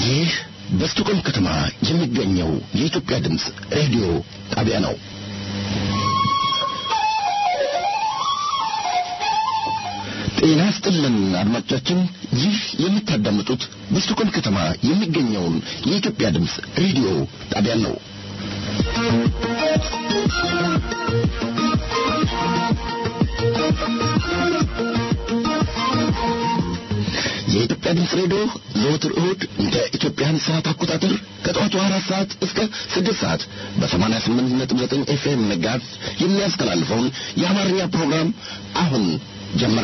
ይህ በስቶኮልም ከተማ የሚገኘው የኢትዮጵያ ድምፅ ሬዲዮ ጣቢያ ነው። ጤና ስጥልን አድማጮቻችን፣ ይህ የምታዳምጡት በስቶኮልም ከተማ የሚገኘውን የኢትዮጵያ ድምፅ ሬዲዮ ጣቢያ ነው። የኢትዮጵያ ድምፅ ሬዲዮ ዘወትር እሁድ እንደ ኢትዮጵያን ሰዓት አቆጣጠር ከጠዋቱ አራት ሰዓት እስከ ስድስት ሰዓት በሰማንያ ስምንት ነጥብ ዘጠኝ ኤፍኤም መጋዝ የሚያስተላልፈውን የአማርኛ ፕሮግራም አሁን ጀመረ።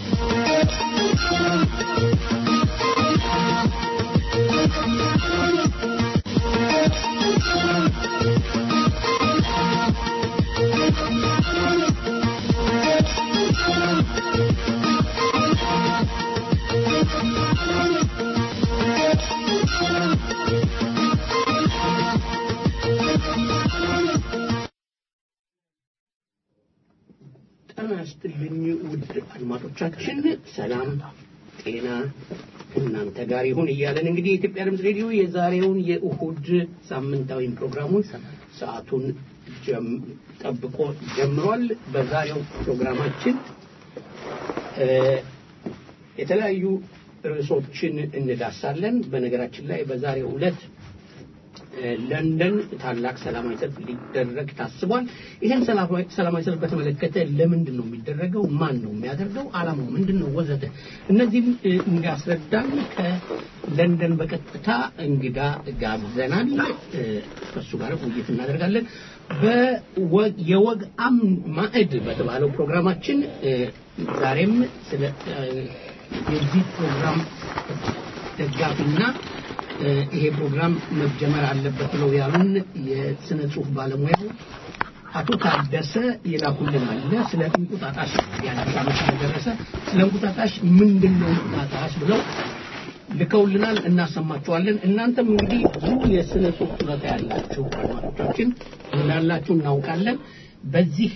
ጤና ይስጥልኝ ውድ አድማጮቻችን፣ ሰላም ጤና እናንተ ጋር ይሁን እያለን እንግዲህ የኢትዮጵያ ድምፅ ሬዲዮ የዛሬውን የእሁድ ሳምንታዊ ፕሮግራሙን ሰዓቱን ጀም- ጠብቆ ጀምሯል። በዛሬው ፕሮግራማችን እ የተለያዩ ርዕሶችን እንዳሳለን። በነገራችን ላይ በዛሬው ዕለት ለንደን ታላቅ ሰላማዊ ሰልፍ ሊደረግ ታስቧል። ይህን ሰላማዊ ሰላማዊ ሰልፍ በተመለከተ ለምንድን ነው የሚደረገው? ማን ነው የሚያደርገው? ዓላማው ምንድን ነው? ወዘተ እነዚህም እ, እንዲያስረዳን ከለንደን በቀጥታ እንግዳ ጋብዘናል። እ, ከእሱ ጋር ውይይት እናደርጋለን። በወግ የወግ አም ማዕድ በተባለው ፕሮግራማችን እ, ዛሬም ስለ እ, የዚህ ፕሮግራም ደጋፊና እ ይሄ ፕሮግራም መጀመር አለበት ብለው ያሉን የስነ ጽሁፍ ባለሙያው አቶ ታደሰ የላኩልን አለ። ስለ እንቁጣጣሽ የአዲስ ዓመት ስለደረሰ ስለ እንቁጣጣሽ ምንድን ነው እንቁጣጣሽ ብለው ልከውልናል፣ እናሰማቸዋለን። እናንተም እንግዲህ ብዙ የስነ ጽሁፍ ችሎታ ያላችሁ አድማጮቻችን እንዳላችሁ እናውቃለን። በዚህ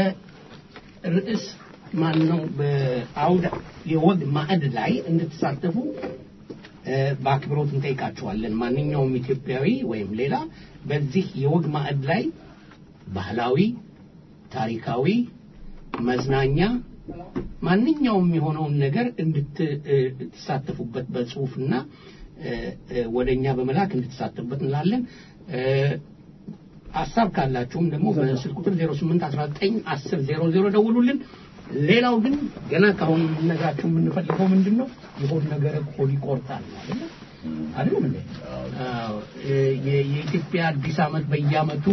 በርዕስ ማን ነው በአውደ የወግ ማዕድ ላይ እንድትሳተፉ እ በአክብሮት እንጠይቃችኋለን። ማንኛውም ኢትዮጵያዊ ወይም ሌላ በዚህ የወግ ማዕድ ላይ ባህላዊ፣ ታሪካዊ፣ መዝናኛ ማንኛውም የሆነውን ነገር እንድትሳተፉበት በጽሁፍና እ እ ወደኛ በመላክ እንድትሳተፉበት እንላለን። እ ሀሳብ ካላችሁም ደግሞ በስልክ ቁጥር 0819 10 00 ደውሉልን። ሌላው ግን ገና ካሁን ልነግራችሁ የምንፈልገው ምንድን ነው የሆድ ነገር ሆድ ይቆርጣል አይደል አይደል እንዴ? አዎ የ- የኢትዮጵያ አዲስ ዓመት በየዓመቱ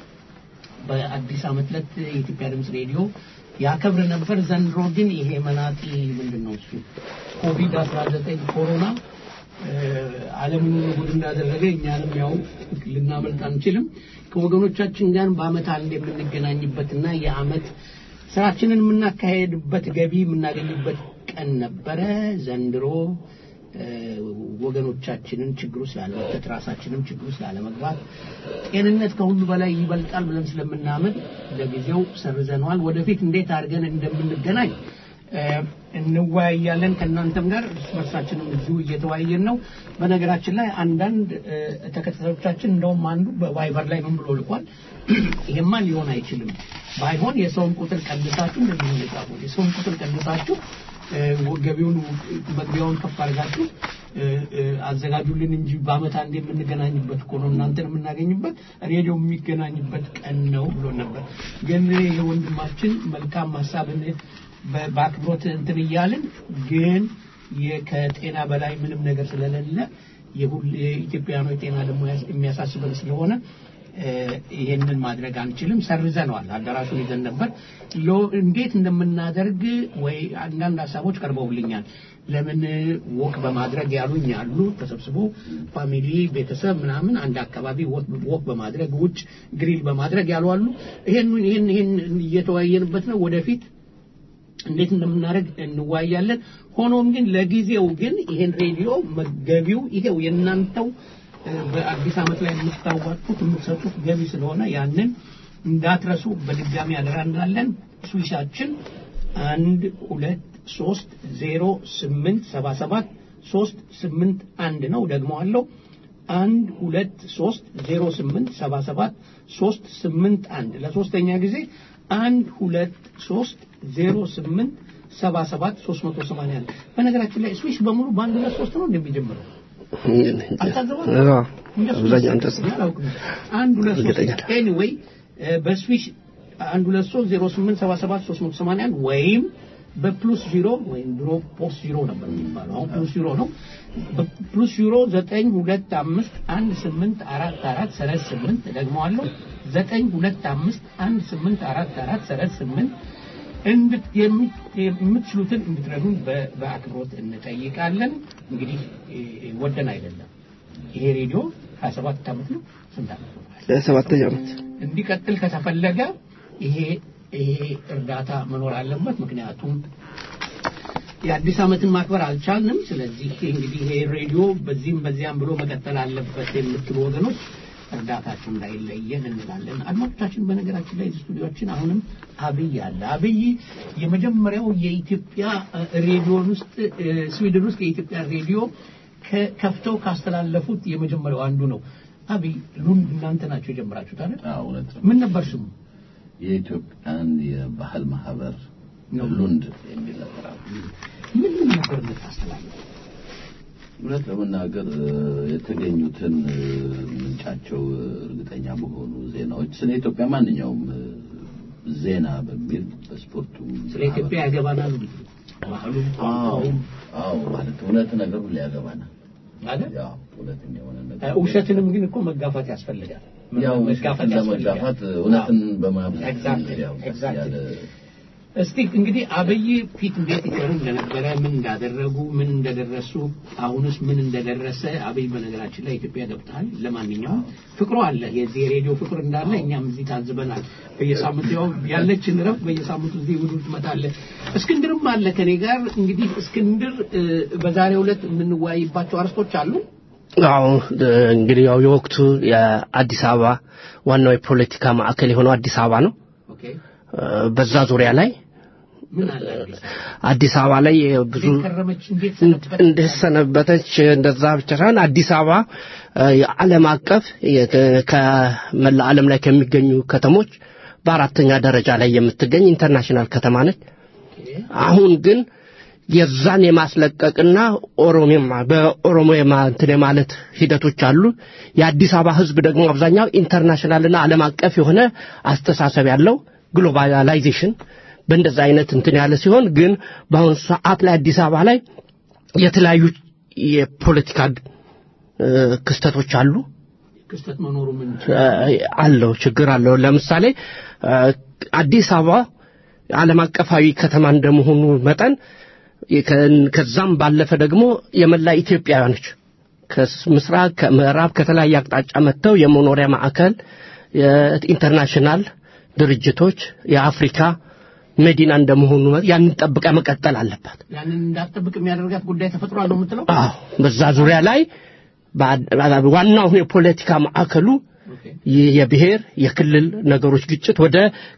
በአዲስ ዓመት ዕለት የኢትዮጵያ ድምፅ ሬዲዮ ያከብር ነበር። ዘንድሮ ግን ይሄ መናጢ ምንድን ነው እሱ ኮቪድ 19 ኮሮና እ፣ ዓለምን ሁሉ ጉድ እንዳደረገ እኛንም ያው ልናመልጥ አንችልም። ከወገኖቻችን ጋር በዓመት አንድ የምንገናኝበትና የዓመት ስራችንን የምናካሄድበት ገቢ የምናገኝበት ቀን ነበረ። ዘንድሮ እ፣ ወገኖቻችንን ችግሩ ስላለመክተት ራሳችንም ችግሩ ስላለመግባት ጤንነት ከሁሉ በላይ ይበልጣል ብለን ስለምናምን ለጊዜው ሰርዘነዋል። ወደፊት እንዴት አድርገን እንደምንገናኝ እ፣ እንወያያለን ከእናንተም ጋር እርስ በርሳችንም እዚሁ እየተወያየን ነው። በነገራችን ላይ አንዳንድ እ፣ ተከታታዮቻችን እንደውም አንዱ በቫይበር ላይ ምን ብሎ ልኳል፣ ይሄማ ሊሆን አይችልም፣ ባይሆን የሰውን ቁጥር ቀንሳችሁ እንደዚህ ነው የጻፉት። የሰውን ቁጥር ቀንሳችሁ እ፣ ገቢውን መግቢያውን ከፍ አድርጋችሁ እ፣ እ፣ አዘጋጁልን እንጂ በዓመት አንድ የምንገናኝበት እኮ ነው እናንተን የምናገኝበት ሬዲዮ የሚገናኝበት ቀን ነው ብሎ ነበር። ግን ይሄ ወንድማችን መልካም ሀሳብን በ- በአክብሮት እንትን እያልን ግን የ- ከጤና በላይ ምንም ነገር ስለሌለ የሁል የኢትዮጵያኖች ጤና ደግሞ ያስ- የሚያሳስበን ስለሆነ እ፣ ይሄንን ማድረግ አንችልም። ሰርዘነዋል። አዳራሹን ይዘን ነበር። ሎ- እንዴት እንደምናደርግ ወይ አንዳንድ ሀሳቦች ቀርበውልኛል። ለምን ወክ በማድረግ ያሉኝ አሉ። ተሰብስቦ ፋሚሊ ቤተሰብ ምናምን አንድ አካባቢ ወክ በማድረግ ውጭ ግሪል በማድረግ ያሉ አሉ። ይሄን ይሄን ይሄን እየተወያየንበት ነው ወደፊት እንዴት እንደምናደርግ እንዋያለን። ሆኖም ግን ለጊዜው ግን ይሄን ሬዲዮ መገቢው ይሄው የእናንተው እ፣ በአዲስ ዓመት ላይ የምታዋጡት የምትሰጡት ገቢ ስለሆነ ያንን እንዳትረሱ በድጋሚ አደራ እንላለን። ስዊሻችን አንድ ሁለት ሶስት ዜሮ ስምንት ሰባ ሰባት ሶስት ስምንት አንድ ነው። ደግሞ አለው አንድ ሁለት ሶስት ዜሮ ስምንት ሰባ ሰባት ሶስት ስምንት አንድ ለሶስተኛ ጊዜ አንድ ሁለት ሶስት ዜሮ ስምንት ሰባ ሰባት ሶስት መቶ ሰማንያ አንድ በነገራችን ላይ ስዊሽ በሙሉ በአንድ ሁለት ሶስት ነው እንደሚጀምረው አብዛኛው እንደዛ አንድ ሁለት እርግጠኛ ሶስት ኤኒዌይ በስዊሽ አንድ ሁለት ሶስት ዜሮ ስምንት ሰባ ሰባት ሶስት መቶ ሰማንያ አንድ ወይም በፕሉስ ዚሮ ወይም ድሮ ፖስት ዚሮ ነበር የሚባለው አሁን ፕሉስ ዚሮ ነው ፕሉስ ዚሮ ዘጠኝ ሁለት አምስት አንድ ስምንት አራት አራት ሰረዝ ስምንት ደግመዋለሁ ዘጠኝ ሁለት አምስት አንድ ስምንት አራት አራት ሰረዝ ስምንት እንድት- የሚ- የምትችሉትን እንድትረዱን በ- በአክብሮት እንጠይቃለን። እንግዲህ እ- ወደን አይደለም። ይሄ ሬዲዮ 27 ዓመት ነው ስንት ዓመት ነው? ሰባተኛ ዓመት እንዲቀጥል ከተፈለገ ይሄ ይሄ እርዳታ መኖር አለበት። ምክንያቱም የአዲስ ዓመትን ማክበር አልቻልንም። ስለዚህ እንግዲህ ይሄ ሬዲዮ በዚህም በዚያም ብሎ መቀጠል አለበት የምትሉ ወገኖች እርዳታችሁ እንዳይለየን እንላለን። አድማጮቻችን፣ በነገራችን ላይ ስቱዲዮችን አሁንም አብይ አለ። አብይ የመጀመሪያው የኢትዮጵያ እ፣ ሬዲዮን ውስጥ እ፣ ስዊድን ውስጥ የኢትዮጵያ ሬዲዮ ከ- ከፍተው ካስተላለፉት የመጀመሪያው አንዱ ነው። አብይ ሉንድ እናንተ ናቸው የጀመራችሁት አይደል? አዎ እውነት ነው። ምን ነበር ስሙ? የኢትዮጵያን የባህል ማህበር ነው። ሉንድ የሚል ነበር። አዎ። ምን ምን ነበር የምታስተላልፉት? እውነት ለመናገር እ፣ የተገኙትን እ፣ ምንጫቸው እ፣ እርግጠኛ በሆኑ ዜናዎች ስለ ኢትዮጵያ ማንኛውም እ፣ ዜና በሚል በስፖርቱም ስለ ኢትዮጵያ ያገባናል ባህሉም አዎ ቋንቋውም አዎ ማለት እውነት ነገር ሁሉ ያገባናል። አይደል? ያው እውነተኛ የሆነ እ፣ ነገር ውሸትንም ግን እኮ መጋፋት ያስፈልጋል። ያው መጋፋት ለመጋፋት ያስፈልጋል። እውነትን አዎ። በማብዛት Exactly, ያው ቀስ exactly. ያለ እስቲ እንግዲህ አብይ ፊት እንዴት ይሰሩ እንደነበረ ምን እንዳደረጉ ምን እንደደረሱ አሁንስ ምን እንደደረሰ አብይ በነገራችን ላይ ኢትዮጵያ ገብተሃል ለማንኛውም ፍቅሩ አለ የዚህ የሬዲዮ ፍቅር እንዳለ እኛም እዚህ ታዝበናል በየሳምንቱ ያው ያለችን ረፍ በየሳምንቱ እዚህ ውዱ ትመጣለህ እስክንድርም አለ ከኔ ጋር እንግዲህ እስክንድር እ፣ በዛሬው ዕለት የምንወያይባቸው አርስቶች አሉ አዎ እ፣ እንግዲህ ያው የወቅቱ የአዲስ አበባ ዋናው የፖለቲካ ማዕከል የሆነው አዲስ አበባ ነው ኦኬ እ፣ በዛ ዙሪያ ላይ ምን አለ አዲስ አዲስ አበባ ላይ ብዙ እንዴት ከረመች እንዴት ሰነበተች? እንደሰነበተች እንደዛ ብቻ ሳይሆን አዲስ አበባ እ፣ የዓለም አቀፍ የ- ከመላ ዓለም ላይ ከሚገኙ ከተሞች በአራተኛ ደረጃ ላይ የምትገኝ ኢንተርናሽናል ከተማ ነች። ኦኬ አሁን ግን የዛን የማስለቀቅና ኦሮሚማ በኦሮሞ የማ- እንትን የማለት ሂደቶች አሉ። የአዲስ አበባ ሕዝብ ደግሞ አብዛኛው ኢንተርናሽናልና ዓለም አቀፍ የሆነ አስተሳሰብ ያለው ግሎባላይዜሽን በእንደዛ አይነት እንትን ያለ ሲሆን ግን በአሁኑ ሰዓት ላይ አዲስ አበባ ላይ የተለያዩ የፖለቲካ እ፣ ክስተቶች አሉ። ክስተት መኖሩ ምን እ፣ አለው ችግር አለው። ለምሳሌ እ፣ አዲስ አበባ ዓለም አቀፋዊ ከተማ እንደመሆኑ መጠን ከ- ከዛም ባለፈ ደግሞ የመላ ኢትዮጵያውያኖች ከምስራቅ ከምዕራብ ከተለያየ አቅጣጫ መጥተው የመኖሪያ ማዕከል የኢንተርናሽናል ድርጅቶች የአፍሪካ መዲና እንደመሆኑ መ- ያንን ጠብቃ መቀጠል አለባት። ያንን እንዳትጠብቅ የሚያደርጋት ጉዳይ ተፈጥሯል ነው የምትለው? አዎ በዛ ዙሪያ ላይ በአ- ዋናው የፖለቲካ ማዕከሉ ኦኬ። ይህ የብሔር የክልል ነገሮች ግጭት ወደ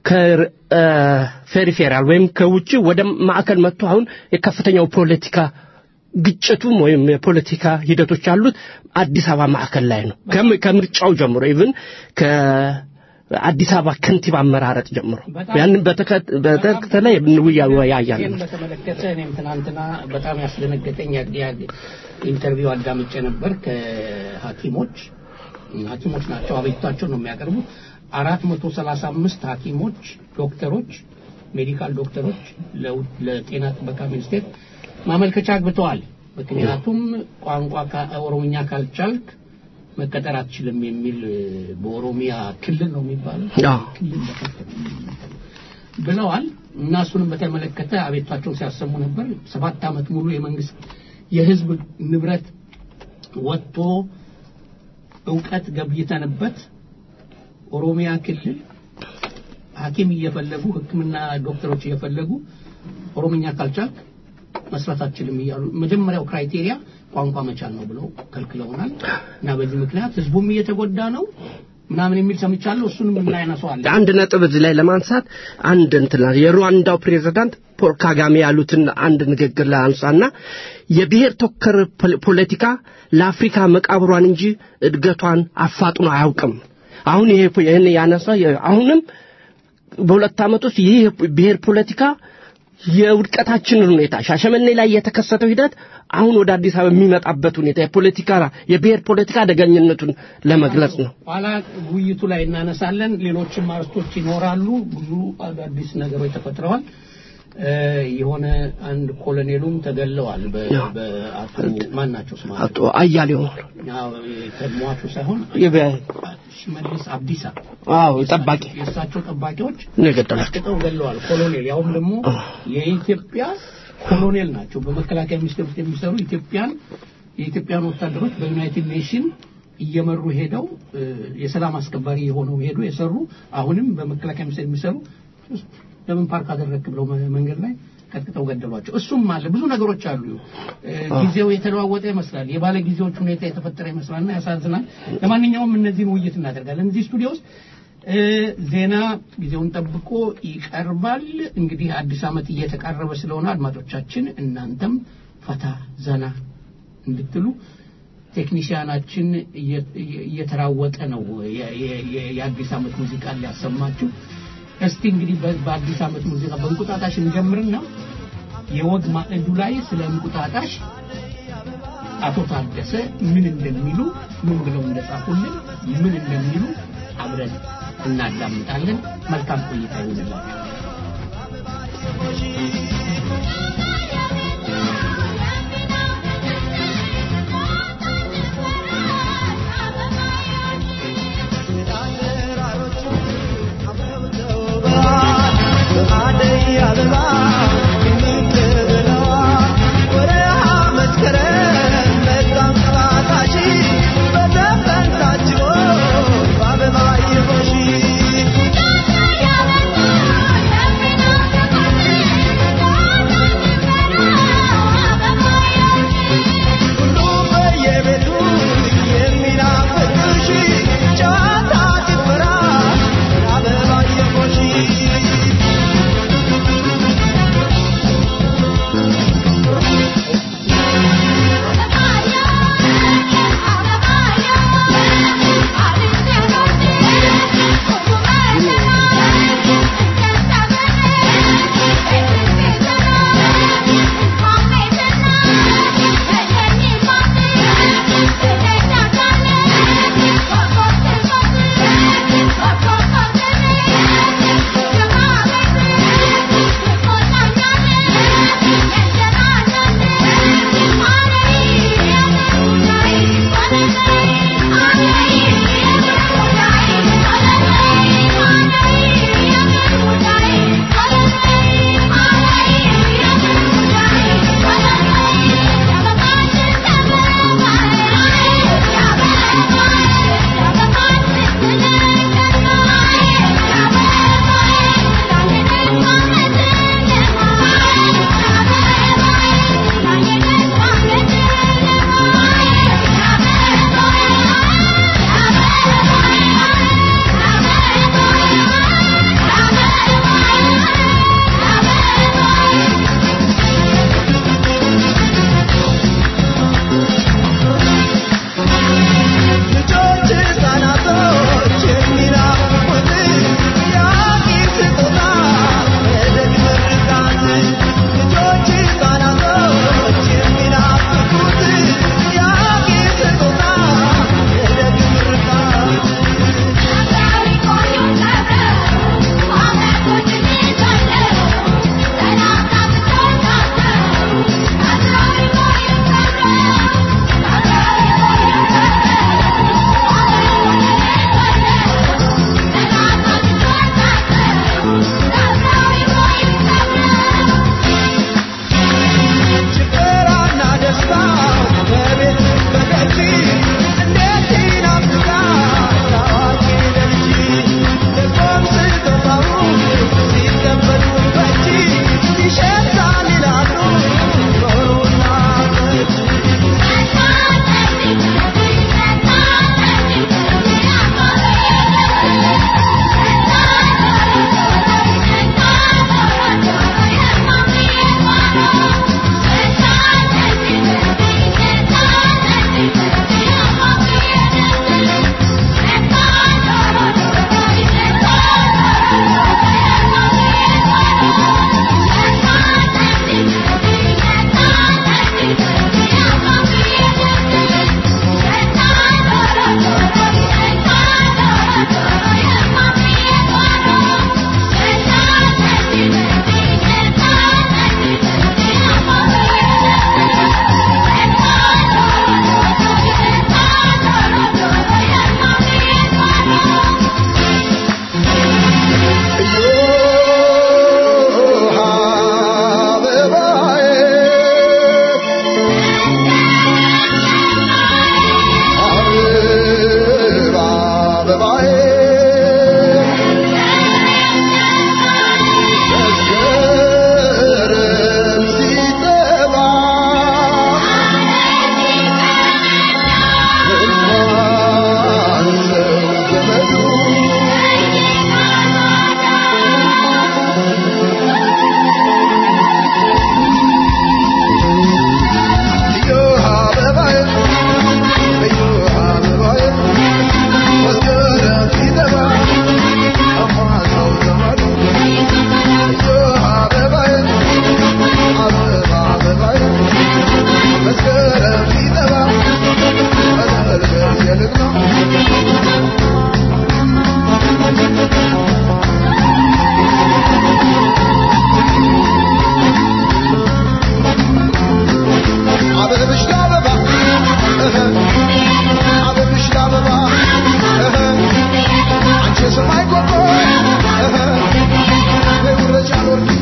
ከፌሪፌራል ወይም ከውጭ ወደ ማዕከል መጥቶ አሁን የከፍተኛው ፖለቲካ ግጭቱም ወይም የፖለቲካ ሂደቶች ያሉት አዲስ አበባ ማዕከል ላይ ነው። ከም- ከምርጫው ጀምሮ ኢቭን ከአዲስ አበባ ከንቲባ አመራረጥ ጀምሮ በጣም- ያንን በተከ- በተከተለ ይህን እንወያያለን። በተመለከተ እኔም ትናንትና በጣም ያስደነገጠኝ ያ- ያ- ኢንተርቪው አዳምጬ ነበር ከሐኪሞች ሐኪሞች ናቸው አቤቱታቸው ነው የሚያቀርቡት አራት መቶ ሰላሳ አምስት ሐኪሞች ዶክተሮች ሜዲካል ዶክተሮች ለው- ለጤና ጥበቃ ሚኒስቴር ማመልከቻ አግብተዋል። ምክንያቱም ቋንቋ ካ- ኦሮምኛ ካልቻልክ መቀጠር አትችልም የሚል እ፣ በኦሮሚያ ክልል ነው የሚባለው አዎ። ክልል በከፍተኛ ብለዋል እና እሱንም በተመለከተ አቤቷቸውን ሲያሰሙ ነበር። ሰባት ዓመት ሙሉ የመንግስት የህዝብ ንብረት ወጥቶ እውቀት ገብይተንበት ኦሮሚያ ክልል ሐኪም እየፈለጉ ሕክምና ዶክተሮች እየፈለጉ ኦሮምኛ ካልቻልክ መስራት አትችልም እያሉ መጀመሪያው ክራይቴሪያ ቋንቋ መቻል ነው ብለው ከልክለውናል እና በዚህ ምክንያት ህዝቡም እየተጎዳ ነው ምናምን የሚል ሰምቻለሁ። እሱንም እናያነሰዋለን። አንድ ነጥብ እዚህ ላይ ለማንሳት አንድ እንትና የሩዋንዳው ፕሬዝዳንት ፖል ካጋሜ ያሉትን አንድ ንግግር ላይ አንሳና የብሔር ተኮር ፖለቲካ ለአፍሪካ መቃብሯን እንጂ እድገቷን አፋጥኖ አያውቅም። አሁን ይሄ ይህን ያነሳ አሁንም በሁለት ዓመት ውስጥ ይህ ብሔር ፖለቲካ የውድቀታችንን ሁኔታ ሻሸመኔ ላይ የተከሰተው ሂደት አሁን ወደ አዲስ አበባ የሚመጣበት ሁኔታ የፖለቲካ የብሔር ፖለቲካ አደገኝነቱን ለመግለጽ ነው። ኋላ ውይይቱ ላይ እናነሳለን። ሌሎችም አርስቶች ይኖራሉ። ብዙ አዳዲስ ነገሮች ተፈጥረዋል። የሆነ አንድ ኮሎኔሉም ተገለዋል። በአቶ ማን ናቸው ስማ አቶ አያሌው ከሟቹ ሳይሆን ሽመልስ አብዲሳ አዎ ጠባቂ የእሳቸው ጠባቂዎች ነው የገደላቸው። አስቅጠው ገለዋል። ኮሎኔል ያውም ደግሞ የኢትዮጵያ ኮሎኔል ናቸው። በመከላከያ ሚኒስቴር ውስጥ የሚሰሩ ኢትዮጵያን የኢትዮጵያን ወታደሮች በዩናይትድ ኔሽን እየመሩ ሄደው የሰላም አስከባሪ የሆነው ሄዱ የሰሩ አሁንም በመከላከያ ሚኒስቴር የሚሰሩ ለምን ፓርክ አደረክ ብለው መንገድ ላይ ቀጥቅጠው ገደሏቸው። እሱም አለ ብዙ ነገሮች አሉ። ጊዜው የተለዋወጠ ይመስላል። የባለ ጊዜዎች ሁኔታ የተፈጠረ ይመስላልና ያሳዝናል። ለማንኛውም እነዚህን ውይይት እናደርጋለን እዚህ ስቱዲዮ ውስጥ። ዜና ጊዜውን ጠብቆ ይቀርባል። እንግዲህ አዲስ ዓመት እየተቃረበ ስለሆነ አድማጮቻችን እናንተም ፈታ ዘና እንድትሉ ቴክኒሽያናችን እየተራወጠ ነው የአዲስ ዓመት ሙዚቃ ሊያሰማችሁ። እስቲ እንግዲህ በአዲስ ዓመት ሙዚቃ በእንቁጣጣሽ እንጀምርና የወግ ማዕዱ ላይ ስለ እንቁጣጣሽ አቶ ታደሰ ምን እንደሚሉ ምን ብለው እንደጻፉልን ምን እንደሚሉ አብረን እናዳምጣለን። መልካም ቆይታ ይሁንላችሁ። Thank you. አበብሽ ለአበባ አበብሽ ለአበባ አንቺ የሰማይ ኮከብ በውረጃ ኖርኪ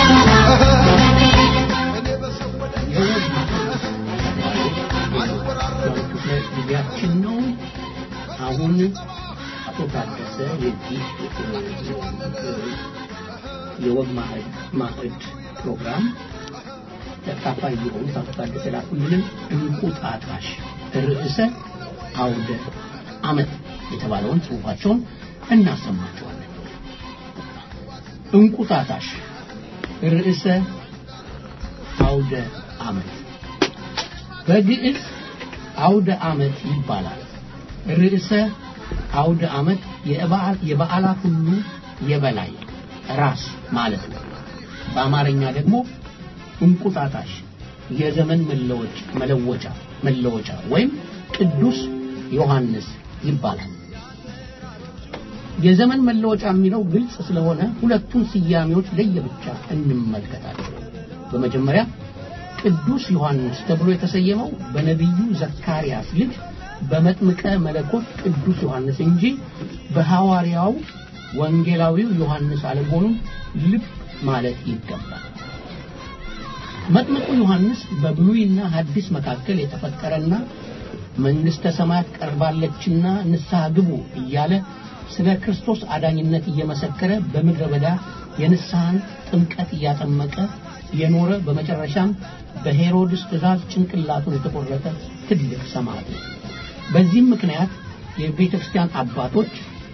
እኔ በሰው ወደ ክፍለ ጊዜያችን ነው። አሁን አቶ ታደሰ የዚህ የወግ ማዕድ ማዕድ ፕሮግራም ተካፋይ የሆኑት አቶ ታደሰ ላኩልንን እንቁጣጣሽ ርዕሰ አውደ ዓመት የተባለውን ጽሑፋቸውን እናሰማቸዋለን። እንቁጣጣሽ ርዕሰ አውደ ዓመት በግዕዝ አውደ ዓመት ይባላል። ርዕሰ አውደ ዓመት የበዓል- የበዓላት ሁሉ የበላይ ራስ ማለት ነው። በአማርኛ ደግሞ እንቁጣጣሽ የዘመን መለወጫ መለወጫ መለወጫ ወይም ቅዱስ ዮሐንስ ይባላል። የዘመን መለወጫ የሚለው ግልጽ ስለሆነ ሁለቱን ስያሜዎች ለየብቻ እንመልከታቸው። በመጀመሪያ ቅዱስ ዮሐንስ ተብሎ የተሰየመው በነቢዩ ዘካርያስ ልጅ በመጥምቀ መለኮት ቅዱስ ዮሐንስ እንጂ በሐዋርያው ወንጌላዊው ዮሐንስ አለመሆኑን ልብ ማለት ይገባል። መጥምቁ ዮሐንስ በብሉይና ሐዲስ መካከል የተፈጠረና መንግሥተ ሰማያት ቀርባለችና ንስሐ ግቡ እያለ ስለ ክርስቶስ አዳኝነት እየመሰከረ በምድረ በዳ የንስሐን ጥምቀት እያጠመቀ የኖረ በመጨረሻም በሄሮድስ ትእዛዝ ጭንቅላቱን የተቆረጠ ትልቅ ሰማዕት ነው። በዚህም ምክንያት የቤተ ክርስቲያን አባቶች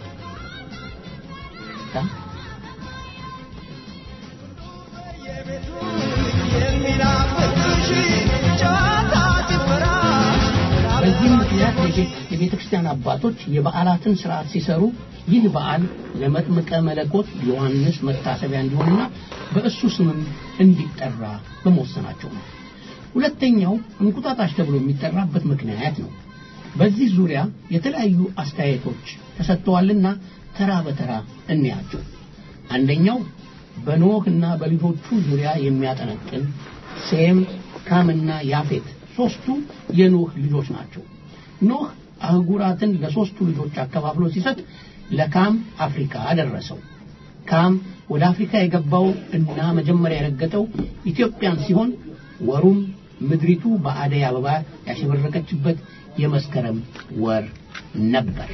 በዚህም ምክንያት የቤተ ክርስቲያን አባቶች የበዓላትን ስርዓት ሲሰሩ ይህ በዓል ለመጥምቀ መለኮት ዮሐንስ መታሰቢያ እንዲሆንና በእሱ ስምም እንዲጠራ በመወሰናቸው ነው። ሁለተኛው እንቁጣጣሽ ተብሎ የሚጠራበት ምክንያት ነው። በዚህ ዙሪያ የተለያዩ አስተያየቶች ተሰጥተዋልና ተራ በተራ እንያቸው። አንደኛው በኖህና በልጆቹ ዙሪያ የሚያጠነጥን ሴም፣ ካምና ያፌት ሶስቱ የኖህ ልጆች ናቸው። ኖህ አህጉራትን ለሶስቱ ልጆች አከፋፍሎ ሲሰጥ ለካም አፍሪካ ደረሰው። ካም ወደ አፍሪካ የገባው እና መጀመሪያ የረገጠው ኢትዮጵያን ሲሆን ወሩም ምድሪቱ በአደይ አበባ ያሸበረቀችበት የመስከረም ወር ነበር።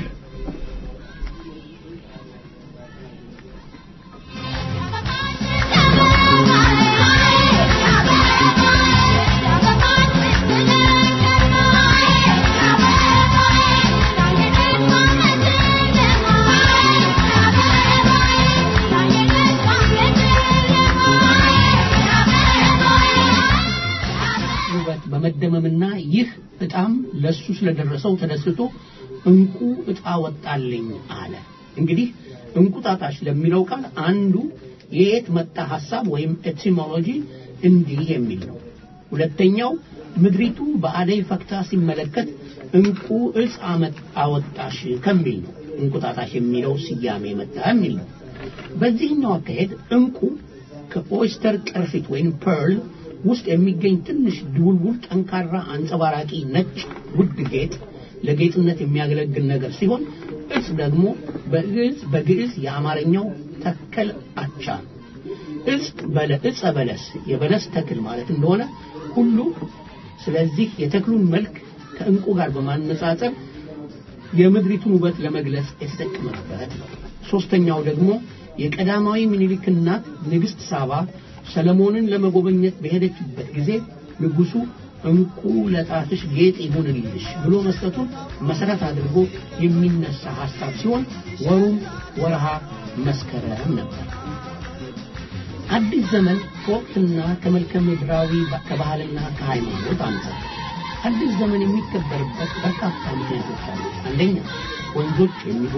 ውበት በመደመምና ይህ እጣም ለሱ ስለደረሰው ተደስቶ እንቁ እጣ ወጣልኝ አለ። እንግዲህ እንቁጣጣሽ ለሚለው ቃል አንዱ የየት መጣ ሐሳብ ወይም ኤቲሞሎጂ እንዲህ የሚል ነው። ሁለተኛው ምድሪቱ በአደይ ፈክታ ሲመለከት እንቁ እጽ አመት አወጣሽ ከሚል ነው። እንቁጣጣሽ የሚለው ስያሜ መጣ የሚል ነው። በዚህኛው አካሄድ እንቁ ከኦይስተር ቅርፊት ወይም ፐርል ውስጥ የሚገኝ ትንሽ ድውልውል ጠንካራ አንጸባራቂ ነጭ ውድ ጌጥ ለጌጥነት የሚያገለግል ነገር ሲሆን እጽ ደግሞ በግዕዝ በግዕዝ የአማርኛው ተከል አቻ ነው። እጽ በለ እጸ በለስ የበለስ ተክል ማለት እንደሆነ ሁሉ ስለዚህ የተክሉን መልክ ከእንቁ ጋር በማነጻጸር የምድሪቱን ውበት ለመግለጽ የተጠቀመበት ነው። ሶስተኛው ደግሞ የቀዳማዊ ምኒልክ እናት ንግሥት ሳባ ሰለሞንን ለመጎበኘት በሄደችበት ጊዜ ንጉሡ እንቁ ለጣትሽ ጌጥ ይሁንልሽ ብሎ መስጠቱን መሰረት አድርጎ የሚነሳ ሐሳብ ሲሆን ወሩም ወርሃ መስከረም ነበር። አዲስ ዘመን ከወቅትና ከመልከ ምድራዊ ከባህልና ከሃይማኖት አንጻር አዲስ ዘመን የሚከበርበት በርካታ ምክንያቶች አሉ። አንደኛ ወንዞች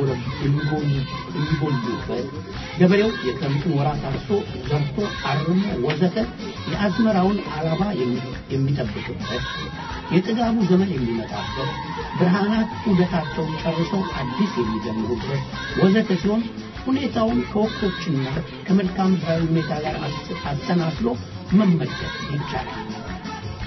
የሚጎሉበት፣ ገበሬው የክረምቱን ወራት አርሶ ዘርቶ አርሞ ወዘተ የአዝመራውን አላባ የሚጠብቅበት፣ የጥጋቡ ዘመን የሚመጣበት፣ ብርሃናት ዑደታቸውን ጨርሰው አዲስ የሚጀምሩበት ወዘተ ሲሆን ሁኔታውን ከወቅቶችና ከመልካም ምድራዊ ሁኔታ ጋር አሰናስሎ መመልከት ይቻላል።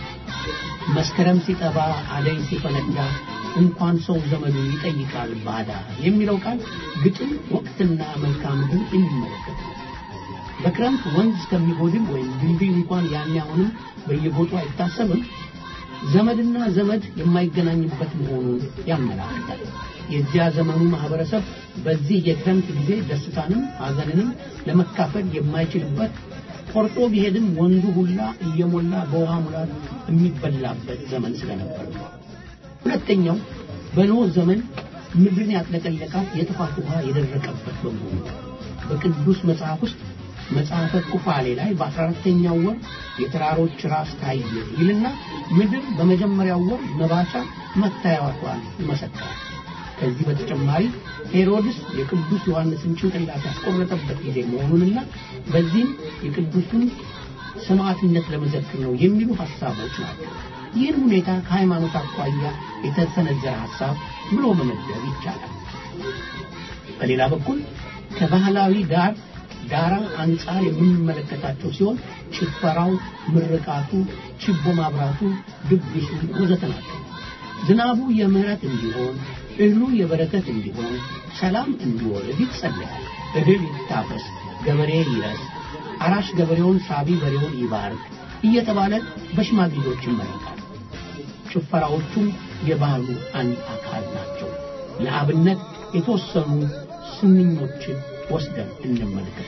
መስከረም ሲጠባ አደይ ሲፈነዳ እንኳን ሰው ዘመዱ ይጠይቃል ባዳ የሚለው ቃል ግጥም ወቅትና መልክዓ ምድር የሚመለከት ነው። በክረምት ወንዝ እስከሚጎድል ወይም ድልድይ እንኳን ያን አሁንም በየቦቱ አይታሰብም ዘመድና ዘመድ የማይገናኝበት መሆኑን ያመላክታል። የዚያ ዘመኑ ማህበረሰብ በዚህ የክረምት ጊዜ ደስታንም ሐዘንንም ለመካፈል የማይችልበት ቆርጦ ቢሄድም ወንዙ ሁላ እየሞላ በውሃ ሙላት የሚበላበት ዘመን ስለነበር ነው። ሁለተኛው በኖህ ዘመን ምድርን ያጥለቀለቃት የጥፋት ውሃ የደረቀበት በመሆኑ በቅዱስ መጽሐፍ ውስጥ መጽሐፈ ኩፋሌ ላይ በ14ተኛው ወር የተራሮች ራስ ታየ ይልና ምድር በመጀመሪያው ወር መባቻ መታየቷን ይመሰክራል። ከዚህ በተጨማሪ ሄሮድስ የቅዱስ ዮሐንስን ጭንቅላት ያስቆረጠበት ጊዜ መሆኑንና በዚህም የቅዱሱን ሰማዕትነት ለመዘክር ነው የሚሉ ሐሳቦች ናቸው። ይህን ሁኔታ ከሃይማኖት አኳያ የተሰነዘረ ሐሳብ ብሎ መመደብ ይቻላል። በሌላ በኩል ከባህላዊ ዳር ዳራ አንጻር የምንመለከታቸው ሲሆን ጭፈራው፣ ምርቃቱ፣ ችቦ ማብራቱ፣ ድግሱ ወዘተ ናቸው። ዝናቡ የምህረት እንዲሆን እህሉ የበረከት እንዲሆን ሰላም እንዲወርድ ይጸለያል። እህል ይታፈስ፣ ገበሬ ይረስ፣ አራሽ ገበሬውን፣ ሳቢ በሬውን ይባርክ እየተባለ በሽማግሌዎች ይመረቃል። ጭፈራዎቹም የባህሉ አንድ አካል ናቸው። ለአብነት የተወሰኑ ስንኞችን ወስደን እንመልከት።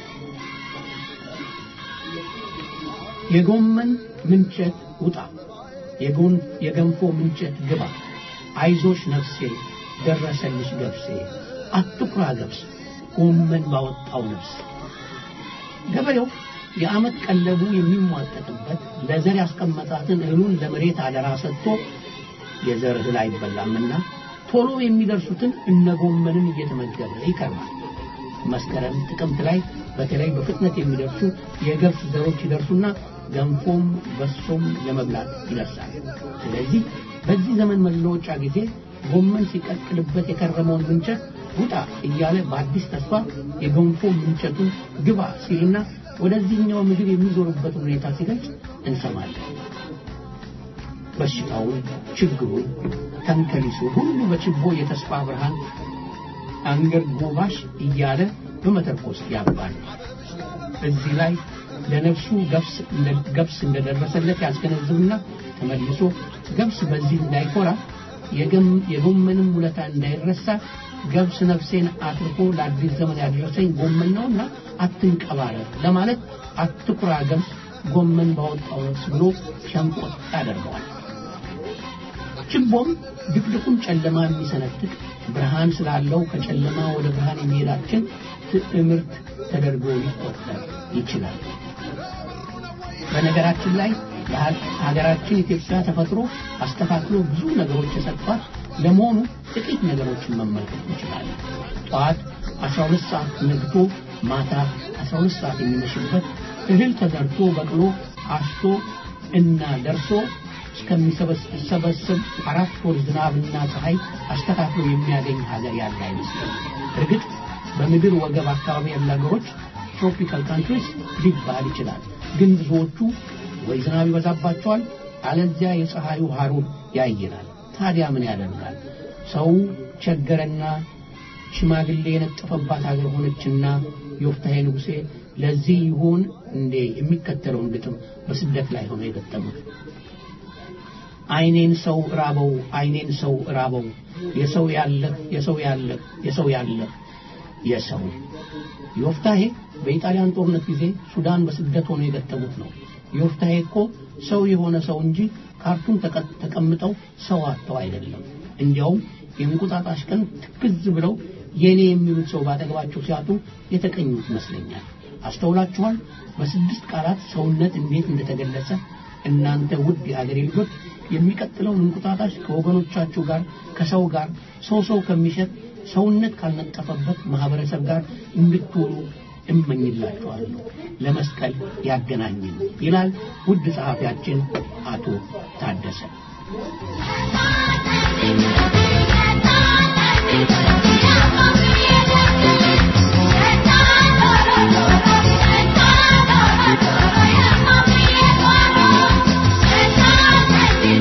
የጎመን ምንቸት ውጣ፣ የገንፎ ምንቸት ግባ፣ አይዞሽ ነፍሴ ደረሰልሽ ገብሴ፣ አትኩራ ገብስ ጎመን ባወጣው ነፍስ። ገበሬው የዓመት ቀለቡ የሚሟጠጥበት ለዘር ያስቀመጣትን እህሉን ለመሬት አደራ ሰጥቶ የዘር እህል አይበላምና ቶሎ የሚደርሱትን እነ ጎመንን እየተመገበ ይከርማል። መስከረም ጥቅምት ላይ በተለይ በፍጥነት የሚደርሱ የገብስ ዘሮች ይደርሱና ገንፎም በሶም ለመብላት ይደርሳል። ስለዚህ በዚህ ዘመን መለወጫ ጊዜ ጎመን ሲቀቅልበት የከረመውን ምንቸት ውጣ እያለ በአዲስ ተስፋ የገንፎ ምንቸቱን ግባ ሲልና ወደዚህኛው ምግብ የሚዞርበትን ሁኔታ ሲገልጽ እንሰማለን። በሽታውን፣ ችግሩን፣ ተንከሊሱ ሁሉ በችቦ የተስፋ ብርሃን አንገር ጎባሽ እያለ በመተርኮስ ያባል። እዚህ ላይ ለነፍሱ ገብስ እንደደረሰለት ያስገነዝብና ተመልሶ ገብስ በዚህ እንዳይኮራ የጎመንም ውለታ እንዳይረሳ ገብስ ነፍሴን አትርፎ ለአዲስ ዘመን ያደረሰኝ ጎመን ነውና አትንቀባረር ለማለት አትኩራ ገብስ ጎመን ባወጣው ነፍስ ብሎ ሸንቆጥ ያደርገዋል። ችቦም ድቅድቁን ጨለማ የሚሰነጥቅ ብርሃን ስላለው ከጨለማ ወደ ብርሃን የሚሄዳችን ትምህርት ተደርጎ ሊቆጠር ይችላል። በነገራችን ላይ ሀገራችን ኢትዮጵያ ተፈጥሮ አስተካክሎ ብዙ ነገሮች የሰጧት ለመሆኑ ጥቂት ነገሮችን መመልከት እንችላለን። ጠዋት 12 ሰዓት ነግቶ ማታ 12 ሰዓት የሚመሽበት እህል ተዘርቶ በቅሎ አሽቶ እና ደርሶ እስከሚሰበስብ አራት ወር ዝናብና ፀሐይ አስተካክሎ የሚያገኝ ሀገር ያለ አይመስልም። እርግጥ በምድር ወገብ አካባቢ ያሉ ሀገሮች ትሮፒካል ካንትሪስ ሊባል ይችላል። ግን ብዙዎቹ ወይ ዝናብ ይበዛባቸዋል፣ አለዚያ የፀሐዩ ሐሩር ያይላል። ታዲያ ምን ያደርጋል? ሰው ቸገረና ሽማግሌ የነጠፈባት ሀገር ሆነችና ዮፍታሔ ንጉሴ ለዚህ ይሆን እንዴ የሚከተለውን ግጥም በስደት ላይ ሆነው የገጠሙት? አይኔን ሰው ራበው፣ አይኔን ሰው ራበው፣ የሰው ያለህ የሰው ያለህ የሰው ያለህ የሰው ዮፍታሔ በኢጣሊያን ጦርነት ጊዜ ሱዳን በስደት ሆነው የገጠሙት ነው። ዮፍታሔ እኮ ሰው የሆነ ሰው እንጂ ካርቱም ተቀምጠው ሰው አጥተው አይደለም። እንዲያውም የእንቁጣጣሽ ቀን ትክዝ ብለው የኔ የሚሉት ሰው ባጠገባቸው ሲያጡ የተቀኙት ይመስለኛል። አስተውላችኋል? በስድስት ቃላት ሰውነት እንዴት እንደተገለጸ። እናንተ ውድ የአገሬ ልጆች የሚቀጥለውን እንቁጣጣሽ ከወገኖቻችሁ ጋር ከሰው ጋር ሰው ሰው ከሚሸጥ ሰውነት ካልነጠፈበት ማህበረሰብ ጋር እንድትውሉ እመኝላችኋለሁ። ለመስቀል ያገናኝን ይላል ውድ ጸሐፊያችን አቶ ታደሰ። Thank you.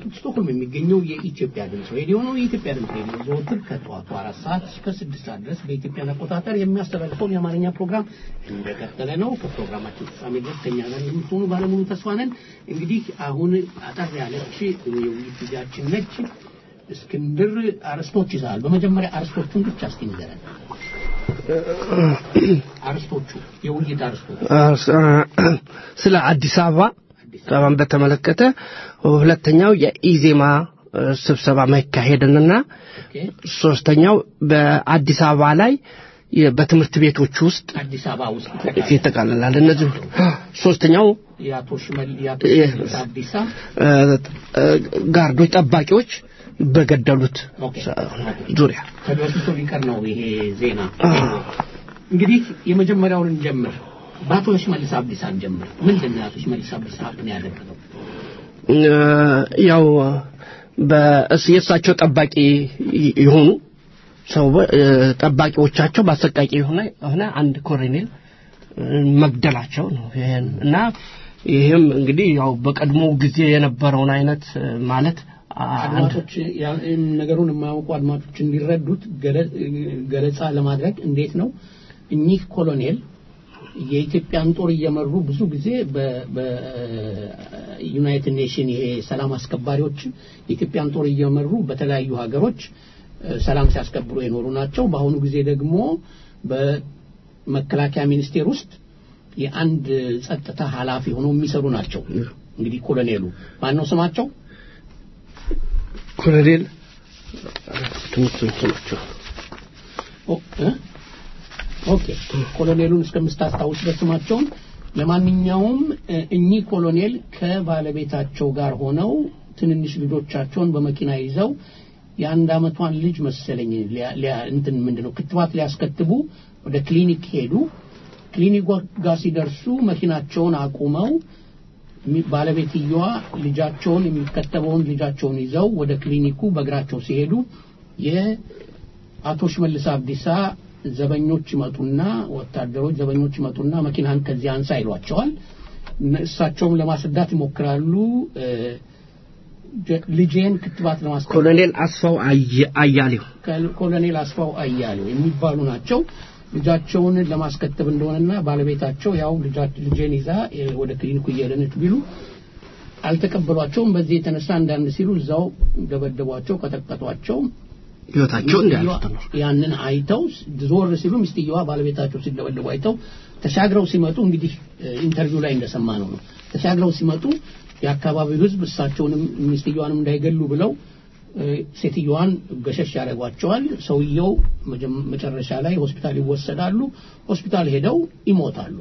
ስቶክሆልም የሚገኘው የኢትዮጵያ ድምፅ ሬዲዮ ነው። የኢትዮጵያ ድምፅ ሬዲዮ ዘወትር ከጠዋቱ አራት ሰዓት እስከ ስድስት ሰዓት ድረስ በኢትዮጵያን አቆጣጠር የሚያስተላልፈውን የአማርኛ ፕሮግራም እንደቀጠለ ነው። ከፕሮግራማችን ፍጻሜ ድረስ ከኛ ጋር የምትሆኑ ባለሙሉ ተስፋ ነን። እንግዲህ አሁን አጠር ያለች የውይይት ጊዜያችን ነች። እስክንድር አርስቶች ይዘሃል። በመጀመሪያ አርስቶቹን ብቻ እስኪ ንገረን። አርስቶቹ የውይይት አርስቶቹ ስለ አዲስ አበባ ስብሰባን በተመለከተ ሁለተኛው የኢዜማ እ፣ ስብሰባ መካሄድንና ኦኬ። ሶስተኛው በአዲስ አበባ ላይ የ- በትምህርት ቤቶች ውስጥ አዲስ አበባ ውስጥ ይጠቃልላል። እነዚህ ሁሉ። ሶስተኛው የአቶ ሽመል የአቶ የ- ሽመልስ አብዲሳ እ፣ እ፣ ጋርዶች ጠባቂዎች በገደሉት ኦኬ። ዙሪያ ተደስቶ ሊቀር ነው ይሄ ዜና። እንግዲህ የመጀመሪያውን እንጀምር። በአቶ ሽመልስ አብዲሳ እንጀምር። ምንድን ነው የአቶ ሽመልስ አብዲሳ ምን ያደረገው? እ፣ ያው በእስ የእሳቸው ጠባቂ ይ- የሆኑ ሰው እ፣ ጠባቂዎቻቸው በአሰቃቂ የሆነ የሆነ አንድ ኮሎኔል እ፣ መግደላቸው ነው። ይሄን እና ይህም እንግዲህ ያው በቀድሞ ጊዜ የነበረውን አይነት እ፣ ማለት አ- አንድ አድማጮች ያ- ነገሩን የማያውቁ አድማጮች እንዲረዱት ገለ- ገለጻ ለማድረግ እንዴት ነው እኚህ ኮሎኔል የኢትዮጵያን ጦር እየመሩ ብዙ ጊዜ በዩናይትድ ኔሽን ይሄ ሰላም አስከባሪዎች የኢትዮጵያን ጦር እየመሩ በተለያዩ ሀገሮች እ፣ ሰላም ሲያስከብሩ የኖሩ ናቸው። በአሁኑ ጊዜ ደግሞ በመከላከያ ሚኒስቴር ውስጥ የአንድ ጸጥታ ኃላፊ ሆነው የሚሰሩ ናቸው። እንግዲህ ኮሎኔሉ ማን ነው ስማቸው? ኮሎኔል ትምህርት ስማቸው ኦ- እ? ኦኬ ኮሎኔሉን እስከምታስታውስ ድረስ ስማቸውን። ለማንኛውም እ፣ እኚህ ኮሎኔል ከባለቤታቸው ጋር ሆነው ትንንሽ ልጆቻቸውን በመኪና ይዘው የአንድ አመቷን ልጅ መሰለኝ ሊያ- ሊያ- እንትን ምንድነው ክትባት ሊያስከትቡ ወደ ክሊኒክ ሄዱ። ክሊኒክ ጋር ሲደርሱ መኪናቸውን አቁመው ሚ- ባለቤትየዋ ልጃቸውን የሚከተበውን ልጃቸውን ይዘው ወደ ክሊኒኩ በእግራቸው ሲሄዱ የአቶ ሽመልስ አብዲሳ ዘበኞች ይመጡና ወታደሮች ዘበኞች ይመጡና መኪናን ከዚህ አንሳ ይሏቸዋል። እነ- እሳቸውም ለማስረዳት ይሞክራሉ። እ፣ ጀ- ልጄን ክትባት ለማስከ ኮሎኔል አስፋው አየ- አያሌው ከ- ኮሎኔል አስፋው አያሌው የሚባሉ ናቸው። ልጃቸውን ለማስከተብ እንደሆነና ባለቤታቸው ያው ልጃ- ልጄን ይዛ እ፣ ወደ ክሊኒኩ እየሄደነች ቢሉ አልተቀበሏቸውም። በዚህ የተነሳ አንዳንድ ሲሉ እዛው ደበደቧቸው፣ ቀጠቀጧቸው። ህይወታቸው እንዲያልፍ ሚስትየዋ ተኖር ያንን አይተው ዞር ሲሉ ሚስትየዋ ባለቤታቸው ሲደበደቡ አይተው ተሻግረው ሲመጡ እንግዲህ እ፣ ኢንተርቪው ላይ እንደሰማ ነው ነው ተሻግረው ሲመጡ የአካባቢው ሕዝብ እሳቸውንም ሚስትየዋንም እንዳይገሉ ብለው እ፣ ሴትየዋን ገሸሽ ያደርጓቸዋል። ሰውየው መጀመ- መጨረሻ ላይ ሆስፒታል ይወሰዳሉ። ሆስፒታል ሄደው ይሞታሉ።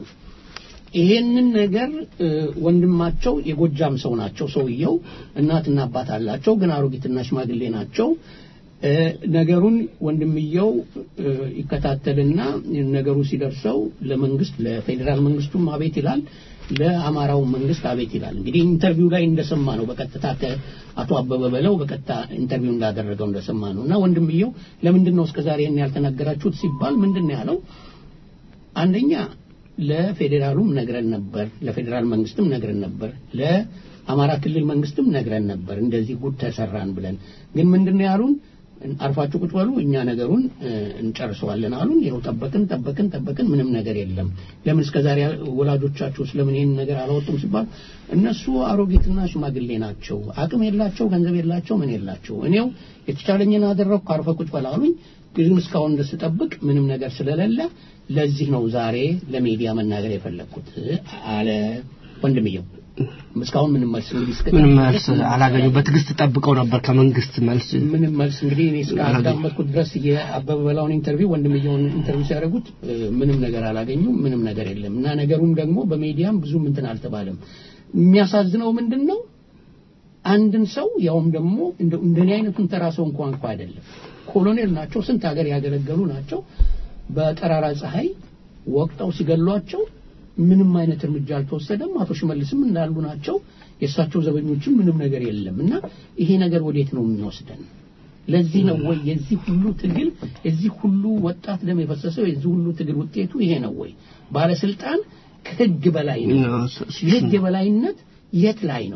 ይሄንን ነገር እ፣ ወንድማቸው የጎጃም ሰው ናቸው። ሰውየው እናትና አባት አላቸው፣ ግን አሮጊትና ሽማግሌ ናቸው። እ፣ ነገሩን ወንድምየው እ፣ ይከታተልና ነገሩ ሲደርሰው ለመንግስት ለፌዴራል መንግስቱም አቤት ይላል፣ ለአማራው መንግስት አቤት ይላል። እንግዲህ ኢንተርቪው ላይ እንደሰማ ነው በቀጥታ ከአቶ አበበ በለው በቀጥታ ኢንተርቪው እንዳደረገው እንደሰማ ነው። እና ወንድምየው ለምንድን ነው እስከዛሬ ይህን ያልተናገራችሁት ሲባል ምንድን ነው ያለው? አንደኛ ለፌዴራሉም ነግረን ነበር፣ ለፌዴራል መንግስትም ነግረን ነበር፣ ለአማራ ክልል መንግስትም ነግረን ነበር እንደዚህ ጉድ ተሰራን ብለን። ግን ምንድነው ያሉን? አርፋችሁ ቁጭ በሉ እኛ ነገሩን እ፣ እንጨርሰዋለን አሉን። ይኸው ጠበቅን ጠበቅን ጠበቅን፣ ምንም ነገር የለም። ለምን እስከዛሬ ወላጆቻችሁ ስለምን ይህን ነገር አላወጡም ሲባል እነሱ አሮጊትና ሽማግሌ ናቸው፣ አቅም የላቸው፣ ገንዘብ የላቸው፣ ምን የላቸው። እኔው የተቻለኝን አደረግኩ፣ አርፈ ቁጭ በል አሉኝ። ግን እስካሁን ድረስ ስጠብቅ ምንም ነገር ስለሌለ ለዚህ ነው ዛሬ ለሚዲያ መናገር የፈለግኩት አለ ወንድምየው። እስካሁን ምንም መልስ እንግዲህ እስከ ምንም መልስ አላገኙ በትዕግስት ጠብቀው ነበር ከመንግስት መልስ ምንም መልስ እንግዲህ እኔ እስካዳመጥኩት ድረስ የአበበ በላውን ኢንተርቪው ወንድምየውን ኢንተርቪው ሲያደርጉት እ፣ ምንም ነገር አላገኙም። ምንም ነገር የለም እና ነገሩም ደግሞ በሚዲያም ብዙም እንትን አልተባለም። የሚያሳዝነው ምንድን ነው አንድን ሰው ያውም ደግሞ እንደው እንደኔ አይነቱን ተራ ሰው እንኳን እንኳ አይደለም ኮሎኔል ናቸው፣ ስንት ሀገር ያገለገሉ ናቸው። በጠራራ ፀሐይ ወቅጠው ሲገሏቸው ምንም አይነት እርምጃ አልተወሰደም። አቶ ሽመልስም እንዳሉ ናቸው። የእሳቸው ዘበኞችም ምንም ነገር የለም እና ይሄ ነገር ወዴት ነው የሚወስደን? ለዚህ ነው ወይ የዚህ ሁሉ ትግል የዚህ ሁሉ ወጣት ደም የፈሰሰው የዚህ ሁሉ ትግል ውጤቱ ይሄ ነው ወይ? ባለስልጣን ከህግ በላይ ነው። የህግ የበላይነት የት ላይ ነው?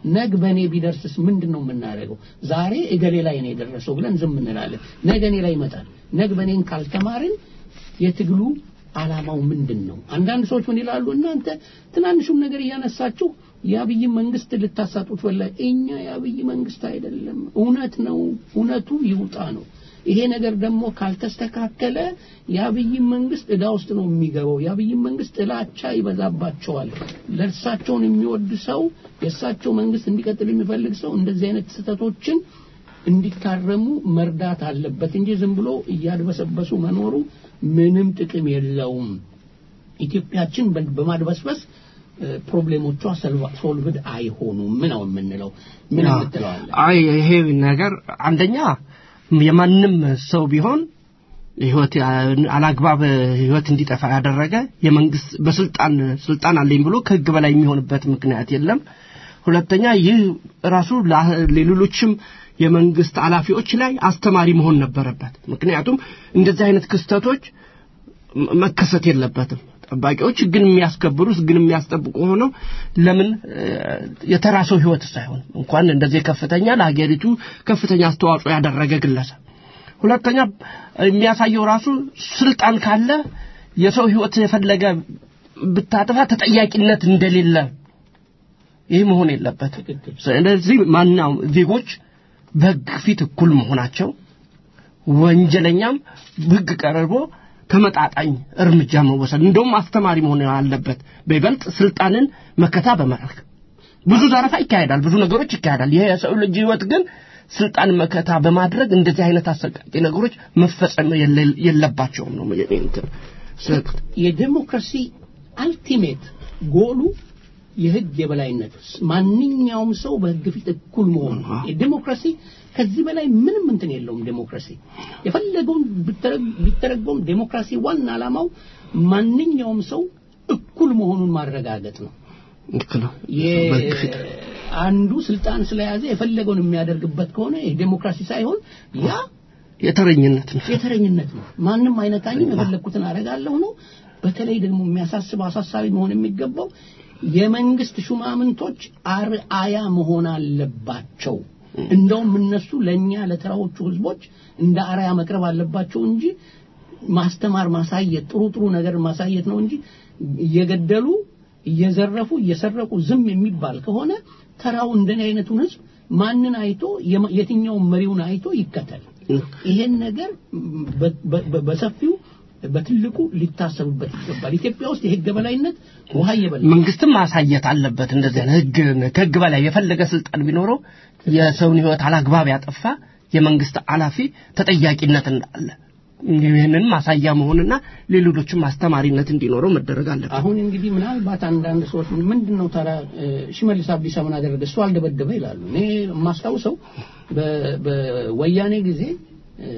ነግ በእኔ ቢደርስስ ምንድን ነው የምናደርገው? ዛሬ እገሌ ላይ ነው የደረሰው ብለን ዝም እንላለን። ነገ እኔ ላይ ይመጣል። ነግ በእኔን ካልተማርን የትግሉ ዓላማው ምንድን ነው? አንዳንድ ሰዎች ምን ይላሉ? እናንተ ትናንሹም ነገር እያነሳችሁ የአብይ መንግስት ልታሳጡት ወላ እኛ የአብይ መንግስት አይደለም። እውነት ነው፣ እውነቱ ይውጣ ነው። ይሄ ነገር ደግሞ ካልተስተካከለ የአብይ መንግስት እዳ ውስጥ ነው የሚገባው። የአብይ መንግስት ጥላቻ ይበዛባቸዋል። ለእርሳቸውን የሚወድ ሰው የእሳቸው መንግስት እንዲቀጥል የሚፈልግ ሰው እንደዚህ አይነት ስህተቶችን እንዲታረሙ መርዳት አለበት እንጂ ዝም ብሎ እያድበሰበሱ መኖሩ ምንም ጥቅም የለውም። ኢትዮጵያችን በ- በማድበስበስ እ፣ ፕሮብሌሞቿ ሰልቫ- ሶልቭድ አይሆኑም። ምን ነው የምንለው? ምን አዎ። የምትለዋለን? አይ ይሄ ነገር አንደኛ የማንም ሰው ቢሆን ህይወት አላግባብ ህይወት እንዲጠፋ ያደረገ የመንግስት በስልጣን ስልጣን አለኝ ብሎ ከህግ በላይ የሚሆንበት ምክንያት የለም። ሁለተኛ ይህ ራሱ ላ- ለሌሎችም የመንግስት ኃላፊዎች ላይ አስተማሪ መሆን ነበረበት። ምክንያቱም እንደዚህ አይነት ክስተቶች መ- መከሰት የለበትም። ጠባቂዎች ህግን የሚያስከብሩ ህግን የሚያስጠብቁ ሆነው ለምን እ፣ የተራ ሰው ህይወት ሳይሆን እንኳን እንደዚህ ከፍተኛ ለሀገሪቱ ከፍተኛ አስተዋጽኦ ያደረገ ግለሰብ ሁለተኛ የሚያሳየው ራሱ ስልጣን ካለ የሰው ህይወት የፈለገ ብታጠፋ ተጠያቂነት እንደሌለ ይህ መሆን የለበትም። ትክክል። ስለዚህ ማናው ዜጎች በህግ ፊት እኩል መሆናቸው ወንጀለኛም ህግ ቀርቦ ተመጣጣኝ እርምጃ መወሰድ እንደውም አስተማሪ መሆን አለበት። በይበልጥ ስልጣንን መከታ በማድረግ ብዙ ዘረፋ ይካሄዳል፣ ብዙ ነገሮች ይካሄዳል። ይሄ የሰው ልጅ ህይወት ግን ስልጣን መከታ በማድረግ እንደዚህ አይነት አሰቃቂ ነገሮች መፈጸም የለ- የለባቸውም ነው የኔ እንትን። ስለ- የዴሞክራሲ አልቲሜት ጎሉ የህግ የበላይነት ማንኛውም ሰው በህግ ፊት እኩል መሆን ነው። የዴሞክራሲ ከዚህ በላይ ምንም እንትን የለውም። ዴሞክራሲ የፈለገውን ቢተረ- ቢተረጎም ዴሞክራሲ ዋና ዓላማው ማንኛውም ሰው እኩል መሆኑን ማረጋገጥ ነው። ልክ ነው። የ- በህግ ፊት አንዱ ስልጣን ስለያዘ የፈለገውን የሚያደርግበት ከሆነ ይህ ዴሞክራሲ ሳይሆን ያ የተረኝነት ነው። የተረኝነት ነው። ማንም አይነካኝም፣ የፈለግኩትን አደርጋለሁ ነው። በተለይ ደግሞ የሚያሳስበው አሳሳቢ መሆን የሚገባው የመንግስት ሹማምንቶች አርአያ መሆን አለባቸው። እንደውም እነሱ ለእኛ ለተራዎቹ ህዝቦች እንደ አርአያ መቅረብ አለባቸው እንጂ ማስተማር፣ ማሳየት፣ ጥሩ ጥሩ ነገር ማሳየት ነው እንጂ እየገደሉ እየዘረፉ እየሰረቁ ዝም የሚባል ከሆነ ተራው እንደኔ አይነቱን ህዝብ ማንን አይቶ የማ- የትኛውን መሪውን አይቶ ይከተል። ይሄን ነገር በ- በ- በሰፊው በትልቁ ሊታሰብበት ይገባል። ኢትዮጵያ ውስጥ የህግ በላይነት ውሃ እየበላ መንግስትም ማሳየት አለበት። እንደዚህ አይነት ህግ ከህግ በላይ የፈለገ ስልጣን ቢኖረው የሰውን ህይወት አላግባብ ያጠፋ የመንግስት ኃላፊ ተጠያቂነት እንዳለ ይህንን ማሳያ መሆንና ለሌሎችም አስተማሪነት እንዲኖረው መደረግ አለበት። አሁን እንግዲህ ምናልባት አንዳንድ ሰዎች ምንድን ነው ታዲያ እ፣ ሽመልስ አብዲሳ ምን አደረገ እሱ አልደበደበ ይላሉ። እኔ የማስታውሰው በ- በወያኔ ጊዜ እ፣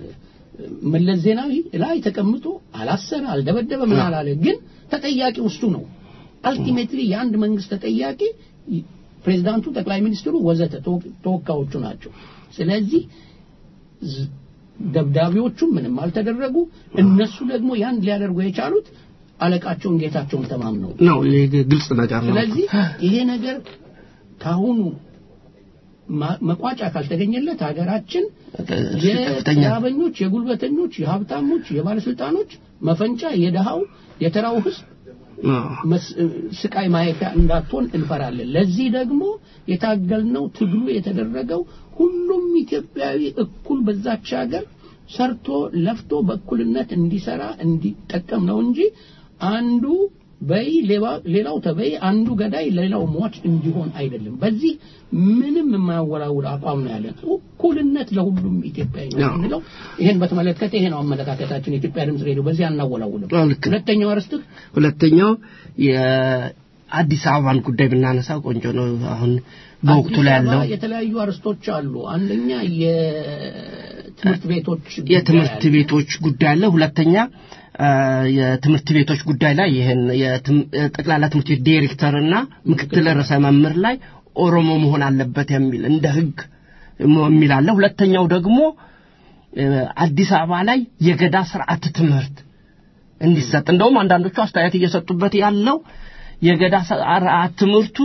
መለስ ዜናዊ ላይ ተቀምጦ አላሰረ፣ አልደበደበ፣ ምን አላለ። ግን ተጠያቂው እሱ ነው። አልቲሜትሊ የአንድ መንግስት ተጠያቂ ፕሬዚዳንቱ፣ ጠቅላይ ሚኒስትሩ ወዘተ ተወ- ተወካዮቹ ናቸው። ስለዚህ ዝ- ደብዳቤዎቹም ምንም አልተደረጉ። እነሱ ደግሞ ያን ሊያደርጉ የቻሉት አለቃቸውን ጌታቸውን ተማምነው ነው ይህ ግልጽ ነገር ነው። ስለዚህ ይሄ ነገር ካሁኑ ማ- መቋጫ ካልተገኘለት ሀገራችን ከፍተኛ የአበኞች፣ የጉልበተኞች፣ የሀብታሞች፣ የባለስልጣኖች መፈንጫ፣ የደሃው የተራው ህዝብ አዎ። መስ- ስቃይ ማየፊያ እንዳትሆን እንፈራለን። ለዚህ ደግሞ የታገልነው ትግሉ የተደረገው ሁሉም ኢትዮጵያዊ እኩል በዛች ሀገር ሰርቶ ለፍቶ በእኩልነት እንዲሰራ እንዲጠቀም ነው እንጂ አንዱ በይ ሌባ- ሌላው ተበይ፣ አንዱ ገዳይ ሌላው ሟች እንዲሆን አይደለም። በዚህ ምንም የማያወላውል አቋም ነው ያለን። እኩልነት ለሁሉም ኢትዮጵያዊ ነው አዎ። የምንለው። ይሄን በተመለከተ ይሄ ነው አመለካከታችን። የኢትዮጵያ ድምፅ ሬዲዮ በዚህ አናወላውልም። አዎ፣ ልክ ነው። ሁለተኛው አርዕስትህ ሁለተኛው የአዲስ አበባን ጉዳይ ብናነሳ ቆንጆ ነው። አሁን በወቅቱ ላይ አዲስ ያለው አበባ የተለያዩ አርስቶች አሉ። አንደኛ የትምህርት ቤቶች ጉዳይ የትምህርት አለ። ቤቶች ጉዳይ አለ። ሁለተኛ አ፣ የትምህርት ቤቶች ጉዳይ ላይ ይህን የትም- ጠቅላላ ትምህርት ቤት ዲሬክተርና ምክትል ርዕሰ መምህር ላይ ኦሮሞ መሆን አለበት የሚል እንደ ሕግ የሚል አለ። ሁለተኛው ደግሞ እ፣ አዲስ አበባ ላይ የገዳ ስርዓት ትምህርት እንዲሰጥ እንደውም አንዳንዶቹ አስተያየት እየሰጡበት ያለው የገዳ ስርዓት ትምህርቱ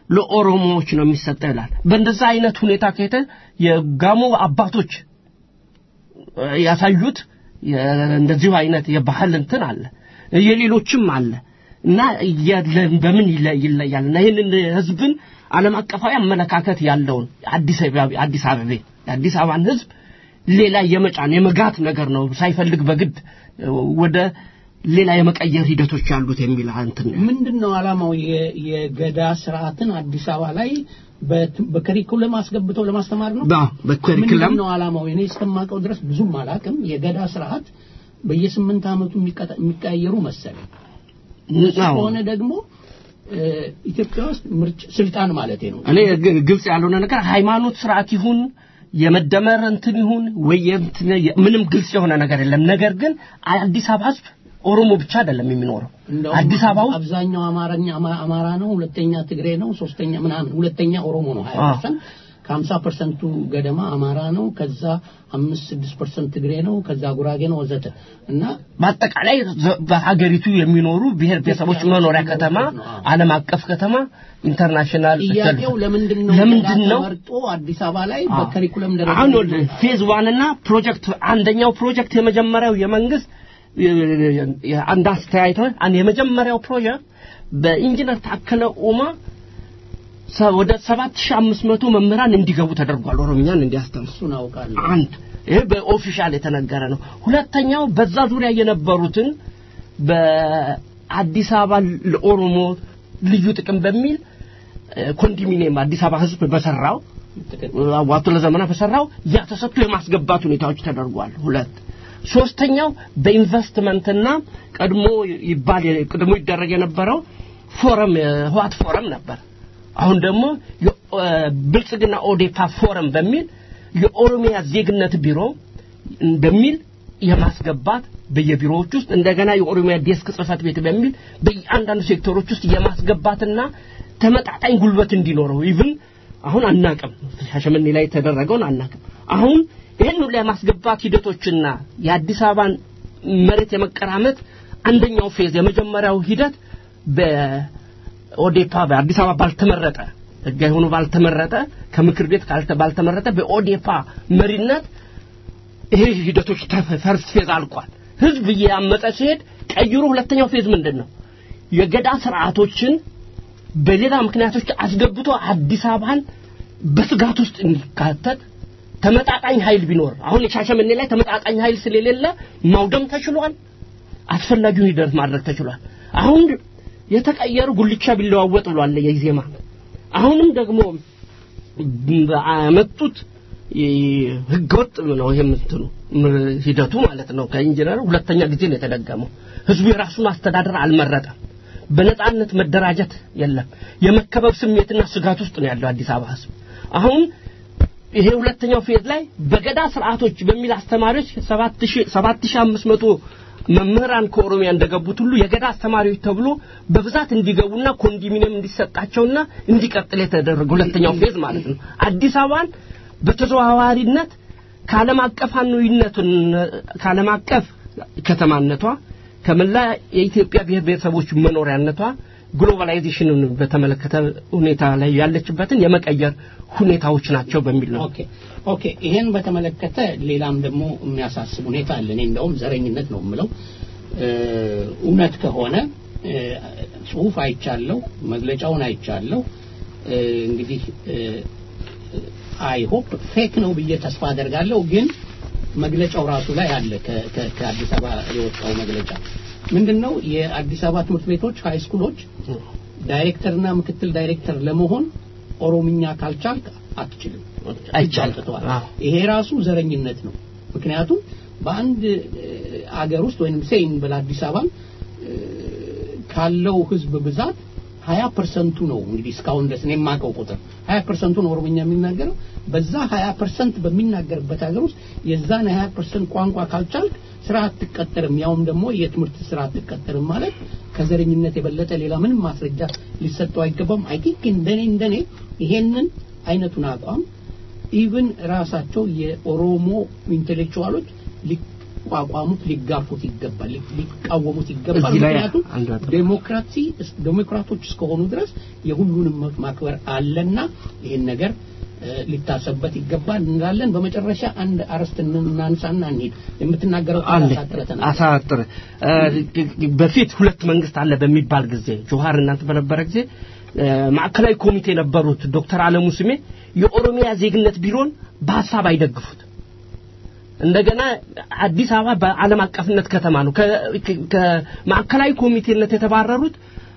ለኦሮሞዎች ነው የሚሰጠው ይላል። በእንደዛ አይነት ሁኔታ ከሄደ የጋሞ አባቶች እ፣ ያሳዩት የ- እንደዚሁ አይነት የባህል እንትን አለ፣ የሌሎችም አለ እና እያለ- በምን ይለ- ይለያል እና ይህንን ህዝብን ዓለም አቀፋዊ አመለካከት ያለውን አዲስ አበባ አዲስ አበባ የአዲስ አበባን ህዝብ ሌላ የመጫን የመጋት ነገር ነው ሳይፈልግ በግድ እ፣ ወደ ሌላ የመቀየር ሂደቶች ያሉት የሚል እንትን ነው። ምንድን ነው ዓላማው? የ- የገዳ ስርዓትን አዲስ አበባ ላይ በት- በከሪኩለም አስገብተው ለማስተማር ነው። ባ- በከሪኩለም ምንድን ነው ዓላማው? እኔ እስከማውቀው ድረስ ብዙም አላውቅም። የገዳ ስርዓት በየስምንት ዓመቱ የሚቀጠ- የሚቀያየሩ መሰለኝ። እሱ አዎ። ከሆነ ደግሞ እ፣ ኢትዮጵያ ውስጥ ምርጭ ስልጣን ማለት ነው። እኔ ግ- ግልጽ ያልሆነ ነገር ሃይማኖት ስርዓት ይሁን የመደመር እንትን ይሁን ወይ የእንትን የ- ምንም ግልጽ የሆነ ነገር የለም። ነገር ግን አዲስ አበባ ህዝብ ኦሮሞ ብቻ አይደለም የሚኖረው እንደውም አዲስ አበባ ውስጥ አብዛኛው አማርኛ አማ- አማራ ነው፣ ሁለተኛ ትግሬ ነው፣ ሶስተኛ ምናምን፣ ሁለተኛ ኦሮሞ ነው 20% ከሀምሳ ፐርሰንቱ ገደማ አማራ ነው። ከዛ አምስት ስድስት ፐርሰንት ትግሬ ነው። ከዛ ጉራጌ ነው ወዘተ እና በአጠቃላይ ዘ- በሀገሪቱ የሚኖሩ ብሔር ብሔረሰቦች መኖሪያ ከተማ ዓለም አቀፍ ከተማ ኢንተርናሽናል ጥያቄው ለምንድን ነው ለምንድን ገዳ ነው ተመርጦ አዲስ አበባ ላይ በከሪኩለም ደረጃ አሁን ወደ ፌዝ ዋን እና ፕሮጀክት አንደኛው ፕሮጀክት የመጀመሪያው የመንግስት አንድ አስተያየት አንድ የመጀመሪያው ፕሮጀክት በኢንጂነር ታከለ ኡማ ሰ- ወደ 7500 መምህራን እንዲገቡ ተደርጓል። ኦሮምኛን እንዲያስተምሩ እሱን አውቃለሁ። አንድ ይሄ በኦፊሻል የተነገረ ነው። ሁለተኛው በዛ ዙሪያ የነበሩትን በአዲስ አበባ ለኦሮሞ ልዩ ጥቅም በሚል እ፣ ኮንዶሚኒየም አዲስ አበባ ህዝብ በሰራው አዋቶ ለዘመናት በሰራው ያ ተሰጥቶ የማስገባት ሁኔታዎች ተደርጓል። ሁለት ሶስተኛው በኢንቨስትመንትና ቀድሞ ይባል ቀድሞ ይደረግ የነበረው ፎረም የህዋት ፎረም ነበር። አሁን ደግሞ የ- እ፣ ብልጽግና ኦዴፓ ፎረም በሚል የኦሮሚያ ዜግነት ቢሮ በሚል የማስገባት በየቢሮዎች ውስጥ እንደገና የኦሮሚያ ዴስክ ጽህፈት ቤት በሚል በየአንዳንዱ ሴክተሮች ውስጥ የማስገባትና ተመጣጣኝ ጉልበት እንዲኖረው ኢቭን አሁን አናቅም ሻሸመኔ ላይ የተደረገውን አናቅም አሁን ይህን ሁሉ የማስገባት ሂደቶችና የአዲስ አበባን መሬት የመቀራመት አንደኛው ፌዝ የመጀመሪያው ሂደት በኦዴፓ በአዲስ አበባ ባልተመረጠ ህጋዊ ሆኖ ባልተመረጠ ከምክር ቤት ካልተ- ባልተመረጠ በኦዴፓ መሪነት ይሄ ሂደቶች ተፈ- ፈርስት ፌዝ አልቋል። ህዝብ እያመጠ ሲሄድ ቀይሮ ሁለተኛው ፌዝ ምንድን ነው? የገዳ ስርዓቶችን በሌላ ምክንያቶች አስገብቶ አዲስ አበባን በስጋት ውስጥ እንዲካተት ተመጣጣኝ ኃይል ቢኖር አሁን የሻሸመኔ ላይ ተመጣጣኝ ኃይል ስለሌለ ማውደም ተችሏል። አስፈላጊውን ሂደት ማድረግ ተችሏል። አሁን የተቀየሩ ጉልቻ ቢለዋወጥ ብሏል የኢዜማ አሁንም ደግሞ በመጡት ህገወጥ ነው ይሄ ምትሉ ሂደቱ ማለት ነው። ከኢንጂነር ሁለተኛ ጊዜ ነው የተደገመው። ህዝቡ የራሱን አስተዳደር አልመረጠም። በነጻነት መደራጀት የለም። የመከበብ ስሜትና ስጋት ውስጥ ነው ያለው አዲስ አበባ ህዝብ። አሁን ይሄ ሁለተኛው ፌዝ ላይ በገዳ ስርዓቶች በሚል አስተማሪዎች 7500 መምህራን ከኦሮሚያ እንደገቡት ሁሉ የገዳ አስተማሪዎች ተብሎ በብዛት እንዲገቡና ኮንዶሚኒየም እንዲሰጣቸውና እንዲቀጥል የተደረገ ሁለተኛው ፌዝ ማለት ነው። አዲስ አበባን በተዘዋዋሪነት ከዓለም አቀፋዊነቱን ከዓለም አቀፍ ከተማነቷ ከመላ የኢትዮጵያ ብሔር ብሔረሰቦች መኖሪያነቷ ግሎባላይዜሽንን በተመለከተ ሁኔታ ላይ ያለችበትን የመቀየር ሁኔታዎች ናቸው በሚል ነው። ኦኬ ኦኬ። ይሄን በተመለከተ ሌላም ደግሞ የሚያሳስብ ሁኔታ አለ። እኔ እንደውም ዘረኝነት ነው የምለው። እ፣ እውነት ከሆነ እ፣ ጽሁፍ አይቻለሁ፣ መግለጫውን አይቻለሁ። እ፣ እንግዲህ አይ ሆፕ ፌክ ነው ብዬ ተስፋ አደርጋለሁ። ግን መግለጫው ራሱ ላይ አለ ከ- ከ- ከአዲስ አበባ የወጣው መግለጫ ምንድን ነው? የአዲስ አበባ ትምህርት ቤቶች ሃይ ስኩሎች ዳይሬክተርና ምክትል ዳይሬክተር ለመሆን ኦሮምኛ ካልቻልክ አትችልም አይቻልም። አውጥተዋል። አዎ። ይሄ ራሱ ዘረኝነት ነው። ምክንያቱም በአንድ እ፣ አገር ውስጥ ወይም ሴይን በአዲስ አበባ ካለው ህዝብ ብዛት ሀያ ፐርሰንቱ ነው እንግዲህ እስካሁን ድረስ እኔ የማውቀው ቁጥር ሀያ ፐርሰንቱ ነው ኦሮምኛ የሚናገረው። በዛ ሀያ ፐርሰንት በሚናገርበት ሀገር ውስጥ የዛን ሀያ ፐርሰንት ቋንቋ ካልቻልክ ስራ አትቀጠርም፣ ያውም ደግሞ የትምህርት ስራ አትቀጠርም ማለት ከዘረኝነት የበለጠ ሌላ ምንም ማስረጃ ሊሰጠው አይገባም። አይ ቲንክ እንደኔ እንደኔ ይሄንን አይነቱን አቋም ኢቭን ራሳቸው የኦሮሞ ኢንቴሌክቹዋሎች ሊ- ሊቋቋሙት ሊጋፉት ይገባል ሊ- ሊቃወሙት ይገባል እዚህ ላይ ምክንያቱም አንድ ነጥብ። ዴሞክራሲ ዴሞክራቶች እስከሆኑ ድረስ የሁሉንም መብት ማክበር አለና ይህን ነገር እ፣ ሊታሰብበት ይገባል እንላለን በመጨረሻ አንድ አርዕስት እናንሳና እንሂድ የምትናገረው አለ አሳጥረተናል አሳጥር በፊት ሁለት መንግስት አለ በሚባል ጊዜ ጆሃር እናንተ በነበረ ጊዜ እ፣ ማዕከላዊ ኮሚቴ የነበሩት ዶክተር አለሙ ስሜ የኦሮሚያ ዜግነት ቢሮን በሀሳብ አይደግፉት እንደገና አዲስ አበባ በዓለም አቀፍነት ከተማ ነው ከ- ከ- ከማዕከላዊ ኮሚቴነት የተባረሩት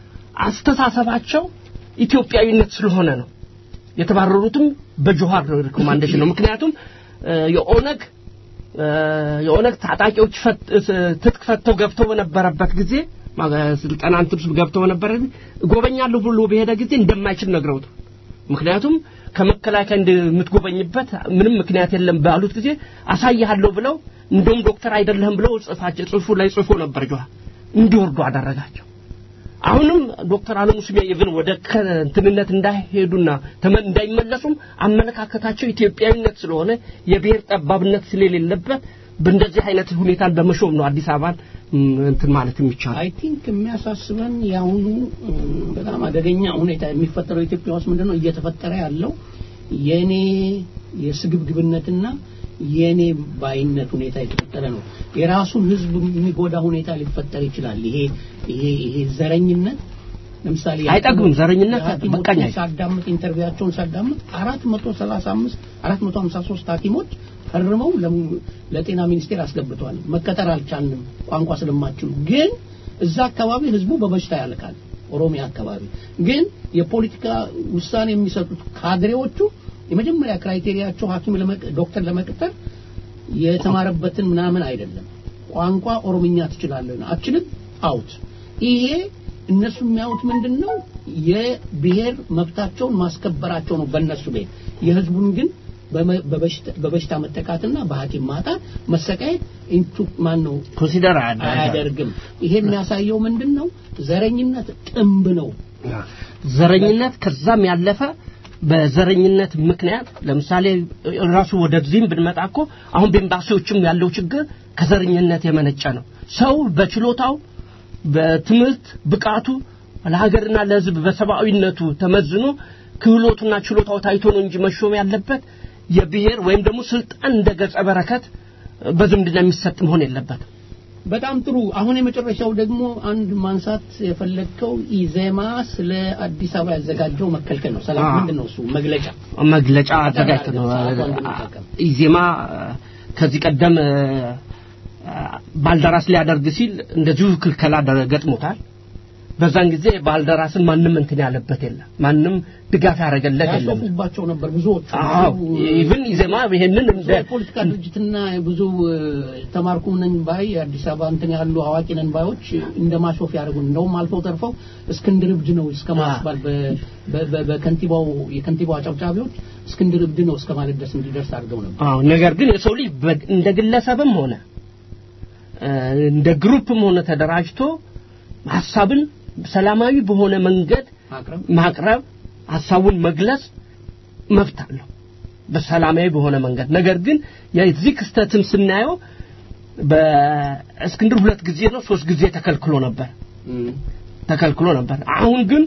አስተሳሰባቸው ኢትዮጵያዊነት ስለሆነ ነው የተባረሩትም በጆሃር ሪኮማንዴሽን ነው ምክንያቱም እ፣ የኦነግ እ፣ የኦነግ ታጣቂዎች ፈት- እ፣ ትጥቅ ፈተው ገብተው በነበረበት ጊዜ ማ- ስልጠና እንትን ውስጥ ገብተው በነበረ ጊዜ እጎበኛለሁ ብሎ በሄደ ጊዜ እንደማይችል ነግረውት ምክንያቱም ከመከላከያ እንደምትጎበኝበት ምንም ምክንያት የለም ባሉት ጊዜ አሳይሃለሁ ብለው እንደውም ዶክተር አይደለህም ብለው ጽፋቸው ጽሁፉ ላይ ጽፎ ነበር ጆሃር እንዲወርዱ አደረጋቸው አሁንም ዶክተር አለሙ ስሜ ኢቭን ወደ ከ- እንትንነት እንዳይሄዱና ተመ- እንዳይመለሱም አመለካከታቸው ኢትዮጵያዊነት ስለሆነ የብሔር ጠባብነት ስለሌለበት በእንደዚህ አይነት ሁኔታን በመሾም ነው አዲስ አበባን ም፣ እንትን ማለት የሚቻለው አይ ቲንክ የሚያሳስበን የአሁኑ እም፣ በጣም አደገኛ ሁኔታ የሚፈጠረው ኢትዮጵያ ውስጥ ምንድን ነው እየተፈጠረ ያለው የኔ የስግብግብነትና የኔ ባይነት ሁኔታ የተፈጠረ ነው። የራሱን ሕዝብ የሚጎዳ ሁኔታ ሊፈጠር ይችላል። ይሄ ይሄ ይሄ ዘረኝነት ለምሳሌ አይጠግብም። ዘረኝነት የሐኪሞችን በቃኝ አይልም። ሳዳምጥ ኢንተርቪዋቸውን ሳዳምጥ 435 453 ሐኪሞች ፈርመው ለም- ለጤና ሚኒስቴር አስገብተዋል። መቀጠር አልቻልንም ቋንቋ ስለማችሉ። ግን እዛ አካባቢ ህዝቡ በበሽታ ያልቃል። ኦሮሚያ አካባቢ ግን የፖለቲካ ውሳኔ የሚሰጡት ካድሬዎቹ የመጀመሪያ ክራይቴሪያቸው ሐኪም ለመቅ- ዶክተር ለመቅጠር የተማረበትን ምናምን አይደለም። ቋንቋ ኦሮምኛ ትችላለህ አችልም አውት። ይሄ እነሱ የሚያዩት ምንድን ነው? የብሔር መብታቸውን ማስከበራቸው ነው በእነሱ ቤት። የህዝቡን ግን በመ- በበሽታ- በበሽታ መጠቃትና በሐኪም ማጣት መሰቃየት ኢንቱ ማን ነው ኮንሲደር አያደርግም አያደርግም። ይሄ የሚያሳየው ምንድን ነው? ዘረኝነት ጥንብ ነው። ዘረኝነት ከዛም ያለፈ በዘረኝነት ምክንያት ለምሳሌ ራሱ ወደዚህም ብንመጣ እኮ አሁን በኤምባሲዎችም ያለው ችግር ከዘረኝነት የመነጨ ነው። ሰው በችሎታው በትምህርት ብቃቱ ለሀገርና ለሕዝብ በሰብአዊነቱ ተመዝኖ ክህሎቱና ችሎታው ታይቶ ነው እንጂ መሾም ያለበት የብሔር ወይም ደግሞ ስልጣን እንደ ገጸ በረከት በዝምድና የሚሰጥ መሆን የለበትም። በጣም ጥሩ። አሁን የመጨረሻው ደግሞ አንድ ማንሳት የፈለግከው ኢዜማ ስለ አዲስ አበባ ያዘጋጀው መከልከል ነው። ሰላም አዎ። ምንድን ነው እሱ መግለጫ? መግለጫ አዘጋጅቶ ነው ሰዓቷን ብንጠቀም። ኢዜማ ከዚህ ቀደም እ፣ ባልደራስ ሊያደርግ ሲል እንደዚሁ ክልከላ ደ- ገጥሞታል። በዛን ጊዜ ባልደራስን ማንም እንትን ያለበት የለም፣ ማንም ድጋፍ ያደረገለት የለም። ያሾፉባቸው ነበር ብዙዎቹ። አዎ ብዙ- ኢቭን ኢዜማ ይሄንን ብዙ እንደ የፖለቲካ ድርጅትና ብዙ እ፣ ተማርኩ ነን ባይ አዲስ አበባ እንትን ያሉ አዋቂ ነን ባዮች እንደ ማሾፍ ያደርጉ እንደውም አልፈው ተርፈው እስክንድር እብድ ነው እስከ ማስባል በ- በ- በ- በከንቲባው የከንቲባው አጨብጫቢዎች እስክንድር እብድ ነው እስከ ማለት ድረስ እንዲደርስ አድርገው ነበር። አዎ ነገር ግን የሰው ልጅ በ- እንደ ግለሰብም ሆነ እ፣ እንደ ግሩፕም ሆነ ተደራጅቶ ሀሳብን ሰላማዊ በሆነ መንገድ ማቅረብ ማቅረብ ሀሳቡን መግለጽ መብት አለው በሰላማዊ በሆነ መንገድ ነገር ግን የዚህ ክስተትን ስናየው በእስክንድር ሁለት ጊዜ ነው ሶስት ጊዜ ተከልክሎ ነበር ተከልክሎ ነበር አሁን ግን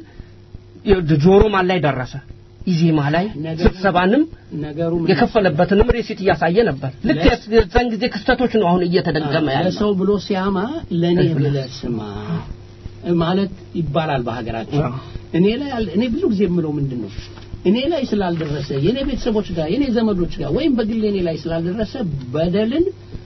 ጆሮ ማን ላይ ደረሰ ኢዜማ ላይ ነገሩ- ስብሰባንም ነገሩ ምን የከፈለበትንም ሬሲት እያሳየ ነበር ልክ ለስ- የዛን ጊዜ ክስተቶች ነው አሁን እየተደገመ ያለው ለሰው ብሎ ሲያማ ለኔ ለህዝብ ብለህ ስማ ማለት ይባላል በሀገራችን። አዎ። እኔ ላይ አል- እኔ ብዙ ጊዜ የምለው ምንድን ነው እኔ ላይ ስላልደረሰ የኔ ቤተሰቦች ጋር የኔ ዘመዶች ጋር ወይም በግል እኔ ላይ ስላልደረሰ በደልን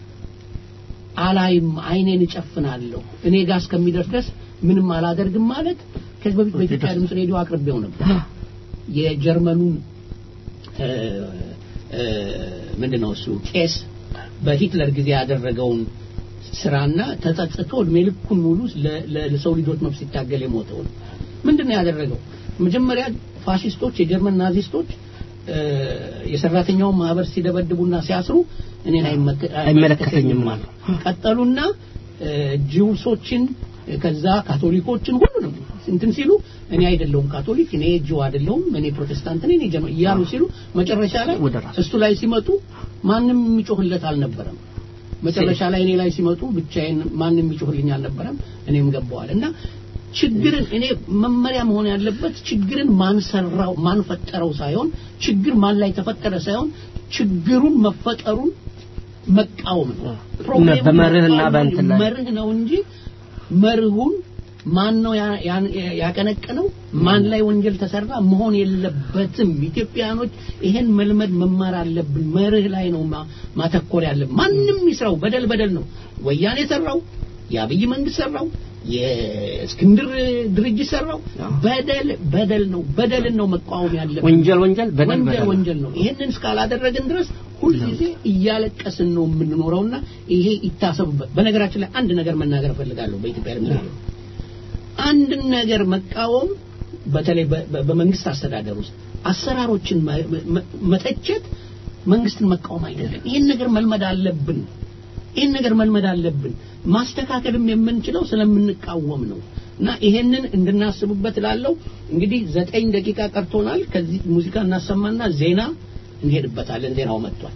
አላይም፣ አይኔን እጨፍናለሁ። እኔ ጋር እስከሚደርስ ድረስ ምንም አላደርግም ማለት ከዚህ በፊት በኢትዮጵያ ድምፅ ሬዲዮ አቅርቤው ነበር። የጀርመኑን እ፣ እ፣ ምንድነው እሱ ቄስ በሂትለር ጊዜ ያደረገውን ስራና ተጸጽቶ እድሜ ልኩን ሙሉ ለ- ለ- ለሰው ልጆች መብት ሲታገል የሞተውን ምንድነው ያደረገው? መጀመሪያ ፋሽስቶች የጀርመን ናዚስቶች እ፣ የሰራተኛውን ማህበር ሲደበድቡና ሲያስሩ እኔን አይመከ- አይመለከተኝም አሉ። ቀጠሉና እ፣ ጂውሶችን ከዛ ካቶሊኮችን ሁሉንም እንትን ሲሉ እኔ አይደለሁም ካቶሊክ እኔ ጂው አይደለሁም እኔ ፕሮቴስታንት ነኝ እኔ ጀርመን እያሉ ሲሉ መጨረሻ ላይ ወደ ራሱ። እሱ ላይ ሲመጡ ማንም የሚጮህለት አልነበረም መጨረሻ ላይ እኔ ላይ ሲመጡ ብቻዬን ማንም ይጮህልኝ አልነበረም እኔም ገባዋል እና ችግርን እኔ መመሪያ መሆን ያለበት ችግርን ማን ሰራው ማን ፈጠረው ሳይሆን ችግር ማን ላይ ተፈጠረ ሳይሆን ችግሩን መፈጠሩን መቃወም ነው ፕሮብሌሙ በመርህና መቃወም በእንትን ላይ መርህ ነው እንጂ መርሁን ማን ነው ያ- ያን- ያቀነቀነው ማን ላይ ወንጀል ተሰራ መሆን የለበትም ኢትዮጵያኖች ይሄን መልመድ መማር አለብን መርህ ላይ ነው ማ- ማተኮር ያለብን ማንም ይስራው በደል በደል ነው ወያኔ ሰራው የአብይ መንግስት ሰራው የእስክንድር ድርጅት ሰራው በደል በደል ነው በደልን ነው መቃወም ያለብን ወንጀል ወንጀል በደል ወንጀል በደል ወንጀል ነው ይሄንን እስካላደረግን ድረስ ሁልጊዜ እያለቀስን ነው የምንኖረውና ይሄ ይታሰቡበት በነገራችን ላይ አንድ ነገር መናገር እፈልጋለሁ በኢትዮጵያ ድምፅ ሬዲዮ አንድን ነገር መቃወም በተለይ በ- በ- በመንግስት አስተዳደር ውስጥ አሰራሮችን መ- መ- መተቸት መንግስትን መቃወም አይደለም ይህን ነገር መልመድ አለብን ይህን ነገር መልመድ አለብን ማስተካከልም የምንችለው ስለምንቃወም ነው እና ይሄንን እንድናስቡበት ላለው እንግዲህ ዘጠኝ ደቂቃ ቀርቶናል ከዚህ ሙዚቃ እናሰማና ዜና እንሄድበታለን ዜናው መጥቷል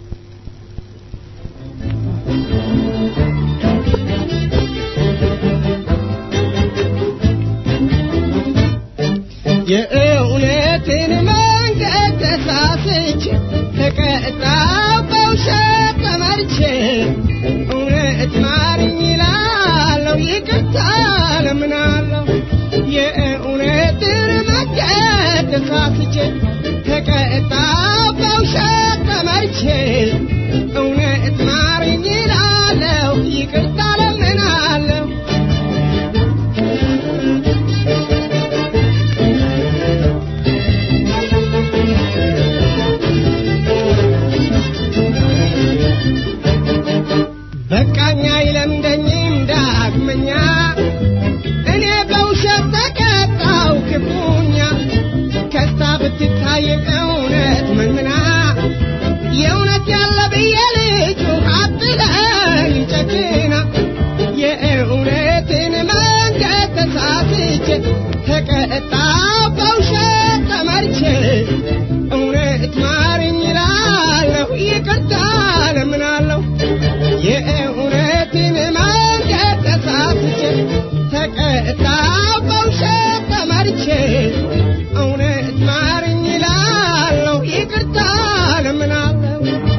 የእውነትን መንገድ ተሳስቼ ተቀጣው በውሸት ተመርቼ እውነት ማርኝ ይላለው ይቅርታ ለምናለው የእውነትን መንገድ ተሳስቼ ተቀጣው በውሸት ተመርቼ እውነት ማርኝ ይላለው ይቅርታ ለምናለው በቃኛ ይለምደኝም ዳግመኛ እኔ በውሸት ተቀጣው ክፉኛ ከስታ ብትታይም እውነት መንምና የእውነት ያለ ብዬ ልጁ አትለኝ ጨክና የእውነትን መንገድ ተሳስቼ ተቀጣው በውሸት ተመርቼ እውነት ማርኝ ይላለሁ ይቅርታ ለምናለሁ የእውነትን መንገድ ተሳስቼ ተቀጣው በውሸት ተመርቼ እውነት ማርኝ ይላለሁ ይቅርታ ለምናለሁ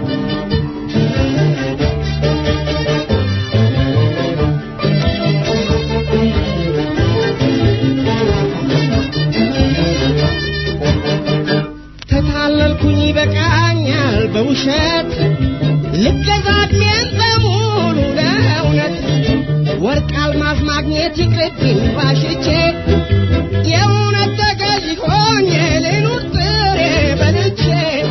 ተታለልኩኝ በቃኛል በውሸት ልገዛድሜን በሙሉ ለእውነት ወርቅ አልማዝ ማግኘት ይቅርብኝ ባሽቼ የእውነት ተገዥ ሆኜ ልኑር ጥሬ በልቼ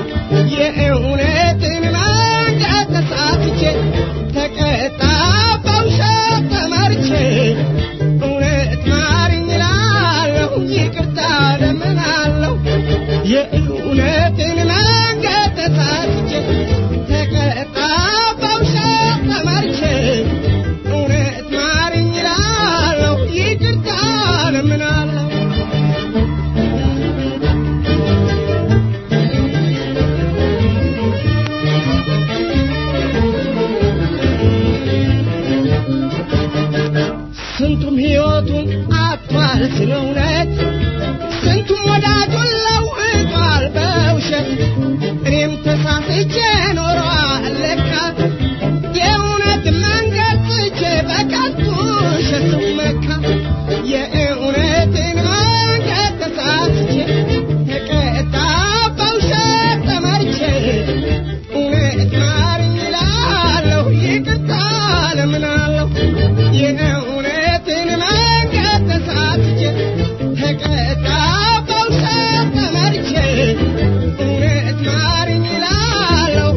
የእውነትን መንገድ ተሳትቼ ተቀጣ በውሸት ተመርቼ እውነት ማርኝ እላለሁ ይቅርታ ለምናለሁ የእውነትን መንገድ ተሳትቼ ተቀጣ በውሸት ተመርቼ እውነት ማርኝ እላለሁ ይቅርታ ለምናለሁ ስንቱም ሕይወቱን አጥቷል ስለ እውነት ስንቱም ወዳጁን ለውጧል በውሸት እኔም ተሳስቼ ኖሯል ለካ የእውነት መንገድ ትቼ በከንቱ ውሸት ስመካ የእውነትን መንገድ ተሳስቼ ተቀጣ በውሸት ተመርቼ እውነት ማርኝ እላለሁ ይቅርታ ለምናለሁ የእውነትን መንገድ ተሳትቼ ተቀጣ በውሸት ተመርቼ እውነት ማርኝ እላለሁ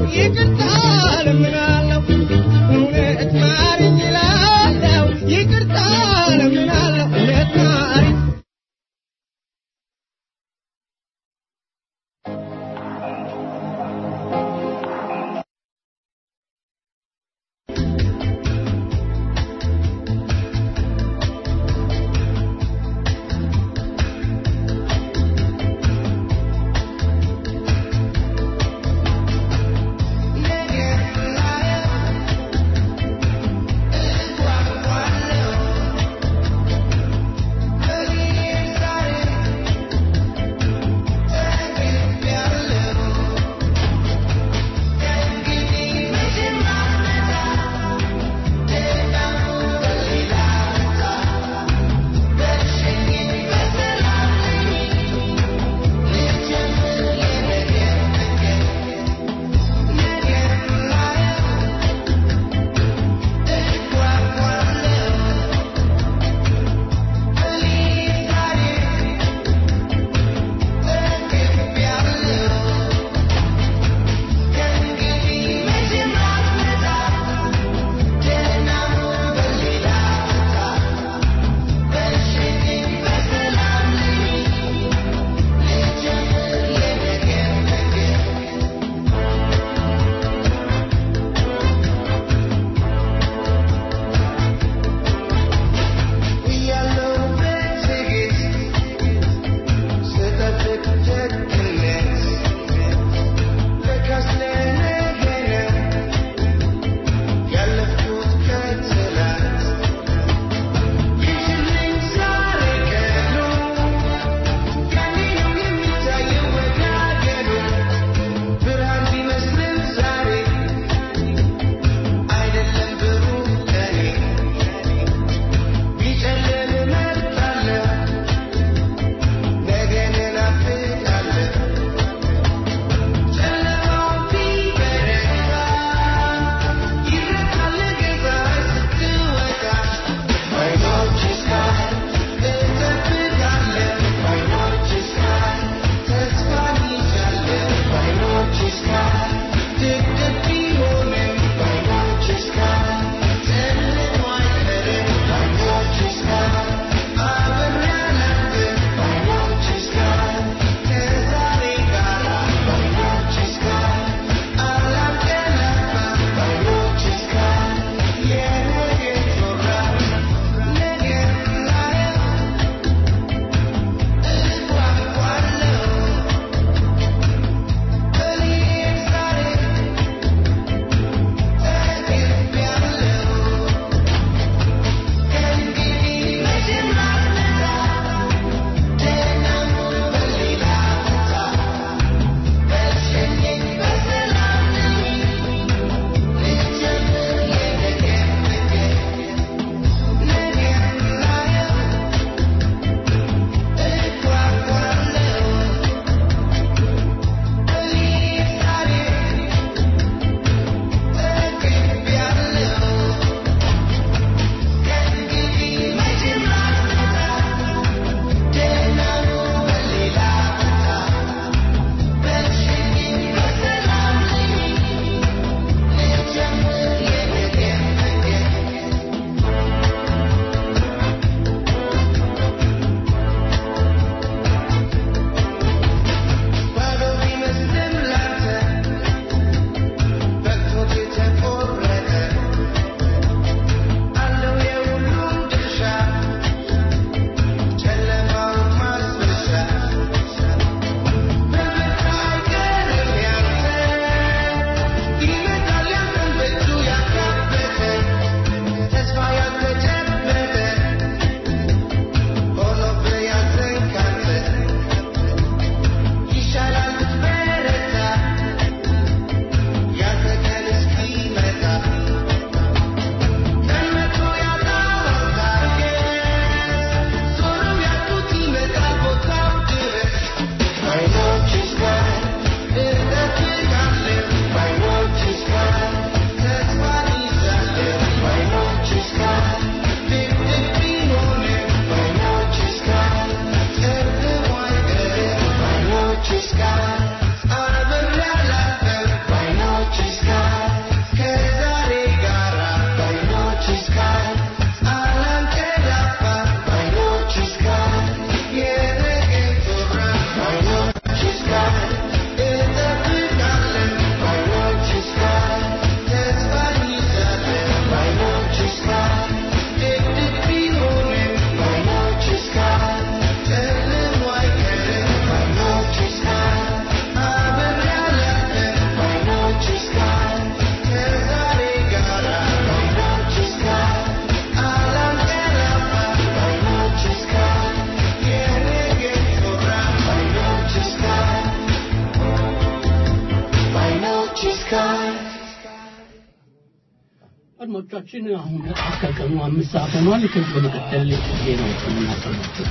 አድማጮቻችን አሁን ከቀኑ አምስት ሰዓት ሆኗል። ከዚህ በመቀጠል ዜናዎችን እናሰማቸው።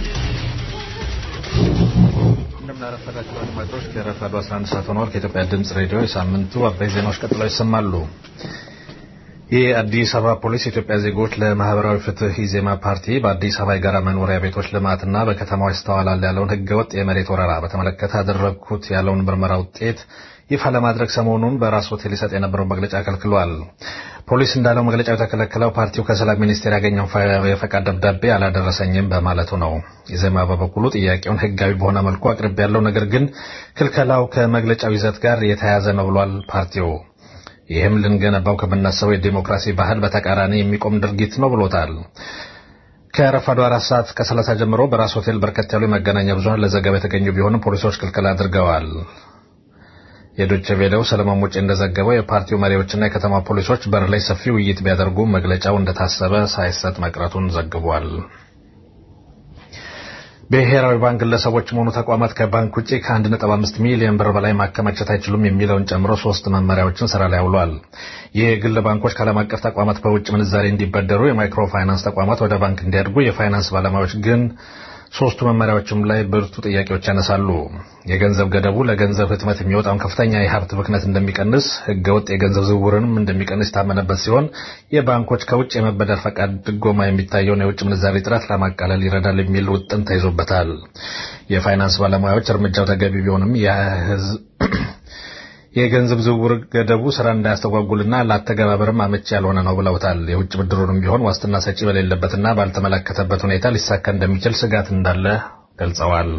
እንደምናረፈዳቸው አድማጮች ከረፋዱ 11 ሰዓት ሆኗል። ከኢትዮጵያ ድምፅ ሬዲዮ የሳምንቱ አበይ ዜናዎች ቀጥለው ይሰማሉ። የአዲስ አበባ ፖሊስ የኢትዮጵያ ዜጎች ለማህበራዊ ፍትህ ኢዜማ ፓርቲ በአዲስ አበባ የጋራ መኖሪያ ቤቶች ልማትና በከተማዋ ይስተዋላል ያለውን ህገወጥ የመሬት ወረራ በተመለከተ አደረግኩት ያለውን ምርመራ ውጤት ይፋ ለማድረግ ሰሞኑን በራስ ሆቴል ሊሰጥ የነበረውን መግለጫ ከልክሏል። ፖሊስ እንዳለው መግለጫው የተከለከለው ፓርቲው ከሰላም ሚኒስቴር ያገኘውን የፈቃድ ደብዳቤ አላደረሰኝም በማለቱ ነው። ኢዜማ በበኩሉ ጥያቄውን ህጋዊ በሆነ መልኩ አቅርቤ ያለው ነገር ግን ክልከላው ከመግለጫው ይዘት ጋር የተያያዘ ነው ብሏል ፓርቲው። ይህም ልንገነባው ከምናስበው የዲሞክራሲ ባህል በተቃራኒ የሚቆም ድርጊት ነው ብሎታል። ከረፋዱ አራት ሰዓት ከሰላሳ ጀምሮ በራስ ሆቴል በርከት ያሉ የመገናኛ ብዙኃን ለዘገባ የተገኙ ቢሆንም ፖሊሶች ክልክል አድርገዋል። የዶቼ ቬለው ሰለሞን ሙጬ እንደዘገበው የፓርቲው መሪዎችና የከተማ ፖሊሶች በር ላይ ሰፊ ውይይት ቢያደርጉም መግለጫው እንደታሰበ ሳይሰጥ መቅረቱን ዘግቧል። ብሔራዊ ባንክ ግለሰቦችም ሆኑ ተቋማት ከባንክ ውጭ ከ1.5 ሚሊዮን ብር በላይ ማከማቸት አይችሉም የሚለውን ጨምሮ ሶስት መመሪያዎችን ስራ ላይ አውሏል። ይህ የግል ባንኮች ከዓለም አቀፍ ተቋማት በውጭ ምንዛሬ እንዲበደሩ፣ የማይክሮ ፋይናንስ ተቋማት ወደ ባንክ እንዲያድጉ፣ የፋይናንስ ባለሙያዎች ግን ሶስቱ መመሪያዎችም ላይ ብርቱ ጥያቄዎች ያነሳሉ። የገንዘብ ገደቡ ለገንዘብ ህትመት የሚወጣውን ከፍተኛ የሀብት ብክነት እንደሚቀንስ፣ ህገወጥ የገንዘብ ዝውውርንም እንደሚቀንስ የታመነበት ሲሆን የባንኮች ከውጭ የመበደር ፈቃድ ድጎማ የሚታየውን የውጭ ምንዛሬ እጥረት ለማቃለል ይረዳል የሚል ውጥን ተይዞበታል። የፋይናንስ ባለሙያዎች እርምጃው ተገቢ ቢሆንም የገንዘብ ዝውውር ገደቡ ስራ እንዳያስተጓጉልና ለአተገባበርም አመቺ ያልሆነ ነው ብለውታል። የውጭ ብድሩንም ቢሆን ዋስትና ሰጪ በሌለበትና ባልተመለከተበት ሁኔታ ሊሳካ እንደሚችል ስጋት እንዳለ ገልጸዋል።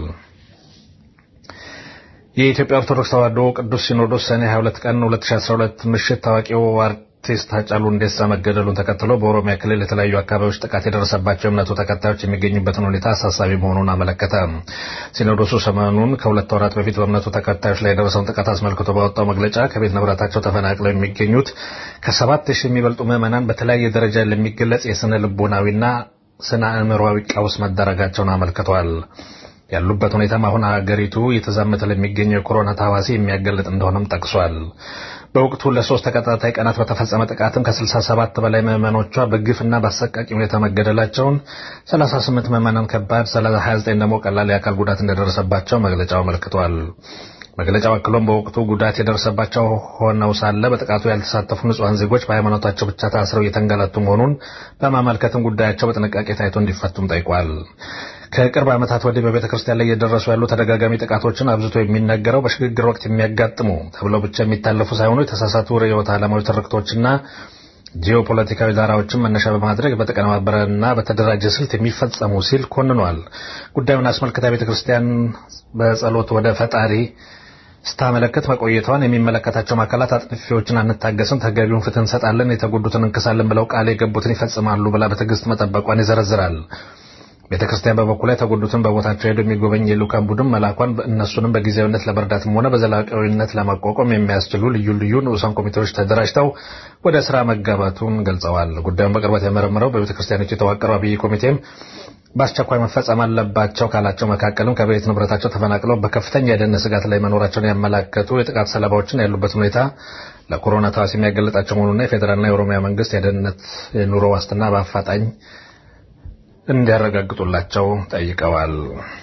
የኢትዮጵያ ኦርቶዶክስ ተዋሕዶ ቅዱስ ሲኖዶስ ሰኔ 22 ቀን 2012 ምሽት ታዋቂው አርቲስት ሃጫሉ ሁንዴሳ መገደሉን ተከትሎ በኦሮሚያ ክልል የተለያዩ አካባቢዎች ጥቃት የደረሰባቸው እምነቱ ተከታዮች የሚገኙበትን ሁኔታ አሳሳቢ መሆኑን አመለከተ። ሲኖዶሱ ሰሞኑን ከሁለት ወራት በፊት በእምነቱ ተከታዮች ላይ የደረሰውን ጥቃት አስመልክቶ ባወጣው መግለጫ ከቤት ንብረታቸው ተፈናቅለው የሚገኙት ከሰባት ሺህ የሚበልጡ ምዕመናን በተለያየ ደረጃ ለሚገለጽ የስነ ልቦናዊና ስነ አእምሮዊ ቀውስ መዳረጋቸውን አመልክቷል። ያሉበት ሁኔታም አሁን ሀገሪቱ እየተዛመተ ለሚገኘው የኮሮና ታዋሲ የሚያገለጥ እንደሆነም ጠቅሷል። በወቅቱ ለሶስት ተከታታይ ቀናት በተፈጸመ ጥቃትም ከ67 በላይ ምዕመኖቿ በግፍና በአሰቃቂ ሁኔታ መገደላቸውን፣ 38 ምዕመናን ከባድ፣ 29 ደግሞ ቀላል የአካል ጉዳት እንደደረሰባቸው መግለጫው አመልክቷል። መግለጫው አክሎም በወቅቱ ጉዳት የደረሰባቸው ሆነው ሳለ በጥቃቱ ያልተሳተፉ ንጹሐን ዜጎች በሃይማኖታቸው ብቻ ታስረው እየተንገላቱ መሆኑን በማመልከትም ጉዳያቸው በጥንቃቄ ታይቶ እንዲፈቱም ጠይቋል። ከቅርብ ዓመታት ወዲህ በቤተ ክርስቲያን ላይ እየደረሱ ያሉ ተደጋጋሚ ጥቃቶችን አብዝቶ የሚነገረው በሽግግር ወቅት የሚያጋጥሙ ተብለው ብቻ የሚታለፉ ሳይሆኑ የተሳሳቱ ርዕዮተ ዓለማዊ ትርክቶችና ጂኦፖለቲካዊ ዳራዎችን መነሻ በማድረግ በተቀነባበረና በተደራጀ ስልት የሚፈጸሙ ሲል ኮንኗል። ጉዳዩን አስመልክታ ቤተ ክርስቲያን በጸሎት ወደ ፈጣሪ ስታመለክት መቆየቷን የሚመለከታቸው አካላት አጥፊዎችን አንታገስም፣ ተገቢውን ፍትህ እንሰጣለን፣ የተጎዱትን እንክሳለን ብለው ቃል የገቡትን ይፈጽማሉ ብላ በትዕግስት መጠበቋን ይዘረዝራል። ቤተ ክርስቲያን በበኩሏ የተጎዱትን በቦታቸው ሄዶ የሚጎበኝ የልዑካን ቡድን መላኳን እነሱንም በጊዜያዊነት ለመርዳትም ሆነ በዘላቂነት ለማቋቋም የሚያስችሉ ልዩ ልዩ ንዑሳን ኮሚቴዎች ተደራጅተው ወደ ስራ መጋባቱን ገልጸዋል። ጉዳዩን በቅርበት የመረመረው በቤተ ክርስቲያኖች የተዋቀረው አብይ ኮሚቴም በአስቸኳይ መፈጸም አለባቸው ካላቸው መካከልም ከቤት ንብረታቸው ተፈናቅለው በከፍተኛ የደህንነት ስጋት ላይ መኖራቸውን ያመላከቱ የጥቃት ሰለባዎችን ያሉበት ሁኔታ ለኮሮና ተዋሲ የሚያገለጣቸው መሆኑና የፌዴራልና የኦሮሚያ መንግስት የደህንነት የኑሮ ዋስትና በአፋጣኝ እንዲያረጋግጡላቸው ጠይቀዋል።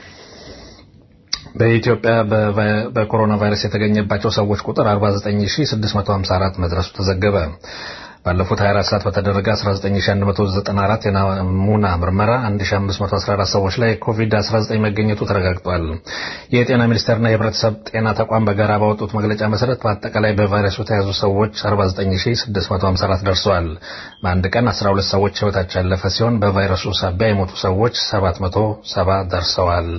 በኢትዮጵያ በኮሮና ቫይረስ የተገኘባቸው ሰዎች ቁጥር 49654 መድረሱ ተዘገበ። ባለፉት 24 ሰዓት በተደረገ 19194 የናሙና ምርመራ 1514 ሰዎች ላይ ኮቪድ-19 መገኘቱ ተረጋግጧል። የጤና ሚኒስቴርና የህብረተሰብ ጤና ተቋም በጋራ ባወጡት መግለጫ መሰረት በአጠቃላይ በቫይረሱ የተያዙ ሰዎች 49654 ደርሰዋል። በአንድ ቀን 12 ሰዎች ህይወታቸው ያለፈ ሲሆን በቫይረሱ ሳቢያ የሞቱ ሰዎች 770 ደርሰዋል።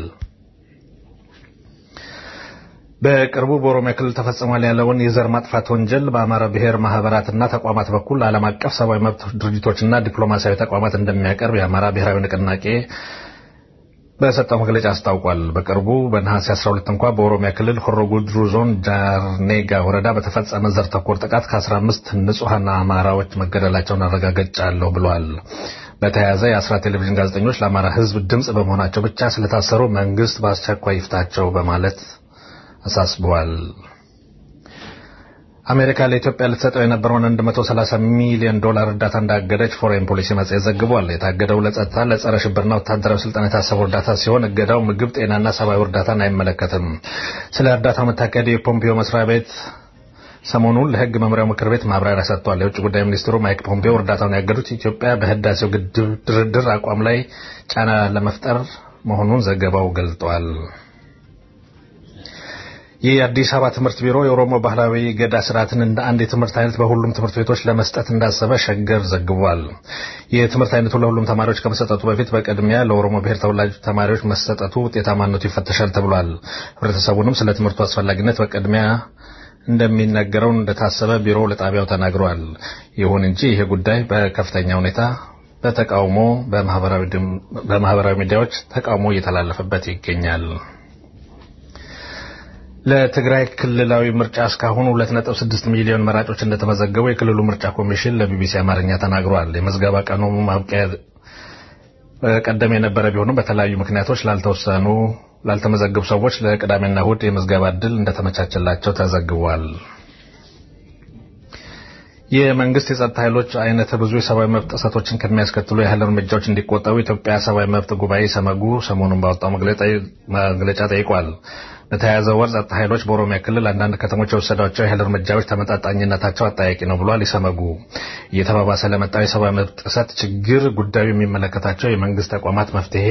በቅርቡ በኦሮሚያ ክልል ተፈጽሟል ያለውን የዘር ማጥፋት ወንጀል በአማራ ብሔር ማህበራትና ተቋማት በኩል ዓለም አቀፍ ሰብአዊ መብት ድርጅቶችና ዲፕሎማሲያዊ ተቋማት እንደሚያቀርብ የአማራ ብሔራዊ ንቅናቄ በሰጠው መግለጫ አስታውቋል። በቅርቡ በነሐሴ 12 እንኳ በኦሮሚያ ክልል ሆሮ ጉድሩ ዞን ጃርኔጋ ወረዳ በተፈጸመ ዘር ተኮር ጥቃት ከ15 ንጹሐን አማራዎች መገደላቸውን አረጋግጫለሁ ብሏል። በተያያዘ የአስራት ቴሌቪዥን ጋዜጠኞች ለአማራ ህዝብ ድምፅ በመሆናቸው ብቻ ስለታሰሩ መንግስት በአስቸኳይ ይፍታቸው በማለት አሳስበዋል። አሜሪካ ለኢትዮጵያ ልትሰጠው የነበረውን 130 ሚሊዮን ዶላር እርዳታ እንዳገደች ፎሬን ፖሊሲ መጽሔት ዘግቧል። የታገደው ለጸጥታ፣ ለጸረ ሽብርና ወታደራዊ ስልጠና የታሰበው እርዳታ ሲሆን እገዳው ምግብ፣ ጤናና ሰብአዊ እርዳታን አይመለከትም። ስለ እርዳታው መታቀድ የፖምፒዮ መስሪያ ቤት ሰሞኑን ለሕግ መምሪያው ምክር ቤት ማብራሪያ ሰጥቷል። የውጭ ጉዳይ ሚኒስትሩ ማይክ ፖምፒዮ እርዳታውን ያገዱት ኢትዮጵያ በህዳሴው ግድብ ድርድር አቋም ላይ ጫና ለመፍጠር መሆኑን ዘገባው ገልጧል። የአዲስ አበባ ትምህርት ቢሮ የኦሮሞ ባህላዊ ገዳ ስርዓትን እንደ አንድ የትምህርት አይነት በሁሉም ትምህርት ቤቶች ለመስጠት እንዳሰበ ሸገር ዘግቧል። የትምህርት አይነቱ ለሁሉም ተማሪዎች ከመሰጠቱ በፊት በቅድሚያ ለኦሮሞ ብሔር ተወላጅ ተማሪዎች መሰጠቱ ውጤታማነቱ ይፈተሻል ተብሏል። ህብረተሰቡንም ስለ ትምህርቱ አስፈላጊነት በቅድሚያ እንደሚነገረው እንደታሰበ ቢሮው ለጣቢያው ተናግሯል። ይሁን እንጂ ይሄ ጉዳይ በከፍተኛ ሁኔታ በተቃውሞ በማህበራዊ ሚዲያዎች ተቃውሞ እየተላለፈበት ይገኛል። ለትግራይ ክልላዊ ምርጫ እስካሁን 2.6 ሚሊዮን መራጮች እንደተመዘገቡ የክልሉ ምርጫ ኮሚሽን ለቢቢሲ አማርኛ ተናግሯል። የመዝገባ ቀኑ ማብቂያ ቀደም የነበረ ቢሆንም በተለያዩ ምክንያቶች ላልተወሰኑ ላልተመዘገቡ ሰዎች ለቅዳሜና እሁድ የምዝገባ ዕድል እንደተመቻቸላቸው ተዘግቧል። የመንግስት የጸጥታ ኃይሎች አይነተ ብዙ የሰብአዊ መብት ጥሰቶችን ከሚያስከትሉ የኃይል እርምጃዎች እንዲቆጠቡ የኢትዮጵያ ሰብአዊ መብት ጉባኤ ሰመጉ ሰሞኑን ባወጣው መግለጫ ጠይቋል። በተያያዘው ወር ጸጥታ ኃይሎች በኦሮሚያ ክልል አንዳንድ ከተሞች የወሰዷቸው የኃይል እርምጃዎች ተመጣጣኝነታቸው አጠያቂ ነው ብሏል። ኢሰመጉ እየተባባሰ ለመጣው የሰብአዊ መብት ጥሰት ችግር ጉዳዩ የሚመለከታቸው የመንግስት ተቋማት መፍትሄ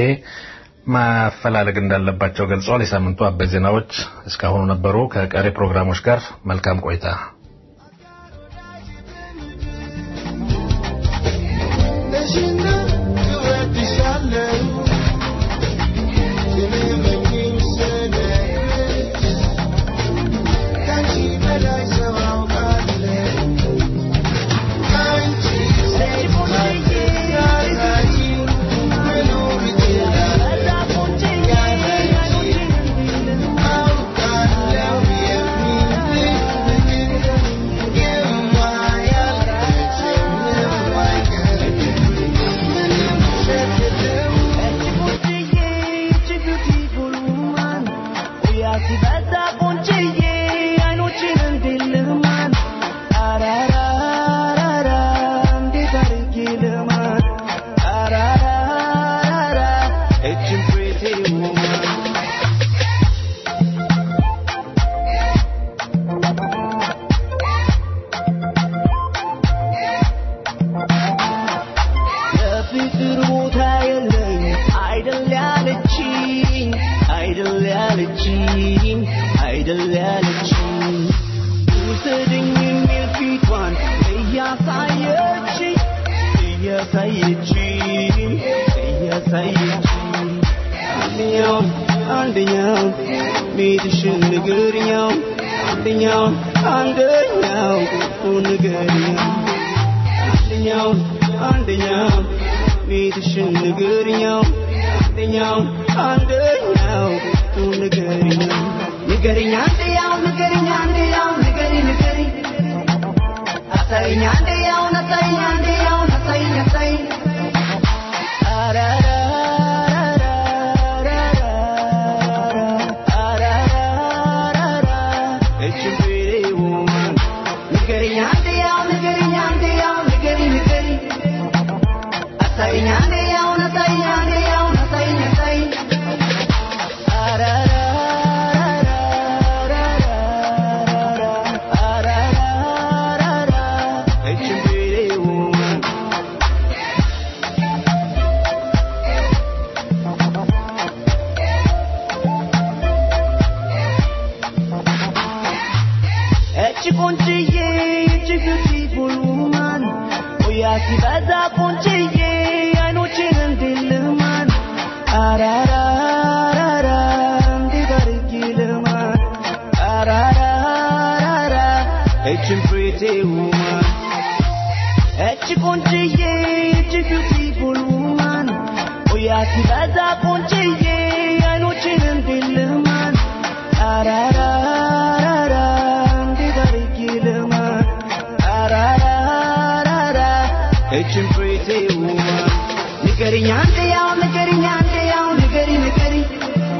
ማፈላለግ እንዳለባቸው ገልጿል። የሳምንቱ አበይት ዜናዎች እስካሁኑ ነበሩ። ከቀሪ ፕሮግራሞች ጋር መልካም ቆይታ።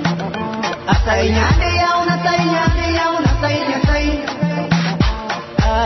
Asay nyande yauna, asay nyande yauna, asay nyasay.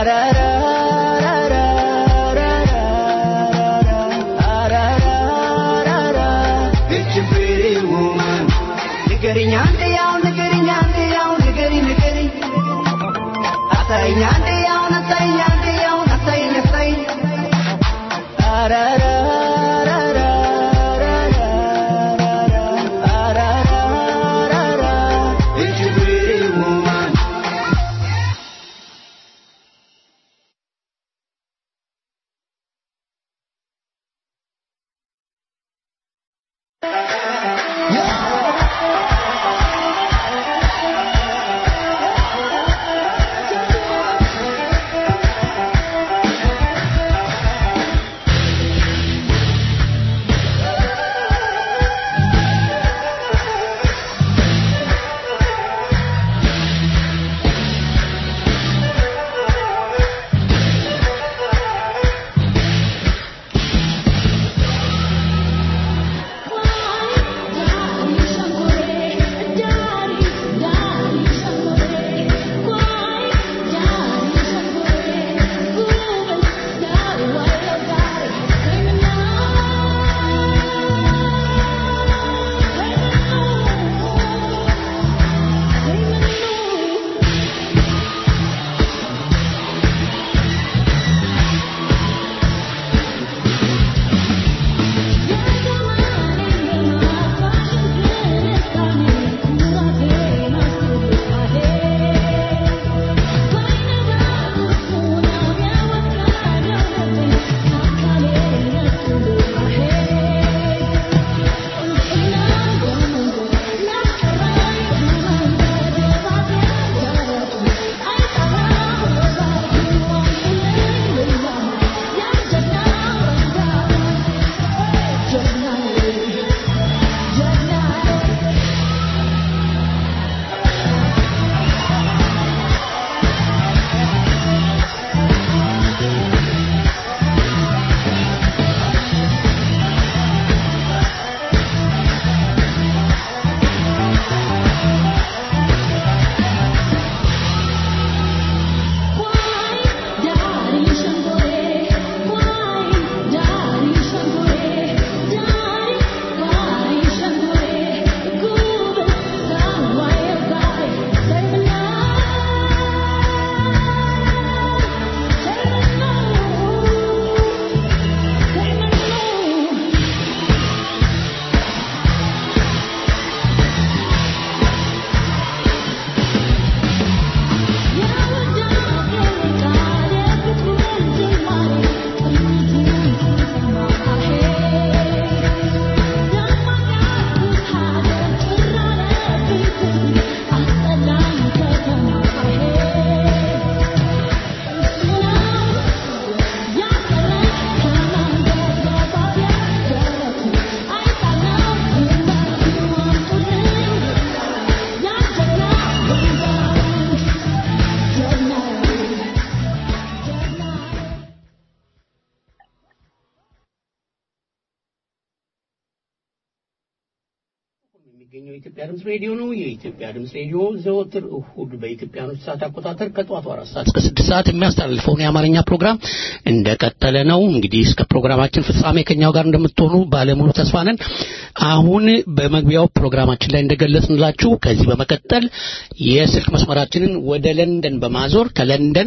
የሚገኘው የኢትዮጵያ ድምፅ ሬዲዮ ነው። የኢትዮጵያ ድምፅ ሬዲዮ ዘወትር እሁድ በኢትዮጵያኖች ሰዓት አቆጣጠር ከጠዋቱ አራት ሰዓት እስከ ስድስት ሰዓት የሚያስተላልፈውን የአማርኛ ፕሮግራም እንደቀጠለ ነው። እንግዲህ እስከ ፕሮግራማችን ፍጻሜ ከኛው ጋር እንደምትሆኑ ባለሙሉ ተስፋ ነን። አሁን በመግቢያው ፕሮግራማችን ላይ እንደገለጽንላችሁ ከዚህ በመቀጠል የስልክ መስመራችንን ወደ ለንደን በማዞር ከለንደን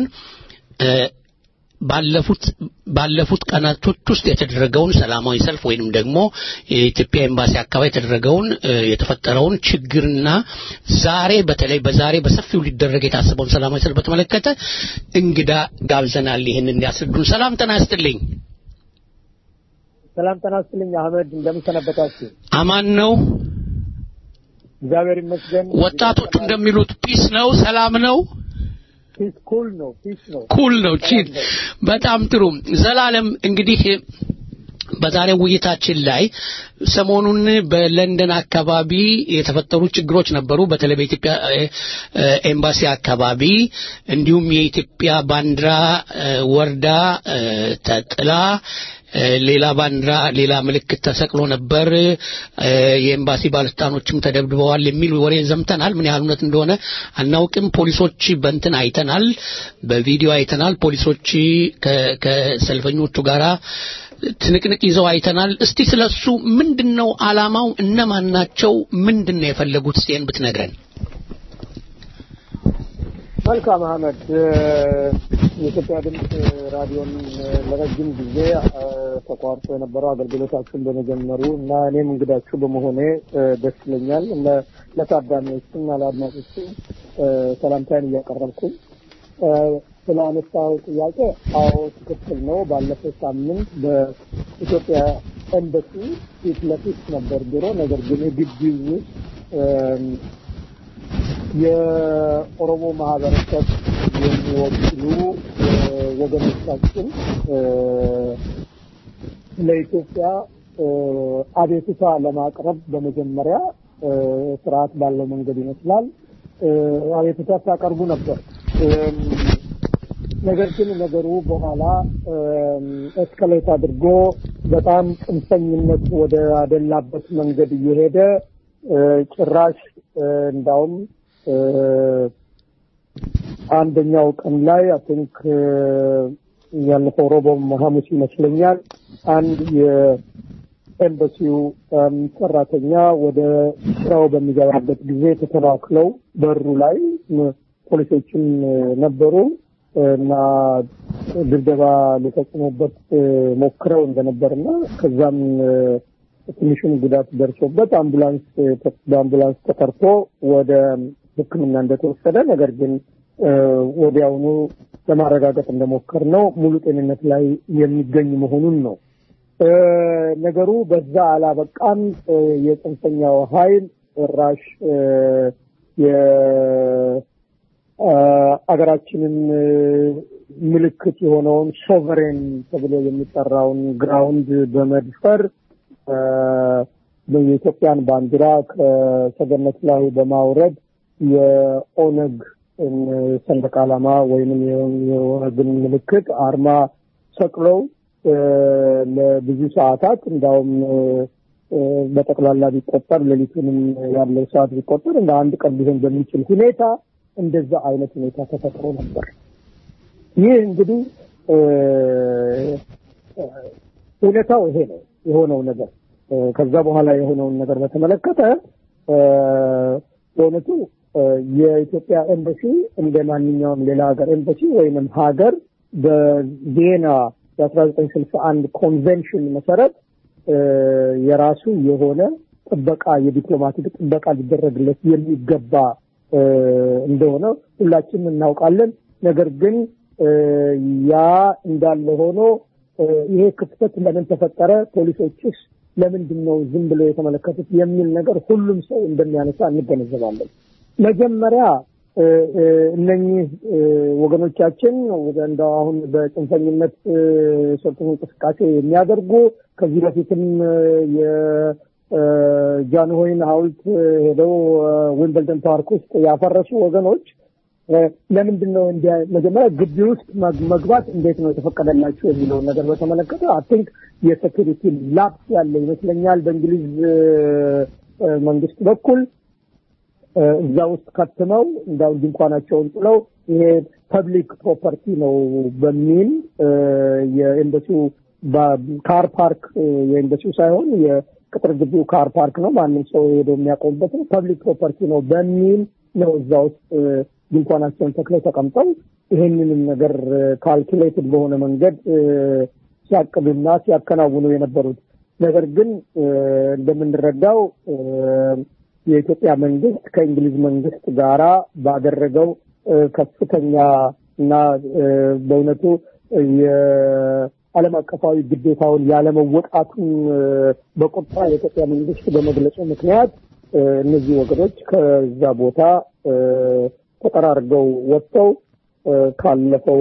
ባለፉት ባለፉት ቀናቶች ውስጥ የተደረገውን ሰላማዊ ሰልፍ ወይንም ደግሞ የኢትዮጵያ ኤምባሲ አካባቢ የተደረገውን የተፈጠረውን ችግርና ዛሬ በተለይ በዛሬ በሰፊው ሊደረግ የታሰበውን ሰላማዊ ሰልፍ በተመለከተ እንግዳ ጋብዘናል። ይህን እንዲያስረዱን። ሰላም ጤና ይስጥልኝ። ሰላም ጤና ይስጥልኝ አህመድ፣ እንደምን ሰነበታችሁ? አማን ነው። እግዚአብሔር ይመስገን። ወጣቶቹ እንደሚሉት ፒስ ነው፣ ሰላም ነው። ፒስ ኩል ነው፣ ፒስ ነው፣ ኩል ነው። ቺት በጣም ጥሩ። ዘላለም እንግዲህ በዛሬው ውይይታችን ላይ ሰሞኑን በለንደን አካባቢ የተፈጠሩ ችግሮች ነበሩ። በተለይ በኢትዮጵያ ኤምባሲ አካባቢ እንዲሁም የኢትዮጵያ ባንዲራ ወርዳ ተጥላ ሌላ ባንዲራ ሌላ ምልክት ተሰቅሎ ነበር። የኤምባሲ ባለስልጣኖችም ተደብድበዋል የሚል ወሬ ዘምተናል። ምን ያህል እውነት እንደሆነ አናውቅም። ፖሊሶች በንትን አይተናል፣ በቪዲዮ አይተናል። ፖሊሶች ከሰልፈኞቹ ጋራ ትንቅንቅ ይዘው አይተናል። እስቲ ስለሱ ምንድነው አላማው? እነማን ናቸው? ምንድነው የፈለጉት? እስቲ ብትነግረን። መልካም አህመድ። የኢትዮጵያ ድምፅ ራዲዮን ለረጅም ጊዜ ተቋርጦ የነበረው አገልግሎታችሁን በመጀመሩ እና እኔም እንግዳችሁ በመሆኔ ደስ ይለኛል። ለታዳሚዎችና ለአድማጮቹ ሰላምታዬን እያቀረብኩኝ ስለ አነሳው ጥያቄ አዎ ትክክል ነው። ባለፈው ሳምንት በኢትዮጵያ ኤምባሲ ፊት ለፊት ነበር ቢሮ። ነገር ግን ግቢ ውስጥ የኦሮሞ ማህበረሰብ የሚወክሉ ወገኖቻችን ለኢትዮጵያ አቤቱታ ለማቅረብ በመጀመሪያ ስርዓት ባለው መንገድ ይመስላል አቤቱታ ሲያቀርቡ ነበር። ነገር ግን ነገሩ በኋላ ኤስከሌት አድርጎ በጣም ጽንፈኝነት ወደ አደላበት መንገድ እየሄደ ጭራሽ እንዳውም አንደኛው ቀን ላይ አይ ቲንክ ያለፈው ሮቦም ሐሙስ ይመስለኛል አንድ የኤምባሲው ሰራተኛ ወደ ስራው በሚገባበት ጊዜ ተተናክለው በሩ ላይ ፖሊሶችን ነበሩ እና ድብደባ ሊፈጽሙበት ሞክረው እንደነበርና ከዛም ትንሽም ጉዳት ደርሶበት አምቡላንስ በአምቡላንስ ተጠርቶ ወደ ሕክምና እንደተወሰደ ነገር ግን ወዲያውኑ ለማረጋገጥ እንደሞከር ነው ሙሉ ጤንነት ላይ የሚገኝ መሆኑን ነው። ነገሩ በዛ አላበቃም። የጽንፈኛው ኃይል ራሽ የአገራችንን ምልክት የሆነውን ሶቨሬን ተብሎ የሚጠራውን ግራውንድ በመድፈር የኢትዮጵያን ባንዲራ ከሰገነት ላይ በማውረድ የኦነግ ሰንደቅ ዓላማ ወይንም የኦነግን ምልክት አርማ ሰቅለው ለብዙ ሰዓታት እንዳውም በጠቅላላ ቢቆጠር ሌሊቱንም ያለው ሰዓት ቢቆጠር እንደ አንድ ቀን ሊሆን በሚችል ሁኔታ እንደዛ አይነት ሁኔታ ተፈጥሮ ነበር። ይህ እንግዲህ እውነታው ይሄ ነው የሆነው ነገር። ከዛ በኋላ የሆነውን ነገር በተመለከተ በእውነቱ የኢትዮጵያ ኤምባሲ እንደ ማንኛውም ሌላ ሀገር ኤምባሲ ወይንም ሀገር በቪየና የአስራ ዘጠኝ ስልሳ አንድ ኮንቬንሽን መሰረት የራሱ የሆነ ጥበቃ የዲፕሎማቲክ ጥበቃ ሊደረግለት የሚገባ እንደሆነ ሁላችንም እናውቃለን። ነገር ግን ያ እንዳለ ሆኖ ይሄ ክፍተት ለምን ተፈጠረ? ፖሊሶችስ ለምንድን ነው ዝም ብሎ የተመለከቱት? የሚል ነገር ሁሉም ሰው እንደሚያነሳ እንገነዘባለን። መጀመሪያ እነኚህ ወገኖቻችን እንደው አሁን በጽንፈኝነት ሰልፍ እንቅስቃሴ የሚያደርጉ ከዚህ በፊትም የጃንሆይን ሐውልት ሄደው ዊምብልደን ፓርክ ውስጥ ያፈረሱ ወገኖች ለምንድን ነው እንዲ መጀመሪያ ግቢ ውስጥ መግባት እንዴት ነው የተፈቀደላቸው የሚለውን ነገር በተመለከተ አይ ቲንክ የሴኪሪቲ ላፕስ ያለ ይመስለኛል። በእንግሊዝ መንግስት በኩል እዛ ውስጥ ከትመው እንዳው ድንኳናቸውን ጥለው ይሄ ፐብሊክ ፕሮፐርቲ ነው በሚል የኤምባሲው ካር ፓርክ የኤምባሲው ሳይሆን የቅጥር ግቢው ካር ፓርክ ነው። ማንም ሰው ሄዶ የሚያቆምበት ነው። ፐብሊክ ፕሮፐርቲ ነው በሚል ነው እዛ ውስጥ ድንኳናቸውን ተክለው ተቀምጠው ይሄንንም ነገር ካልኩሌትድ በሆነ መንገድ ሲያቅዱና ሲያከናውኑ የነበሩት ነገር ግን እንደምንረዳው የኢትዮጵያ መንግስት ከእንግሊዝ መንግስት ጋራ ባደረገው ከፍተኛ እና በእውነቱ የዓለም አቀፋዊ ግዴታውን ያለመወጣቱን በቁጣ የኢትዮጵያ መንግስት በመግለጹ ምክንያት እነዚህ ወገኖች ከዛ ቦታ ተጠራርገው ወጥተው ካለፈው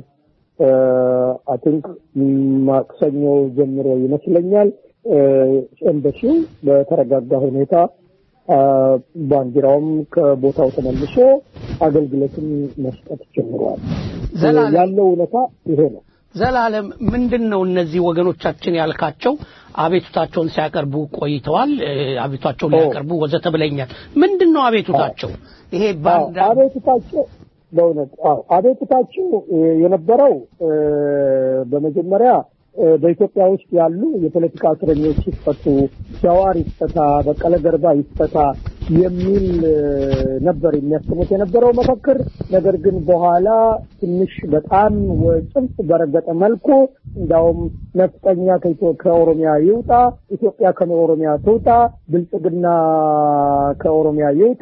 አቲንክ ማክሰኞ ጀምሮ ይመስለኛል ኤምባሲው በተረጋጋ ሁኔታ ባንዲራውም ከቦታው ተመልሶ አገልግሎትን መስጠት ጀምሯል። ያለው እውነታ ይሄ ነው። ዘላለም ምንድን ነው እነዚህ ወገኖቻችን ያልካቸው አቤቱታቸውን ሲያቀርቡ ቆይተዋል። አቤቱታቸውን ሊያቀርቡ ወዘተ ብለኛል። ምንድን ነው አቤቱታቸው? ይሄ ባንዳ አቤቱታቸው በእውነት አዎ አቤቱታቸው የነበረው በመጀመሪያ በኢትዮጵያ ውስጥ ያሉ የፖለቲካ እስረኞች ይፈቱ፣ ጃዋር ይፈታ፣ በቀለ ገርባ ይፈታ የሚል ነበር የሚያስሙት የነበረው መፈክር። ነገር ግን በኋላ ትንሽ በጣም ጽንፍ በረገጠ መልኩ እንዳውም ነፍጠኛ ከኦሮሚያ ይውጣ፣ ኢትዮጵያ ከኦሮሚያ ትውጣ፣ ብልጽግና ከኦሮሚያ ይውጣ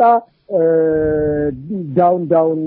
ዳውን ዳውን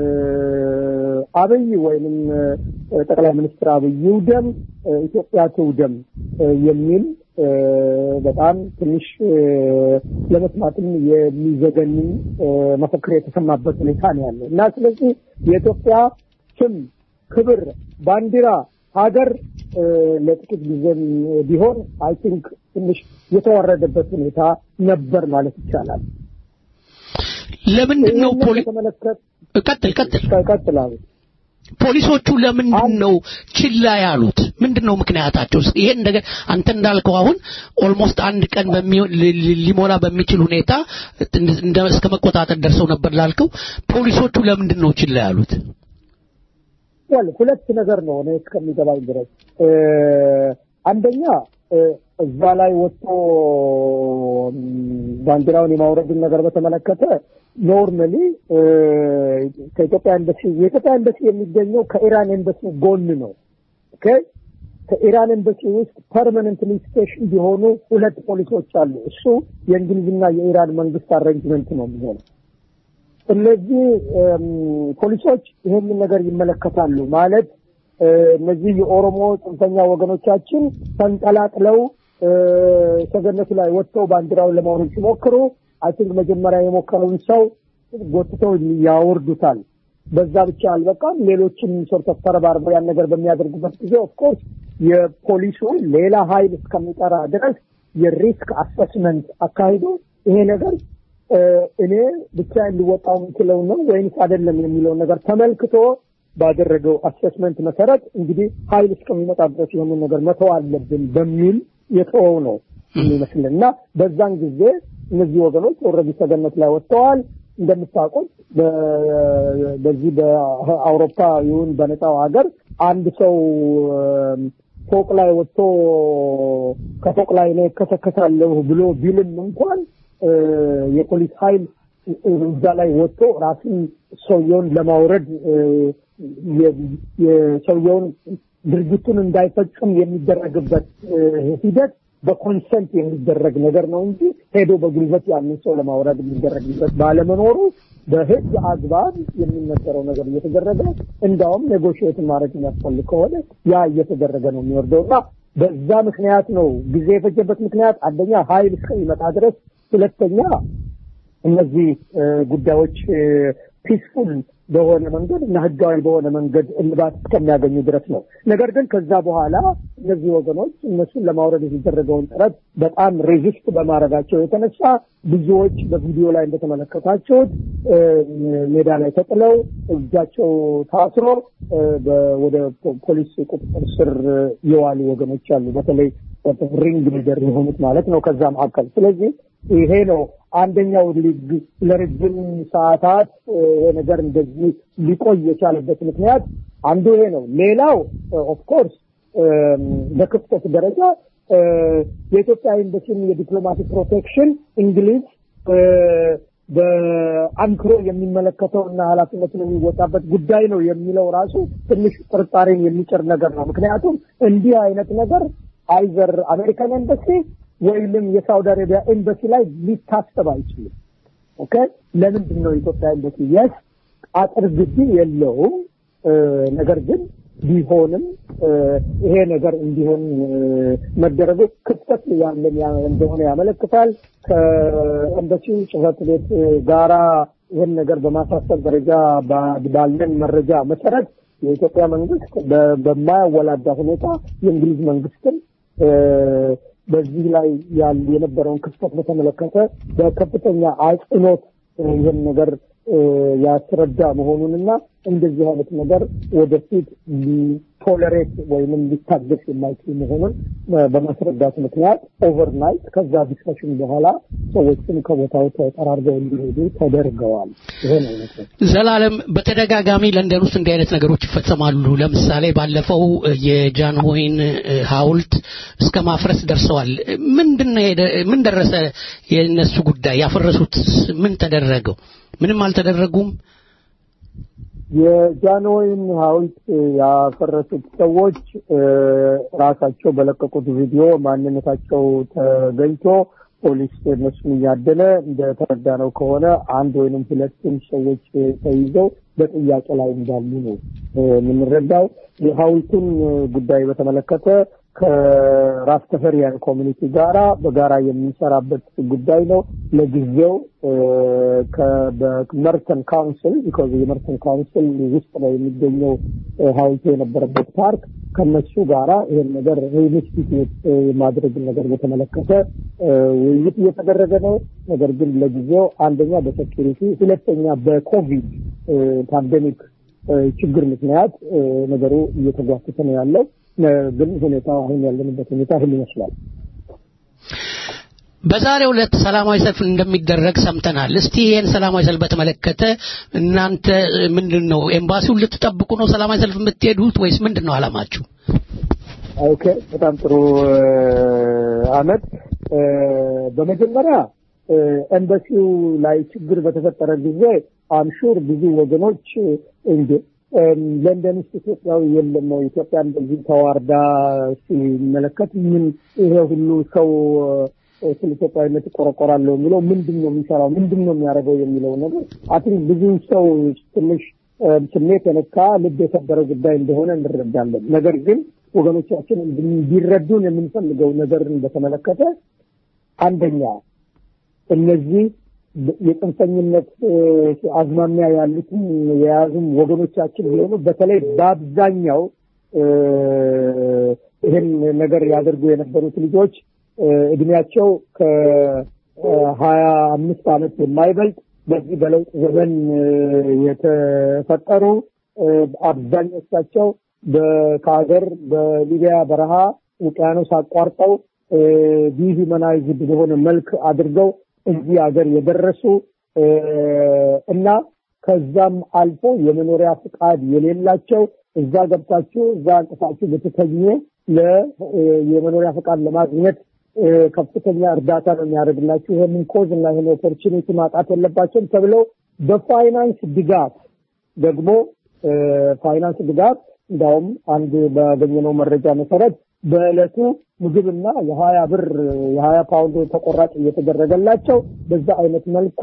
አብይ ወይንም ጠቅላይ ሚኒስትር አብይ ይውደም፣ ኢትዮጵያ ትውደም የሚል በጣም ትንሽ ለመስማትም የሚዘገንን መፈክር የተሰማበት ሁኔታ ነው ያለው እና ስለዚህ የኢትዮጵያ ስም፣ ክብር፣ ባንዲራ፣ ሀገር ለጥቂት ጊዜም ቢሆን አይ ቲንክ ትንሽ የተዋረደበት ሁኔታ ነበር ማለት ይቻላል። ለምንድን ነው ፖሊ ቀጥል ቀጥል ቀጥላሉ ፖሊሶቹ ለምንድን ነው ችላ ያሉት? ምንድን ነው ምክንያታቸው? ይሄን ነገር አንተ እንዳልከው አሁን ኦልሞስት አንድ ቀን ሊሞላ በሚችል ሁኔታ እስከ መቆጣጠር ደርሰው ነበር ላልከው፣ ፖሊሶቹ ለምንድን ነው ችላ ያሉት? ወል ሁለት ነገር ነው እኔ እስከሚገባኝ ድረስ አንደኛ እዛ ላይ ወጥቶ ባንዲራውን የማውረድን ነገር በተመለከተ ኖርማሊ ከኢትዮጵያ ኤምባሲ የኢትዮጵያ ኤምባሲ የሚገኘው ከኢራን ኤምባሲ ጎን ነው። ኦኬ ከኢራን ኤምባሲ ውስጥ ፐርማነንትሊ ስቴሽን ቢሆኑ ሁለት ፖሊሶች አሉ። እሱ የእንግሊዝና የኢራን መንግስት አሬንጅመንት ነው የሚሆነው። እነዚህ ፖሊሶች ይህንን ነገር ይመለከታሉ ማለት እነዚህ የኦሮሞ ጽንፈኛ ወገኖቻችን ተንጠላጥለው ሰገነቱ ላይ ወጥተው ባንዲራውን ለማውረድ ሲሞክሩ አይ ቲንክ መጀመሪያ የሞከረውን ሰው ጎትተው ያወርዱታል። በዛ ብቻ አልበቃም። ሌሎችም ሶርት ኦፍ ተረባርበው ያን ነገር በሚያደርጉበት ጊዜ ኦፍኮርስ የፖሊሱ ሌላ ኃይል እስከሚጠራ ድረስ የሪስክ አሰስመንት አካሂዶ ይሄ ነገር እኔ ብቻ ሊወጣው የምችለው ነው ወይንስ አይደለም የሚለውን ነገር ተመልክቶ ባደረገው አሴስመንት መሰረት እንግዲህ ኃይል እስከሚመጣ ድረስ ይህንን ነገር መተው አለብን በሚል የተወው ነው የሚመስልን እና በዛን ጊዜ እነዚህ ወገኖች ኦልሬዲ ሰገነት ላይ ወጥተዋል። እንደምታውቁት በዚህ በአውሮፓ ይሁን በነፃው ሀገር አንድ ሰው ፎቅ ላይ ወጥቶ ከፎቅ ላይ እኔ እከሰከሳለሁ ብሎ ቢልም እንኳን የፖሊስ ኃይል እዛ ላይ ወጥቶ ራሱን ሰውየውን ለማውረድ የሰውየውን ድርጊቱን እንዳይፈጽም የሚደረግበት ሂደት በኮንሰንት የሚደረግ ነገር ነው እንጂ ሄዶ በጉልበት ያንን ሰው ለማውረድ የሚደረግበት ባለመኖሩ በህግ አግባብ የሚነገረው ነገር እየተደረገ እንዳውም ኔጎሽዬት ማድረግ የሚያስፈልግ ከሆነ ያ እየተደረገ ነው የሚወርደው እና በዛ ምክንያት ነው ጊዜ የፈጀበት ምክንያት አንደኛ ኃይል እስከሚመጣ ድረስ፣ ሁለተኛ እነዚህ ጉዳዮች ፒስፉል በሆነ መንገድ እና ህጋዊ በሆነ መንገድ እልባት እስከሚያገኙ ድረስ ነው። ነገር ግን ከዛ በኋላ እነዚህ ወገኖች እነሱን ለማውረድ የተደረገውን ጥረት በጣም ሬዚስት በማድረጋቸው የተነሳ ብዙዎች በቪዲዮ ላይ እንደተመለከታችሁት ሜዳ ላይ ተጥለው እጃቸው ታስሮ ወደ ፖሊስ ቁጥጥር ስር የዋሉ ወገኖች አሉ። በተለይ ሪንግ ሊደር የሆኑት ማለት ነው ከዛ መካከል። ስለዚህ ይሄ ነው አንደኛው ሊግ ለረጅም ሰዓታት ይሄ ነገር እንደዚህ ሊቆይ የቻለበት ምክንያት አንዱ ይሄ ነው። ሌላው ኦፍኮርስ በክፍተት ደረጃ የኢትዮጵያ ኤምባሲን የዲፕሎማቲክ ፕሮቴክሽን እንግሊዝ በአንክሮ የሚመለከተው እና ኃላፊነቱን የሚወጣበት ጉዳይ ነው የሚለው ራሱ ትንሽ ጥርጣሬን የሚጭር ነገር ነው። ምክንያቱም እንዲህ አይነት ነገር አይዘር አሜሪካን ኤምባሲ ወይም የሳውዲ አረቢያ ኤምባሲ ላይ ሊታሰብ አይችልም። ኦኬ ለምንድን ነው የኢትዮጵያ ኤምባሲ የስ አጥር ግቢ የለውም። ነገር ግን ቢሆንም ይሄ ነገር እንዲሆን መደረጉ ክፍተት ያለን እንደሆነ ያመለክታል። ከኤምባሲው ጽሕፈት ቤት ጋራ ይህን ነገር በማሳሰብ ደረጃ ባለን መረጃ መሰረት የኢትዮጵያ መንግስት በማያወላዳ ሁኔታ የእንግሊዝ መንግስትን በዚህ ላይ ያሉ የነበረውን ክፍተት በተመለከተ በከፍተኛ አጽንኦት ይህን ነገር ያስረዳ መሆኑንና እንደዚህ አይነት ነገር ወደፊት ቶለሬት ወይም ሊታገስ የማይችል መሆኑን በማስረዳት ምክንያት ኦቨርናይት ከዛ ዲስከሽን በኋላ ሰዎችም ከቦታው ተጠራርገው እንዲሄዱ ተደርገዋል። ይሄ ነው አይነት ነው። ዘላለም በተደጋጋሚ ለንደን ውስጥ እንዲህ አይነት ነገሮች ይፈጸማሉ። ለምሳሌ ባለፈው የጃንሆይን ሐውልት እስከ ማፍረስ ደርሰዋል። ምንድን ነው የደ- ምን ደረሰ የእነሱ ጉዳይ? ያፈረሱት ምን ተደረገው? ምንም አልተደረጉም። የጃንሆይን ሐውልት ያፈረሱት ሰዎች እ፣ ራሳቸው በለቀቁት ቪዲዮ ማንነታቸው ተገኝቶ ፖሊስ እነሱን እያደነ እንደተረዳነው ከሆነ አንድ ወይንም ሁለቱም ሰዎች ተይዘው በጥያቄ ላይ እንዳሉ ነው እ፣ የምንረዳው። የሐውልቱን ጉዳይ በተመለከተ ከራስ ተፈሪያን ኮሚኒቲ ጋራ በጋራ የምንሰራበት ጉዳይ ነው። ለጊዜው እ፣ ከ- በመርተን ካውንስል ቢኮዝ የመርተን ካውንስል ውስጥ ነው የሚገኘው እ፣ ሐውልቱ የነበረበት ፓርክ ከነሱ ጋራ ይህን ነገር ሪኢንስቲትዩት የማድረግ ነገር በተመለከተ እ፣ ውይይት እየተደረገ ነው። ነገር ግን ለጊዜው አንደኛ በሴኪሪቲ ሁለተኛ በኮቪድ እ፣ ፓንደሚክ እ፣ ችግር ምክንያት እ፣ ነገሩ እየተጓተተ ነው ያለው። እ፣ ግን ሁኔታው አሁን ያለንበት ሁኔታ ይህን ይመስላል። በዛሬው ዕለት ሰላማዊ ሰልፍ እንደሚደረግ ሰምተናል። እስቲ ይህን ሰላማዊ ሰልፍ በተመለከተ እናንተ እ፣ ምንድን ነው ኤምባሲውን ልትጠብቁ ነው ሰላማዊ ሰልፍ የምትሄዱት ወይስ ምንድን ነው አላማችሁ? ኦኬ፣ በጣም ጥሩ አመት። በመጀመሪያ እ፣ ኤምባሲው ላይ ችግር በተፈጠረ ጊዜ አምሹር ብዙ ወገኖች እንጂ ለንደን ውስጥ ኢትዮጵያዊ የለም ነው ኢትዮጵያ እንደዚህ ተዋርዳ ሲመለከት ምን ይሄ ሁሉ ሰው እ፣ ስለ ኢትዮጵያዊነት ይቆረቆራለሁ የሚለው ምንድን ነው የሚሰራው ምንድን ነው የሚያደርገው የሚለው ነገር አትን ብዙ ሰው ትንሽ እ፣ ስሜት የነካ ልብ የሰበረ ጉዳይ እንደሆነ እንረዳለን። ነገር ግን ወገኖቻችን እንዲረዱን የምንፈልገው ነገርን በተመለከተ አንደኛ እነዚህ የጽንፈኝነት እ፣ አዝማሚያ ያሉትን የያዙም ወገኖቻችን ቢሆኑ በተለይ በአብዛኛው እ፣ ይህን ነገር ያደርጉ የነበሩት ልጆች እ፣ እድሜያቸው ከሀያ አምስት ዓመት የማይበልጥ በዚህ በለውጥ ዘመን እ፣ የተፈጠሩ እ፣ አብዛኞቻቸው በ- ከሀገር በሊቢያ በረሃ ውቅያኖስ አቋርጠው ዲሁማናይዝድ በሆነ መልክ አድርገው እዚህ ሀገር የደረሱ እ፣ እና ከዛም አልፎ የመኖሪያ ፍቃድ የሌላቸው እዛ ገብታችሁ እዛ አንጥፋችሁ ብትተኙ ለ እ፣ የመኖሪያ ፍቃድ ለማግኘት እ፣ ከፍተኛ እርዳታ ነው የሚያደርግላችሁ። ይህንን ኮዝ እና ይህን ኦፖርቹኒቲ ማጣት የለባቸውም ተብለው በፋይናንስ ድጋፍ ደግሞ እ፣ ፋይናንስ ድጋፍ እንዳውም አንድ ባገኘነው መረጃ መሰረት በዕለቱ ምግብና የሀያ ብር የሀያ ፓውንድ ተቆራጭ እየተደረገላቸው በዛ አይነት መልኩ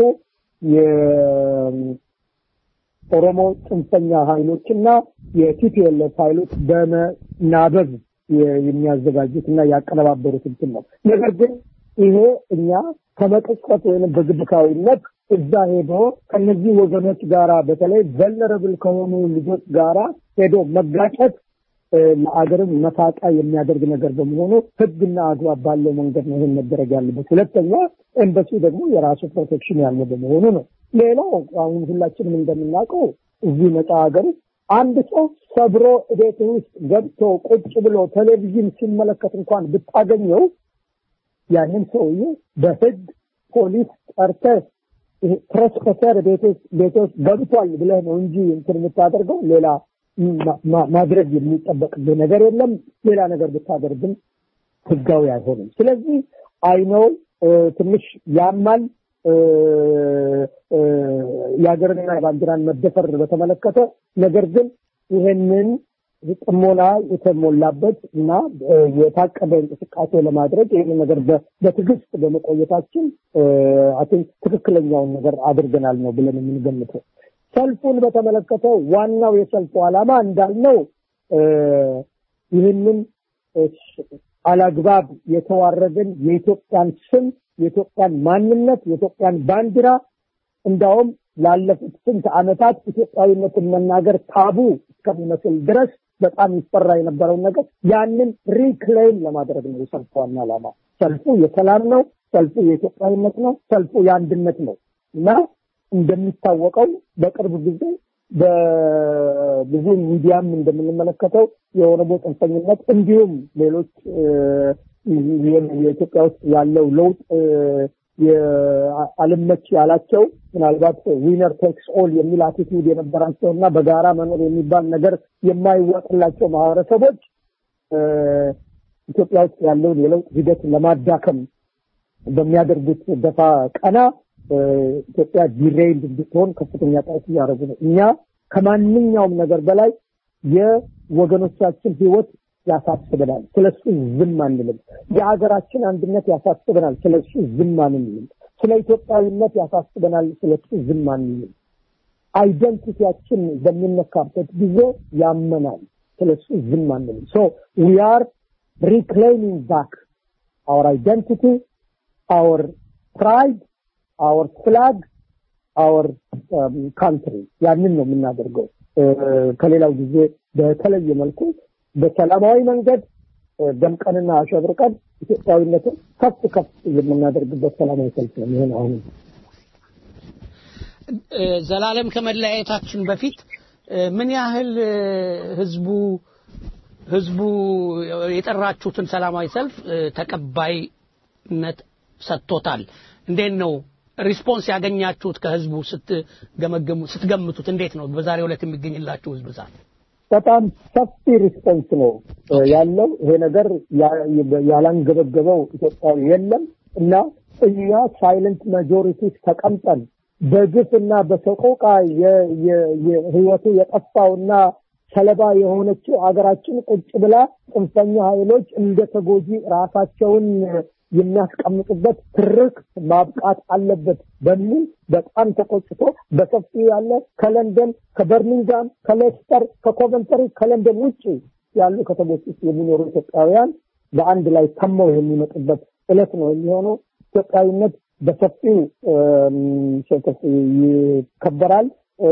የኦሮሞ ጽንፈኛ ኃይሎችና የቲፒኤልኤፍ ኃይሎች በመናበብ የ- የሚያዘጋጁት እና ያቀነባበሩት እንትን ነው። ነገር ግን ይሄ እኛ ከመቀስቀስ ወይም በግብታዊነት እዛ ሄዶ ከነዚህ ወገኖች ጋራ በተለይ ቨልነረብል ከሆኑ ልጆች ጋራ ሄዶ መጋጨት እ፣ ለአገርም መሳቂያ የሚያደርግ ነገር በመሆኑ ሕግና አግባብ ባለው መንገድ ነው ይህን መደረግ ያለበት። ሁለተኛ ኤምባሲ ደግሞ የራሱ ፕሮቴክሽን ያለው በመሆኑ ነው። ሌላው አሁን ሁላችንም እንደምናውቀው እዚህ ነፃ ሀገር ውስጥ አንድ ሰው ሰብሮ ቤት ውስጥ ገብቶ ቁጭ ብሎ ቴሌቪዥን ሲመለከት እንኳን ብታገኘው ያንን ሰውዬ በህግ ፖሊስ ጠርተህ ትረስፐሰር ቤት ውስጥ ገብቷል ብለህ ነው እንጂ እንትን የምታደርገው ሌላ ማድረግ የሚጠበቅብህ ነገር የለም። ሌላ ነገር ብታደርግም ህጋዊ አይሆንም። ስለዚህ አይነው ትንሽ ያማል። የሀገርንና የባንዲራን መደፈር በተመለከተ ነገር ግን ይህንን ጥሞና የተሞላበት እና የታቀደ እንቅስቃሴ ለማድረግ ይህን ነገር በትዕግስት በመቆየታችን አን ትክክለኛውን ነገር አድርገናል ነው ብለን የምንገምተው። ሰልፉን በተመለከተ ዋናው የሰልፉ ዓላማ እንዳልነው ይህንን አላግባብ የተዋረድን የኢትዮጵያን ስም፣ የኢትዮጵያን ማንነት፣ የኢትዮጵያን ባንዲራ እንዳውም ላለፉት ስንት ዓመታት ኢትዮጵያዊነትን መናገር ታቡ እስከሚመስል ድረስ በጣም ይፈራ የነበረውን ነገር ያንን ሪክሌም ለማድረግ ነው የሰልፉ ዋና ዓላማ። ሰልፉ የሰላም ነው። ሰልፉ የኢትዮጵያዊነት ነው። ሰልፉ የአንድነት ነው እና እንደሚታወቀው በቅርብ ጊዜ በብዙ ሚዲያም እንደምንመለከተው የኦሮሞ ጽንፈኝነት እንዲሁም ሌሎች የኢትዮጵያ ውስጥ ያለው ለውጥ አልመች ያላቸው ምናልባት ዊነር ቴክስ ኦል የሚል አቲቲዩድ የነበራቸው እና በጋራ መኖር የሚባል ነገር የማይዋጥላቸው ማህበረሰቦች ኢትዮጵያ ውስጥ ያለውን የለውጥ ሂደት ለማዳከም በሚያደርጉት ደፋ ቀና ኢትዮጵያ ዲሬይልድ እንድትሆን ከፍተኛ ጥረት እያደረጉ ነው። እኛ ከማንኛውም ነገር በላይ የወገኖቻችን ህይወት ያሳስበናል። ስለሱ ዝም አንልም። የሀገራችን አንድነት ያሳስበናል። ስለሱ ዝም አንልም። ስለ ኢትዮጵያዊነት ያሳስበናል። ስለሱ ዝም አንልም። አይደንቲቲያችን በሚነካበት ጊዜ ያመናል። ስለሱ ዝም አንልም። ሶ ዊ አር ሪክላይሚንግ ባክ አወር አይደንቲቲ አወር ፕራይድ አወር ፍላግ አወር ካንትሪ ያንን ነው የምናደርገው። ከሌላው ጊዜ በተለየ መልኩ በሰላማዊ መንገድ ደምቀንና አሸብርቀን ኢትዮጵያዊነትን ከፍ ከፍ የምናደርግበት ሰላማዊ ሰልፍ ነው ይሆን አሁን ዘላለም ከመለያየታችን በፊት ምን ያህል ህዝቡ ህዝቡ የጠራችሁትን ሰላማዊ ሰልፍ ተቀባይነት ሰጥቶታል? እንዴት ነው ሪስፖንስ ያገኛችሁት ከህዝቡ ስትገመገሙ ስትገምቱት እንዴት ነው በዛሬው ዕለት የሚገኝላችሁ ህዝብ ብዛት? በጣም ሰፊ ሪስፖንስ ነው ያለው። ይሄ ነገር ያላንገበገበው ኢትዮጵያዊ የለም እና እኛ ሳይለንት ማጆሪቲ ተቀምጠን በግፍ እና በሰቆቃ ህይወቱ የጠፋውና ሰለባ የሆነችው አገራችን ቁጭ ብላ ጽንፈኛ ኃይሎች እንደ ተጎጂ ራሳቸውን የሚያስቀምጡበት ትርክ ማብቃት አለበት በሚል በጣም ተቆጭቶ በሰፊው ያለ ከለንደን፣ ከበርሚንጋም፣ ከሌስተር፣ ከኮቨንተሪ፣ ከለንደን ውጭ ያሉ ከተሞች ውስጥ የሚኖሩ ኢትዮጵያውያን በአንድ ላይ ተመው የሚመጡበት እለት ነው የሚሆነው። ኢትዮጵያዊነት በሰፊው ይከበራል።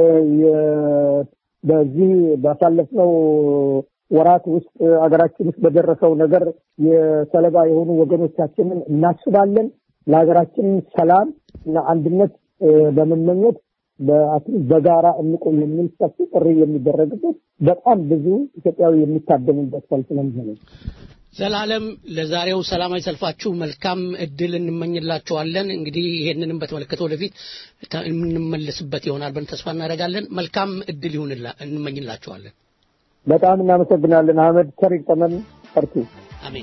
በዚህ ባሳለፍነው ወራት ውስጥ አገራችን ውስጥ በደረሰው ነገር የሰለባ የሆኑ ወገኖቻችንን እናስባለን። ለሀገራችን ሰላም እና አንድነት በመመኘት በጋራ እንቆም የሚል ሰፊ ጥሪ የሚደረግበት በጣም ብዙ ኢትዮጵያዊ የሚታደምበት ሰልፍ ነው የሚሆነው። ዘላለም ለዛሬው ሰላማዊ ሰልፋችሁ መልካም እድል እንመኝላችኋለን። እንግዲህ ይሄንንም በተመለከተ ወደፊት የምንመለስበት ይሆናል ብለን ተስፋ እናደርጋለን። መልካም እድል ይሁንላ እንመኝላችኋለን። በጣም እናመሰግናለን። አህመድ ሰሪቅ ጠመን ፈርቱ። አሜን።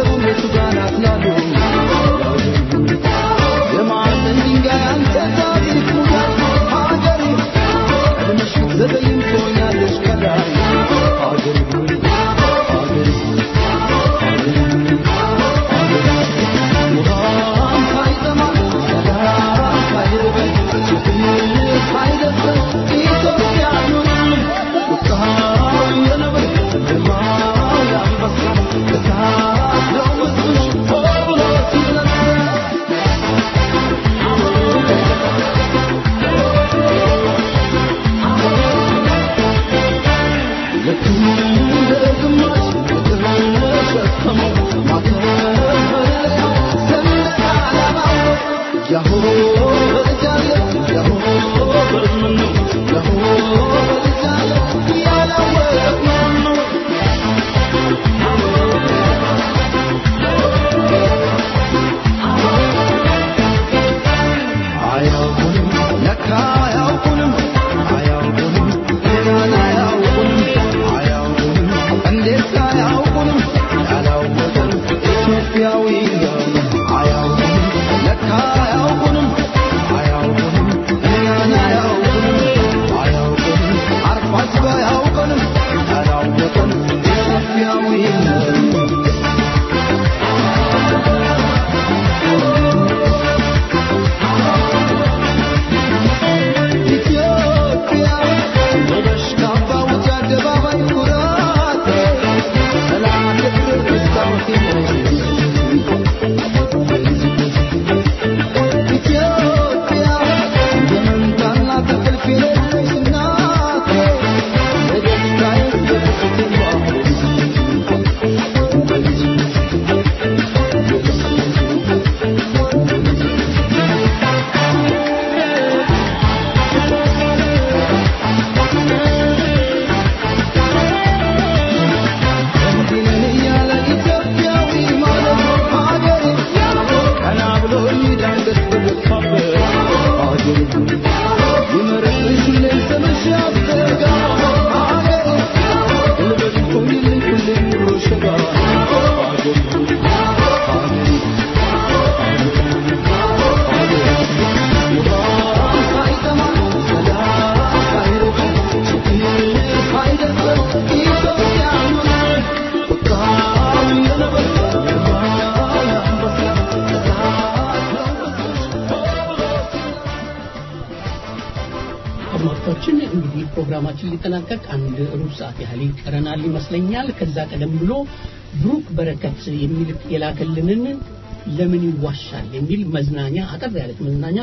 አድማጮቻችን እንግዲህ ፕሮግራማችን ሊጠናቀቅ አንድ ሩብ ሰዓት ያህል ይቀረናል ይመስለኛል። ከዛ ቀደም ብሎ ብሩክ በረከት የሚል የላከልንን ለምን ይዋሻል የሚል መዝናኛ አጠር ያለች መዝናኛ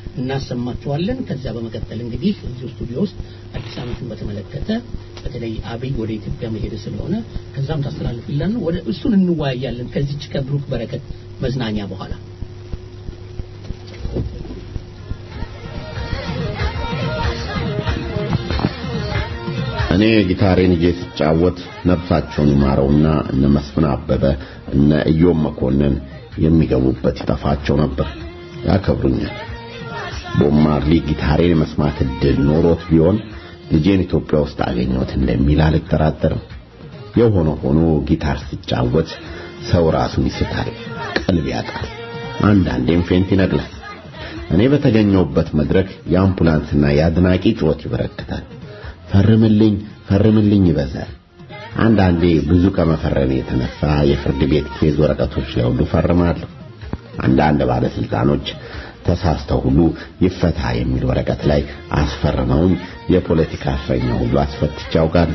እናሰማችኋለን። ከዚያ በመቀጠል እንግዲህ እዚሁ ስቱዲዮ ውስጥ አዲስ ዓመትን በተመለከተ በተለይ አብይ ወደ ኢትዮጵያ መሄድ ስለሆነ ከዛም ታስተላልፍልን ወደ እሱን እንወያያለን ከዚች ከብሩክ በረከት መዝናኛ በኋላ እኔ ጊታሬን ይዤ ስጫወት ነፍሳቸውን ይማረውና እነ መስፍን አበበ እነ እዮም መኮንን የሚገቡበት ይጠፋቸው ነበር፣ ያከብሩኛል። ቦብ ማርሊ ጊታሬን የመስማት እድል ኖሮት ቢሆን ልጄን ኢትዮጵያ ውስጥ አገኘሁት እንደሚል አልጠራጠርም። የሆነ ሆኖ ጊታር ሲጫወት ሰው ራሱን ይስታል፣ ቀልብ ያጣል፣ አንዳንዴም ፌንት ይነቅላል። እኔ በተገኘሁበት መድረክ የአምቡላንስና የአድናቂ ጩኸት ይበረክታል። ፈርምልኝ ፈርምልኝ ይበዛል። አንዳንዴ ብዙ ከመፈረሜ የተነሳ የፍርድ ቤት ኬዝ ወረቀቶች ላይ ሁሉ ፈርማለሁ። አንዳንድ ባለስልጣኖች ተሳስተው ሁሉ ይፈታ የሚል ወረቀት ላይ አስፈርመውኝ የፖለቲካ እስረኛ ሁሉ አስፈትቼ አውቃለሁ።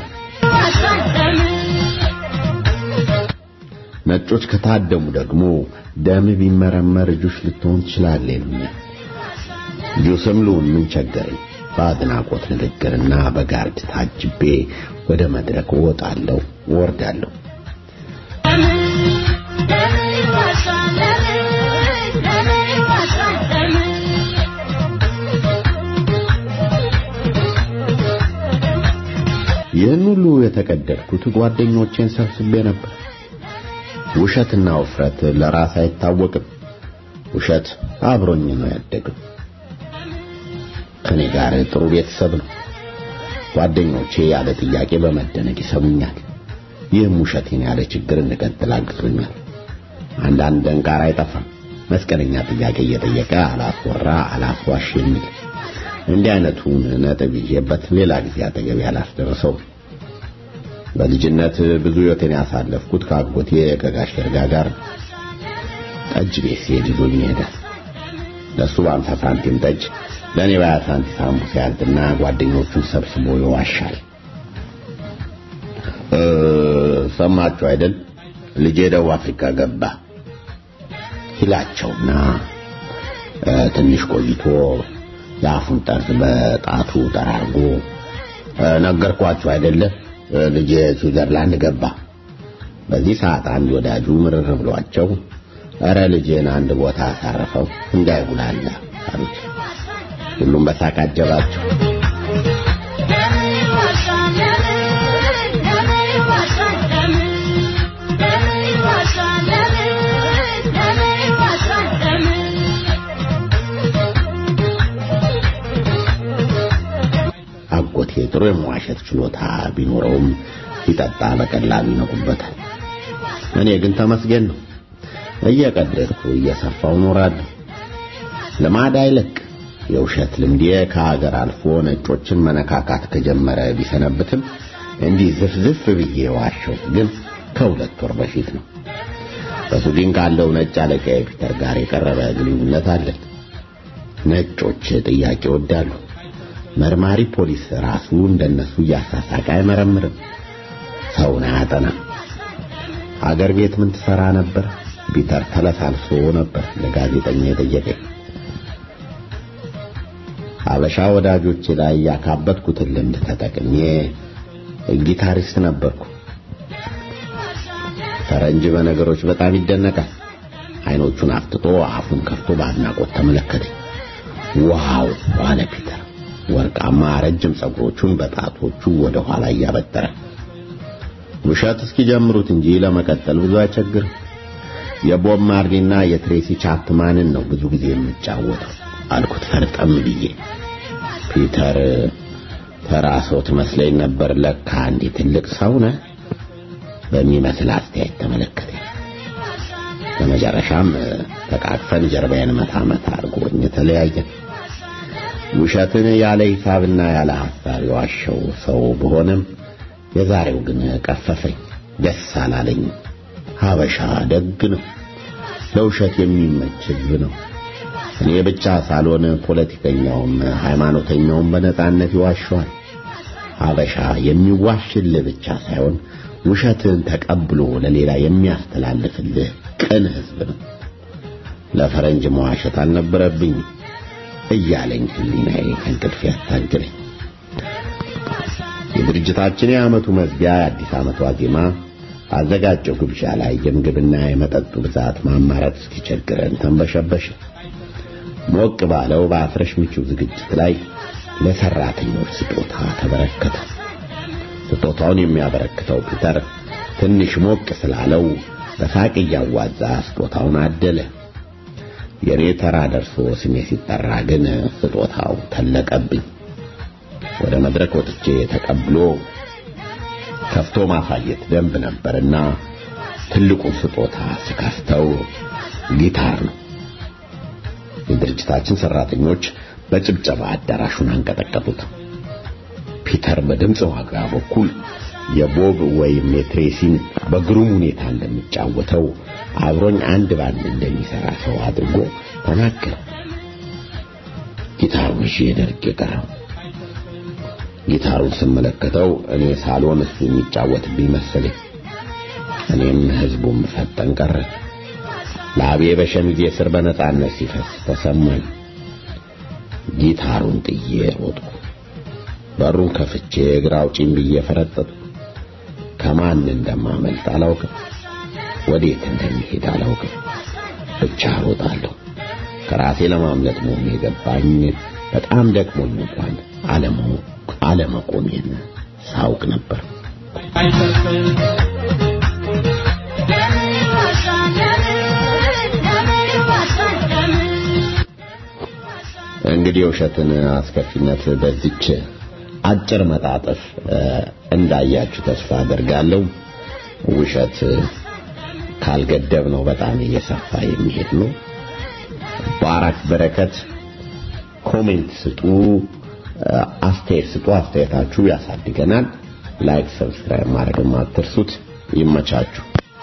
ነጮች ከታደሙ ደግሞ ደም ቢመረመር እጁሽ ልትሆን ትችላለህ ይሉኛል። ጁስም ልሁን ምን ቸገረኝ? በአድናቆት ንግግርና በጋርድ ታጅቤ ወደ መድረክ እወጣለሁ፣ እወርዳለሁ። ይህን ሁሉ የተቀደድኩት ጓደኞቼን ሰብስቤ ነበር። ውሸትና ውፍረት ለራስ አይታወቅም። ውሸት አብሮኝ ነው ያደገው። ከኔ ጋር ጥሩ ቤተሰብ ነው። ጓደኞቼ ያለ ጥያቄ በመደነቅ ይሰሙኛል። ይህም ውሸቴን ያለ ችግር እንድቀጥል አግዞኛል። አንዳንድ ደንቃራ አይጠፋም። መስቀለኛ ጥያቄ እየጠየቀ አላስወራ አላስዋሽ የሚል እንዲህ አይነቱን ነጥብ ይዤበት ሌላ ጊዜ አጠገቤ አላስደርሰው። በልጅነት ብዙ ሕይወቴን ያሳለፍኩት ከአጎቴ ከጋሽ ደርጋ ጋር ጠጅ ቤት ሲሄድ ይዞኝ ሄደ። ለእሱ በአምሳ ሳንቲም ጠጅ ለእኔ በሀያ ሳንቲም ሳምቡሳ ያዝና ጓደኞቹን ሰብስቦ ይዋሻል። ሰማችሁ አይደል ልጄ ደቡብ አፍሪካ ገባ ይላቸውና ትንሽ ቆይቶ የአፉን ጠርዝ በጣቱ ጠራርጎ ነገርኳችሁ አይደለ ልጄ ስዊዘርላንድ ገባ። በዚህ ሰዓት አንድ ወዳጁ ምርር ብሏቸው እረ ልጄን አንድ ቦታ አሳረፈው እንዳይጉላላ አሉት። ሁሉም በሳቅ አጀባቸው። አጎቴ ጥሩ የመዋሸት ችሎታ ቢኖረውም ሲጠጣ በቀላሉ ይነቁበታል። እኔ ግን ተመስገን ነው እየቀደድኩ እየሰፋው ኖራለሁ። ልማድ አይለቅ። የውሸት ልምዴ ከሀገር አልፎ ነጮችን መነካካት ከጀመረ ቢሰነብትም እንዲህ ዝፍዝፍ ብዬ ዋሸሁት ግን ከሁለት ወር በፊት ነው። በሱዲን ካለው ነጭ አለቃ ፒተር ጋር የቀረበ ግንኙነት አለን። ነጮች ጥያቄ ይወዳሉ። መርማሪ ፖሊስ ራሱ እንደነሱ እያሳሳቀ አይመረምርም፣ ሰውን አያጠናም። አገር ቤት ምን ትሰራ ነበር? ፒተር ተለሳልሶ ነበር ለጋዜጠኛ የጠየቀኝ። አበሻ ወዳጆቼ ላይ ያካበትኩትን ልምድ ተጠቅሜ ጊታሪስት ነበርኩ። ፈረንጅ በነገሮች በጣም ይደነቃል። አይኖቹን አፍጥጦ አፉን ከፍቶ በአድናቆት ተመለከተኝ። ዋው አለ ፒተር ወርቃማ ረጅም ጸጉሮቹን በጣቶቹ ወደ ኋላ እያበጠረ ውሸት እስኪጀምሩት እንጂ ለመቀጠል ብዙ አይቸግርም። የቦብ ማርሊና የትሬሲ ቻፕማንን ነው ብዙ ጊዜ የምጫወተው አልኩት ፈርጠም ብዬ። ፒተር ተራ ሰው ትመስለኝ ነበር፣ ለካ እንዲህ ትልቅ ሰው ነህ በሚመስል አስተያየት ተመለከተኝ። በመጨረሻም ተቃቅፈን ጀርባዬን መታ መታ አድርጎኝ ተለያየን። ውሸትን ያለ ሂሳብና ያለ ሐሳብ የዋሸው ሰው በሆነም የዛሬው ግን ቀፈፈኝ፣ ደስ አላለኝም። ሀበሻ ደግ ነው፣ ለውሸት የሚመች ሕዝብ ነው። እኔ ብቻ ሳልሆን ፖለቲከኛውም ሃይማኖተኛውም በነጻነት ይዋሸዋል። ሀበሻ የሚዋሽልህ ብቻ ሳይሆን ውሸትን ተቀብሎ ለሌላ የሚያስተላልፍልህ ቅን ሕዝብ ነው። ለፈረንጅ መዋሸት አልነበረብኝም እያለኝ ህሊናዬ ከእንቅልፍ ያታግለኝ። የድርጅታችን የዓመቱ መዝጊያ የአዲስ ዓመት ዋዜማ አዘጋጀው ግብዣ ላይ የምግብና የመጠጡ ብዛት ማማረጥ እስኪቸግረን ተንበሸበሸ። ሞቅ ባለው በአፍረሽ ምቹ ዝግጅት ላይ ለሰራተኞች ስጦታ ተበረከተ። ስጦታውን የሚያበረክተው ፒተር ትንሽ ሞቅ ስላለው በሳቅ እያዋዛ ስጦታውን አደለ። የኔ ተራ ደርሶ ስሜ ሲጠራ ግን ስጦታው ተለቀብኝ። ወደ መድረክ ወጥቼ ተቀብሎ ከፍቶ ማሳየት ደንብ ነበርና ትልቁን ስጦታ ስከፍተው ጊታር ነው። የድርጅታችን ሰራተኞች በጭብጨባ አዳራሹን አንቀጠቀጡት። ፒተር በድምፅ ዋጋ በኩል የቦብ ወይም የትሬሲን በግሩም ሁኔታ እንደሚጫወተው አብሮኝ አንድ ባንድ እንደሚሰራ ሰው አድርጎ ተናገረ። ጊታሩን ይዤ ደርቄ ቀረው። ጊታሩን ስመለከተው እኔ ሳልሆን እሱ የሚጫወትብኝ መሰለኝ። እኔም ህዝቡም ፈጠን ቀረ። ላቤ በሸሚዜ ስር በነጻነት ሲፈስ ተሰማኝ። ጊታሩን ጥዬ ሮጥኩ። በሩን ከፍቼ እግር አውጪኝ ብዬ ፈረጠጥኩ። ከማን እንደማመልጥ አላውቅም። ወዴት እንደሚሄድ አላውቅም። ብቻ ሮጣለሁ። ከራሴ ለማምለጥ መሆኑ የገባኝ በጣም ደክሞኝ እንኳን አለመቆሜን ሳውቅ ነበር። እንግዲህ የውሸትን አስከፊነት በዚች አጭር መጣጥፍ እንዳያችሁ ተስፋ አደርጋለሁ። ውሸት ካልገደብ ነው በጣም እየሰፋ የሚሄድ ነው። ባራክ በረከት ኮሜንት ስጡ፣ አስተያየት ስጡ። አስተያየታችሁ ያሳድገናል። ላይክ፣ ሰብስክራይብ ማድረግም አትርሱት። ይመቻችሁ።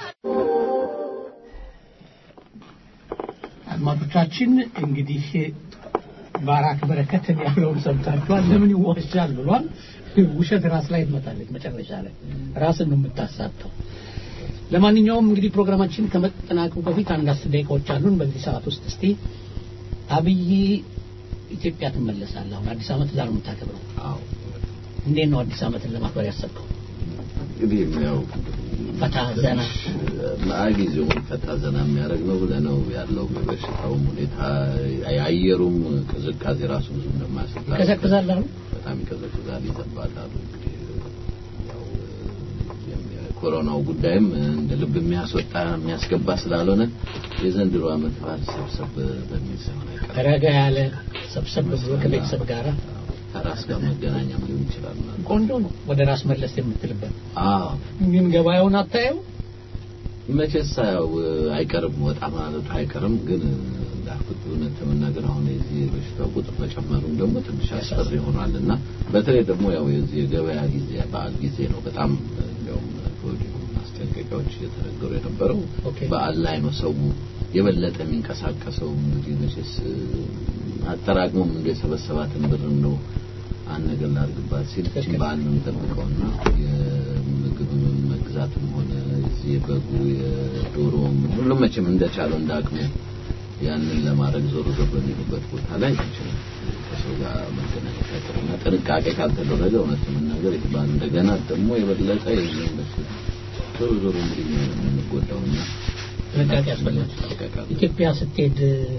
አድማጮቻችን እንግዲህ ባራክ በረከትን ያለውን ሰምታችኋል። ለምን ይዋሻል ብሏል። ውሸት ራስ ላይ ትመጣለች መጨረሻ ላይ ራስን ነው የምታሳተው። ለማንኛውም እንግዲህ ፕሮግራማችን ከመጠናቀቁ በፊት አንድ አስር ደቂቃዎች አሉን። በዚህ ሰዓት ውስጥ እስቲ አብይ ኢትዮጵያ ትመለሳለህ። አሁን አዲስ ዓመት እዛ ነው የምታከብረው። አዎ እንዴት ነው አዲስ ዓመትን ለማክበር ያሰብከው? እንግዲህ ያው ፈታ ዘና ጊዜውን ፈታ ዘና የሚያደርግ ነው ብለህ ነው ያለው በበሽታውም ሁኔታ የአየሩም ቅዝቃዜ ራሱ ብዙ እንደማያስፈራ ይቀዘቅዛል አሉ። በጣም ይቀዘቅዛል፣ ይዘንባል አሉ። እንግዲህ ያው የኮሮናው ጉዳይም እንደ ልብ የሚያስወጣ የሚያስገባ ስላልሆነ የዘንድሮ ዓመት በዓል ሰብሰብ በሚል ሳይሆን አይቀርም ረጋ ያለ ሰብሰብ ብሎ ከቤተሰብ ጋር ከራስ ጋር መገናኛም ሊሆን ይችላል ማለት ነው። ቆንጆ ነው። ወደ ራስ መለስ የምትልበት አዎ ግን ገበያውን አታየው? መቼስ ያው አይቀርም ወጣ ማለቱ አይቀርም። ግን እንዳልኩት እውነት ለመናገር አሁን የዚህ የበሽታው ቁጥር መጨመሩም ደግሞ ትንሽ አስፈሪ ሆኗል እና በተለይ ደግሞ ያው የዚህ የገበያ ጊዜ በዓል ጊዜ ነው በጣም እንዲያውም ከወዲሁ ማስጠንቀቂያዎች እየተነገሩ የነበረው ኦኬ። በዓል ላይ ነው ሰው የበለጠ የሚንቀሳቀሰው። እንግዲህ መቼስ አጠራቅሞም እንደ የሰበሰባትን ብር ነው አንድ ነገር ላድርግባት ሲል እችን በዓል ነው የሚጠብቀውና የምግብ መግዛትም ሆነ የዚህ የበጉ የዶሮም ሁሉም መቼም እንደቻለው እንደ አቅሙ ያንን ለማድረግ ዞር ዞር በሚሉበት ቦታ ላይ ይችላል ከሰው ጋር መገናኘት አይቀርና ጥንቃቄ ካልተደረገ እውነት ለመናገር ይህ በዓል እንደገና ደግሞ የበለጠ የዚህም በሽታ ዞሮ ዞሮ እንግዲህ የምንጎዳውና ጥንቃቄ ያስፈልጋል። ጥንቃቄ ኢትዮጵያ ስትሄድ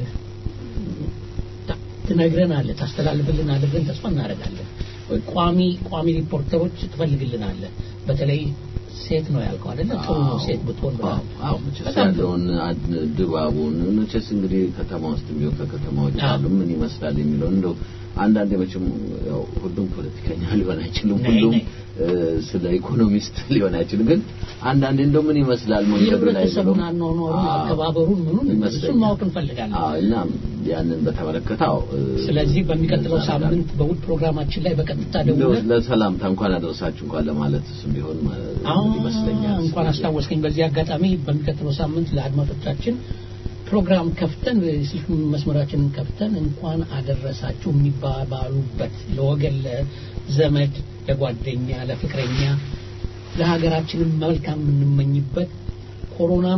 ታ- ትነግረናለህ፣ ታስተላልፍልናለህ ብለን ተስፋ እናደርጋለን። ቋሚ ቋሚ ሪፖርተሮች ትፈልግልናለህ። በተለይ ሴት ነው ያልከው አይደለ? ጥሩ ነው ሴት ብትሆን ብለሃል። አዎ መቼስ በጣም ጥሩ። ያለውን አድ- ድባቡን መቼስ እንግዲህ ከተማ ውስጥ ቢሆን ከከተማ ውጭ አዎ። ያሉ ምን ይመስላል የሚለው እንደው አንዳንዴ መቼም ያው ሁሉም ፖለቲከኛ ሊሆን አይችልም፣ ነይ፣ ሁሉም ነይ። እ፣ ስለ ኢኮኖሚስት ሊሆን አይችልም። ግን አንዳንዴ እንደው ምን ይመስላል መንገዱ ላይ የህብረተሰቡን ብሎ አኗኗሩን፣ አዎ፣ አከባበሩን ምኑን እሱን ይመስለኛል። ማወቅ እንፈልጋለን። አዎ እና ያንን በተመለከተ አዎ እ፣ ስለዚህ በሚቀጥለው እንደዛ ሳምንት በውድ ፕሮግራማችን ላይ በቀጥታ እንደው ደውለን ለሰላምታ እንኳን አደረሳችሁ እንኳን ለማለት ስም ቢሆን ማለት አዎ ይመስለኛል። እንኳን አስታወስከኝ። በዚህ አጋጣሚ በሚቀጥለው ሳምንት ለአድማጮቻችን ፕሮግራም ከፍተን ስልክ መስመራችንን ከፍተን እንኳን አደረሳችሁ የሚባባሉበት ለወገን፣ ለዘመድ፣ ለጓደኛ፣ ለፍቅረኛ ለሀገራችንም መልካም የምንመኝበት ኮሮናም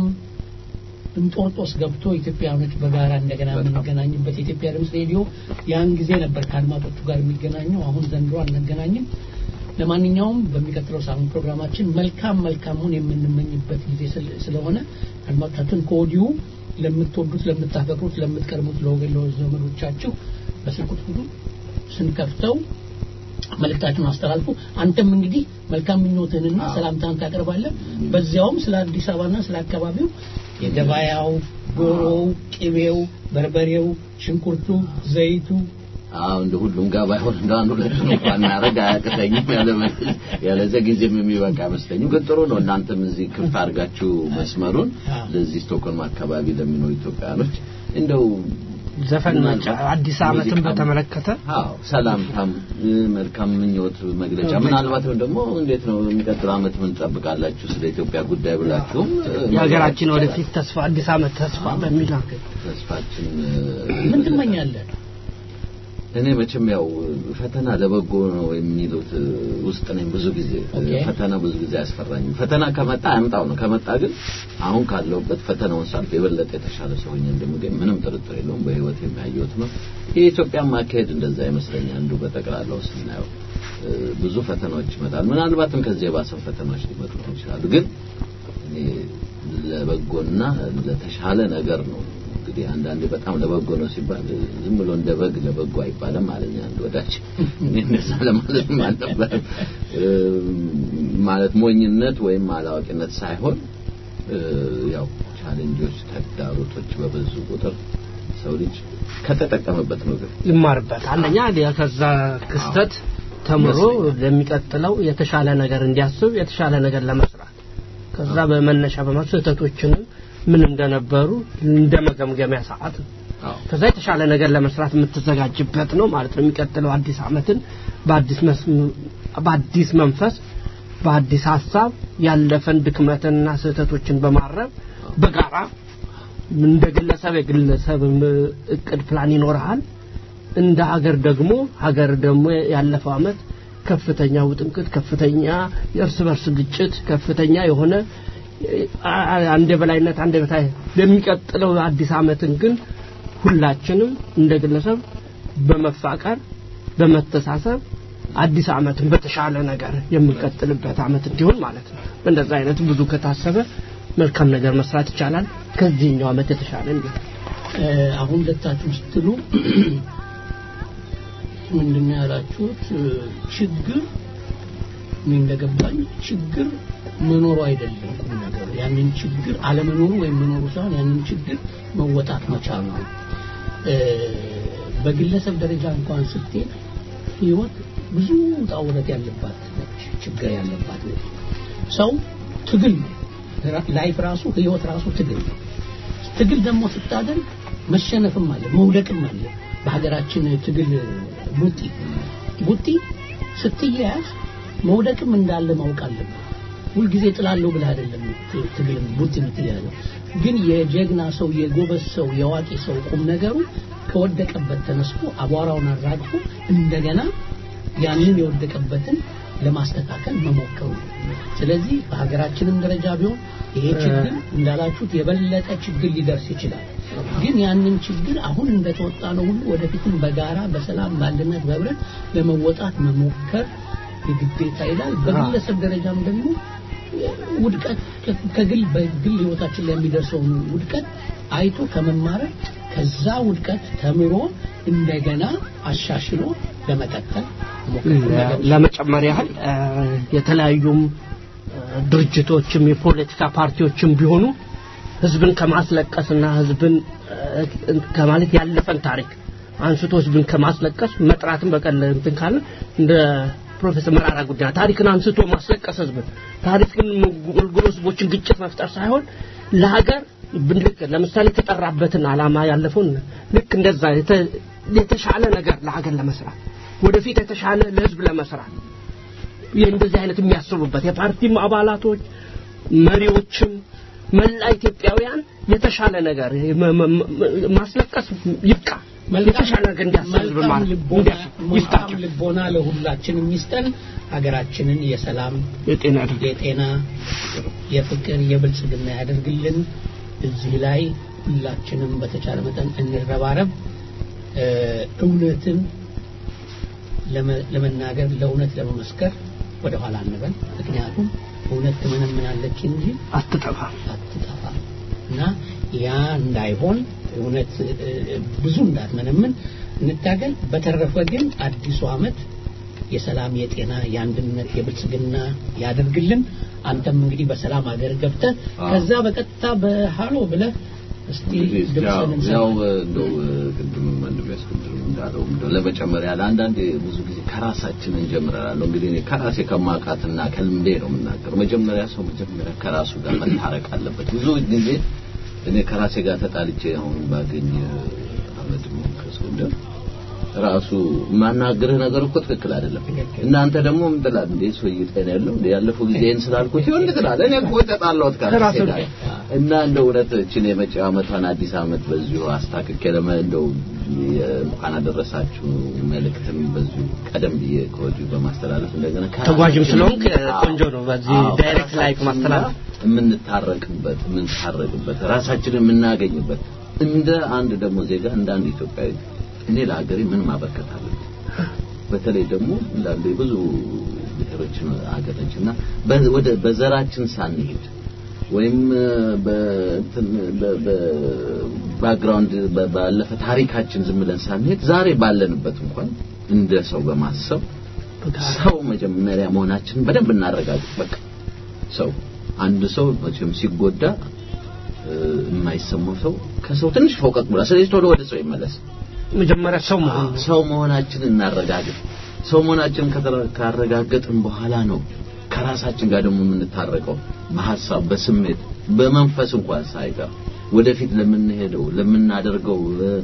እንጦርጦስ ገብቶ ኢትዮጵያውያኖች በጋራ እንደገና የምንገናኝበት የኢትዮጵያ ድምፅ ሬዲዮ ያን ጊዜ ነበር ከአድማጮቹ ጋር የሚገናኘው። አሁን ዘንድሮ አንገናኝም። ለማንኛውም በሚቀጥለው ሳምንት ፕሮግራማችን መልካም መልካሙን የምንመኝበት ጊዜ ስለ- ስለሆነ አድማጮቻችን ከወዲሁ ለምትወዱት፣ ለምታፈቅሩት፣ ለምትቀርቡት ለወገን ለዘመዶቻችሁ በስልክ ቁጥሩ ስንከፍተው መልእክታችሁን አስተላልፉ። አንተም እንግዲህ መልካም ምኞትህንና ሰላምታን ታቀርባለህ። በዚያውም ስለ አዲስ አበባና ስለ አካባቢው የገበያው፣ ዶሮው፣ ቅቤው፣ በርበሬው፣ ሽንኩርቱ፣ ዘይቱ አዎ እንደ ሁሉም ጋር ባይሆን እንደ አንዱ ሁለት እንኳን እናደርግ አያቅተኝም። ያለ ያለዚያ ጊዜም የሚበቃ አይመስለኝም። ግን ጥሩ ነው። እናንተም እዚህ ክፍት አድርጋችሁ መስመሩን አዎ። ለዚህ ስቶክሆልም አካባቢ ለሚኖሩ ኢትዮጵያኖች እንደው ዘፈኖች አዲስ ዓመትን ሙዚቃም- በተመለከተ አዎ ሰላምታም እ፣ መልካም ምኞት መግለጫ ምናልባትም ደግሞ እንዴት ነው የሚቀጥለው ዓመት ምን ትጠብቃላችሁ ስለ ኢትዮጵያ ጉዳይ ብላችሁም እ፣ የሀገራችን መግለጽ ወደፊት ተስፋ አዲስ ዓመት ተስፋ በሚል ተስፋችን ምን ትመኛለህ? እኔ መቼም ያው ፈተና ለበጎ ነው የሚሉት ውስጥ ነኝ ብዙ ጊዜ ኦኬ። ፈተና ብዙ ጊዜ አያስፈራኝም ፈተና ከመጣ አያምጣው ነው ከመጣ ግን አሁን ካለውበት ፈተናውን ሳልፍ የበለጠ የተሻለ ሰው ሆኜ እንደምገኝ ምንም ጥርጥር የለውም በህይወት የሚያየሁት ነው የኢትዮጵያ ማካሄድ እንደዛ ይመስለኛል አንዱ በጠቅላላው ስናየው እ፣ ብዙ ፈተናዎች ይመጣል ምናልባትም ከዚህ የባሰ ፈተናዎች ሊመጡ ይችላሉ ግን እኔ ለበጎና ለተሻለ ነገር ነው እንግዲህ አንዳንዴ በጣም ለበጎ ነው ሲባል ዝም ብሎ እንደ በግ ለበጎ አይባልም አለኝ አንድ ወዳጅ እኔ እንደዛ ለማለት አልነበረም እ፣ ማለት ሞኝነት ወይም አላዋቂነት ሳይሆን እ፣ ያው ቻሌንጆች ተግዳሮቶች በበዙ ቁጥር ሰው ልጅ ከተጠቀመበት ነው ግን ይማርበት አንደኛ ከዛ ክስተት ተምሮ ለሚቀጥለው የተሻለ ነገር እንዲያስብ የተሻለ ነገር ለመስራት ከዛ በመነሻ በማለት ስህተቶችንም ምን እንደነበሩ እንደ መገምገሚያ ሰዓት ነው። ከዛ የተሻለ ነገር ለመስራት የምትዘጋጅበት ነው ማለት ነው። የሚቀጥለው አዲስ ዓመትን በአዲስ መስ- በአዲስ መንፈስ በአዲስ ሀሳብ ያለፈን ድክመትና ስህተቶችን በማረም በጋራ እንደ ግለሰብ የግለሰብ እቅድ ፕላን ይኖርሃል። እንደ ሀገር ደግሞ ሀገር ደግሞ ያለፈው ዓመት ከፍተኛ ውጥንቅጥ፣ ከፍተኛ የእርስ በርስ ግጭት፣ ከፍተኛ የሆነ አ- አ- አንድ የበላይነት አንድ የበታይ ለሚቀጥለው አዲስ ዓመትን ግን ሁላችንም እንደ ግለሰብ በመፋቀር በመተሳሰብ አዲስ ዓመትን በተሻለ ነገር የምንቀጥልበት ዓመት እንዲሆን ማለት ነው። እንደዛ አይነት ብዙ ከታሰበ መልካም ነገር መስራት ይቻላል። ከዚህኛው ዓመት የተሻለ እንዲሆን እ፣ አሁን ሁለታችሁ ስትሉ ምንድን ነው ያላችሁት? እ፣ ችግር እኔ እንደገባኝ ችግር መኖሩ አይደለም ቁም ነገሩ። ያንን ችግር አለመኖሩ ወይም መኖሩ ሳይሆን ያንን ችግር መወጣት መቻሉ ነው። እ፣ በግለሰብ ደረጃ እንኳን ስትሄድ ህይወት ብዙ ውጣ ውረድ ያለባት ነች፣ ችግር ያለባት ነች። ሰው ትግል ነው። ላይፍ ራሱ ህይወት ራሱ ትግል ነው። ትግል ደግሞ ስታደርግ መሸነፍም አለ መውደቅም አለ። በሀገራችን ትግል ቡጢ ቡጢ ስትያያዝ መውደቅም እንዳለ ማወቅ አለብን። ሁልጊዜ ጥላለሁ ብለህ አይደለም ት- ትግል ቡጢ የምትያዘው። ግን የጀግና ሰው የጎበዝ ሰው የአዋቂ ሰው ቁም ነገሩ ከወደቀበት ተነስቶ አቧራውን አራግፎ እንደገና ያንን የወደቀበትን ለማስተካከል መሞከሩ ነው። ስለዚህ በሀገራችንም ደረጃ ቢሆን ይሄ ችግር እንዳላችሁት የበለጠ ችግር ሊደርስ ይችላል። ግን ያንን ችግር አሁን እንደተወጣ ነው ሁሉ ወደፊትም በጋራ በሰላም በአንድነት በህብረት ለመወጣት መሞከር የግዴታ ይላል። በግለሰብ ደረጃም ደግሞ ውድቀት ከግል በግል ህይወታችን ላይ የሚደርሰውን ውድቀት አይቶ ከመማረር ከዛ ውድቀት ተምሮ እንደገና አሻሽሎ ለመቀጠል መሞከር ለመጨመር ያህል እ፣ የተለያዩም እ፣ ድርጅቶችም የፖለቲካ ፓርቲዎችም ቢሆኑ ህዝብን ከማስለቀስና ህዝብን እ፣ ከማለት ያለፈን ታሪክ አንስቶ ህዝብን ከማስለቀስ መጥራትን በቀል እንትን ካለ እንደ ፕሮፌሰር መራራ ጉዳይ ታሪክን አንስቶ ማስለቀስ ህዝብን ታሪክን ጎልጎሎ ህዝቦችን ግጭት መፍጠር ሳይሆን ለሀገር ልክ ለምሳሌ የተጠራበትን ዓላማ ያለፈውን ልክ እንደዛ የተ- የተሻለ ነገር ለሀገር ለመስራት ወደፊት የተሻለ ለህዝብ ለመስራት ይህ እንደዚህ አይነት የሚያስቡበት የፓርቲም አባላቶች መሪዎችም መላ ኢትዮጵያውያን የተሻለ ነገር መ- መ- መ- ማስለቀስ ይብቃ የተሻለ ነገር እንዲያስብ ህዝብ መልካም ማለት ልቦና እንዲያስብ መልካም ይስጣቸው ልቦና ለሁላችንም ይስጠን። ሀገራችንን የሰላም የጤና ያድርግ የጤና የፍቅር የብልጽግና ያደርግልን። እዚህ ላይ ሁላችንም በተቻለ መጠን እንረባረብ። እ፣ እውነትን ለመ- ለመናገር ለእውነት ለመመስከር ወደ ኋላ አንበል። ምክንያቱም እውነት ትመነምናለች እንጂ አትጠፋም አትጠፋም እና ያ እንዳይሆን እውነት እ፣ ብዙ እንዳትመነምን እንታገል። በተረፈ ግን አዲሱ ዓመት የሰላም፣ የጤና፣ የአንድነት፣ የብልጽግና ያደርግልን። አንተም እንግዲህ በሰላም ሀገር ገብተህ ከዛ በቀጥታ በሃሎ ብለህ እስቲ እንግዲህ ያው ድምፅህን ያው እንሰማ። እንደው ቅድም ወንድም ያስቀድም እንዳለው እንደው ለመጨመር ያለ አንዳንዴ ብዙ ጊዜ ከራሳችን እንጀምራለሁ። እንግዲህ እኔ ከራሴ ከማውቃትና ከልምዴ ነው የምናገር። መጀመሪያ ሰው መጀመሪያ ከራሱ ጋር መታረቅ አለበት። ብዙ ጊዜ እኔ ከራሴ ጋር ተጣልቼ አሁን ባገኝ አመድ ከስጎንደር ራሱ የማናግርህ ነገር እኮ ትክክል አይደለም። እናንተ ደግሞ ምን ትላለህ እንዴ? ሰውዬ ጤና ያለው እንዴ? ያለፈው ጊዜ ይሄን ስላልኩት ይሁን ትላለህ። እኔ እኮ ተጣላሁት ከራሴ ጋር እና እንደ እውነት እችን የመጪው ዓመቷን አዲስ ዓመት በዚሁ አስታክኬ ለመ እንደው እንኳን አደረሳችሁ መልእክትም በዚሁ ቀደም ብዬ ከወዲሁ በማስተላለፍ እንደገና ተጓዥም ስለሆንክ አዎ፣ ቆንጆ ነው። በዚህ አዎ፣ ዳይሬክት ላይክ ማስተላለፍ የምንታረቅበት የምንታረቅበት ራሳችንን የምናገኝበት እንደ አንድ ደግሞ ዜጋ እንደ አንድ ኢትዮጵያዊ እኔ ለሀገሬ ምን ማበርከት አለብኝ? በተለይ ደግሞ እንዳንዱ የብዙ ብሔሮችን ሀገር ነች እና በ- ወደ በዘራችን ሳንሄድ ወይም በእንትን በ- በባክግራውንድ በ- ባለፈ ታሪካችን ዝም ብለን ሳንሄድ ዛሬ ባለንበት እንኳን እንደ ሰው በማሰብ ሰው መጀመሪያ መሆናችንን በደንብ እናረጋግጥ። በቃ ሰው አንድ ሰው መቼም ሲጎዳ እ፣ የማይሰማው ሰው ከሰው ትንሽ ፎቀቅ ብሏል። ስለዚህ ቶሎ ወደ ሰው ይመለስ። መጀመሪያ ሰው መሆን ነው። ሰው መሆናችንን እናረጋግጥ። ሰው መሆናችንን ከተረ- ካረጋገጥን በኋላ ነው ከራሳችን ጋር ደግሞ የምንታረቀው በሀሳብ በስሜት በመንፈስ እንኳን ሳይቀር ወደፊት ለምንሄደው ለምናደርገው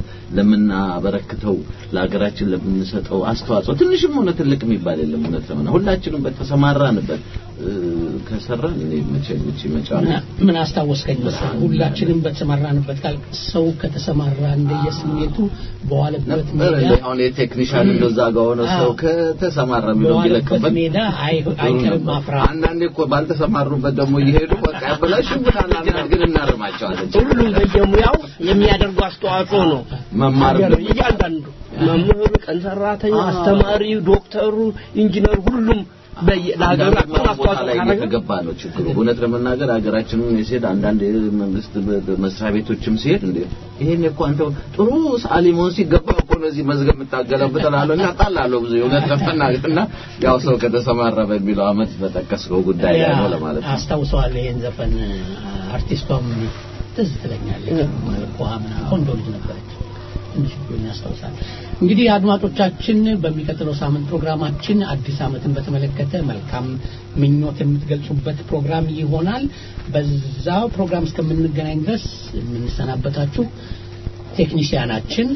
ለምናበረክተው ለሀገራችን ለምንሰጠው አስተዋጽኦ ትንሽም ሆነ ትልቅ የሚባል የለም። እውነት ለምን ሁላችንም በተሰማራንበት ከሰራን እኔ መቼ መቼ መጫ ምን አስታወስከኝ መሰለህ? ሁላችንም በተሰማራንበት ቃል ሰው ከተሰማራ እንደየስሜቱ በዋለበት ሜዳ አሁን የቴክኒሻን እንደዛ ጋር ሆነ ሰው ከተሰማራ ብሎ በዋለበት ቢለቅበት ሜዳ አይ- አይቀርም ማፍራት። አንዳንዴ እኮ ባልተሰማሩበት ደግሞ እየሄዱ በቃ ያበላሹብናል። አንዳንድ ግን እናርማቸዋለን። ሁሉም በየሙያው የሚያደርጉ አስተዋጽኦ ነው። መማር ሀገር እያንዳንዱ መምህሩ፣ ቀን ሰራተኛ፣ አስተማሪው፣ ዶክተሩ፣ ኢንጂነሩ ሁሉም በየ- ለሀገሩ አንዳንድ አስተዋጽኦ ቦታ ላይ ካደረገ እየተገባ ነው ችግሩ። እውነት ለመናገር ሀገራችንን ሲሄድ አንዳንድ የመንግስት በ- በ- መስሪያ ቤቶችም ሲሄድ እንዴ ይሄን እኮ አንተ ጥሩ ሰዓሊ መሆን ሲገባ እኮ ነው እዚህ መዝገብ የምታገለብጥ እላለሁ እና ጣላለሁ ብዙ እውነት ለመናገር እና ያው ሰው ከተሰማራ በሚለው አመት በጠቀስከው ጉዳይ ላይ ነው ለማለት ነው። አስታውሰዋለሁ ይሄን ዘፈን አርቲስቷም ትዝ ትለኛለች መልኳ ምናምን ቆንጆ ልጅ ነበረች ትንሽ ቢሆን ያስታውሳል እንግዲህ አድማጮቻችን በሚቀጥለው ሳምንት ፕሮግራማችን አዲስ ዓመትን በተመለከተ መልካም ምኞት የምትገልጹበት ፕሮግራም ይሆናል በዛው ፕሮግራም እስከምንገናኝ ድረስ የምንሰናበታችሁ ቴክኒሽያናችን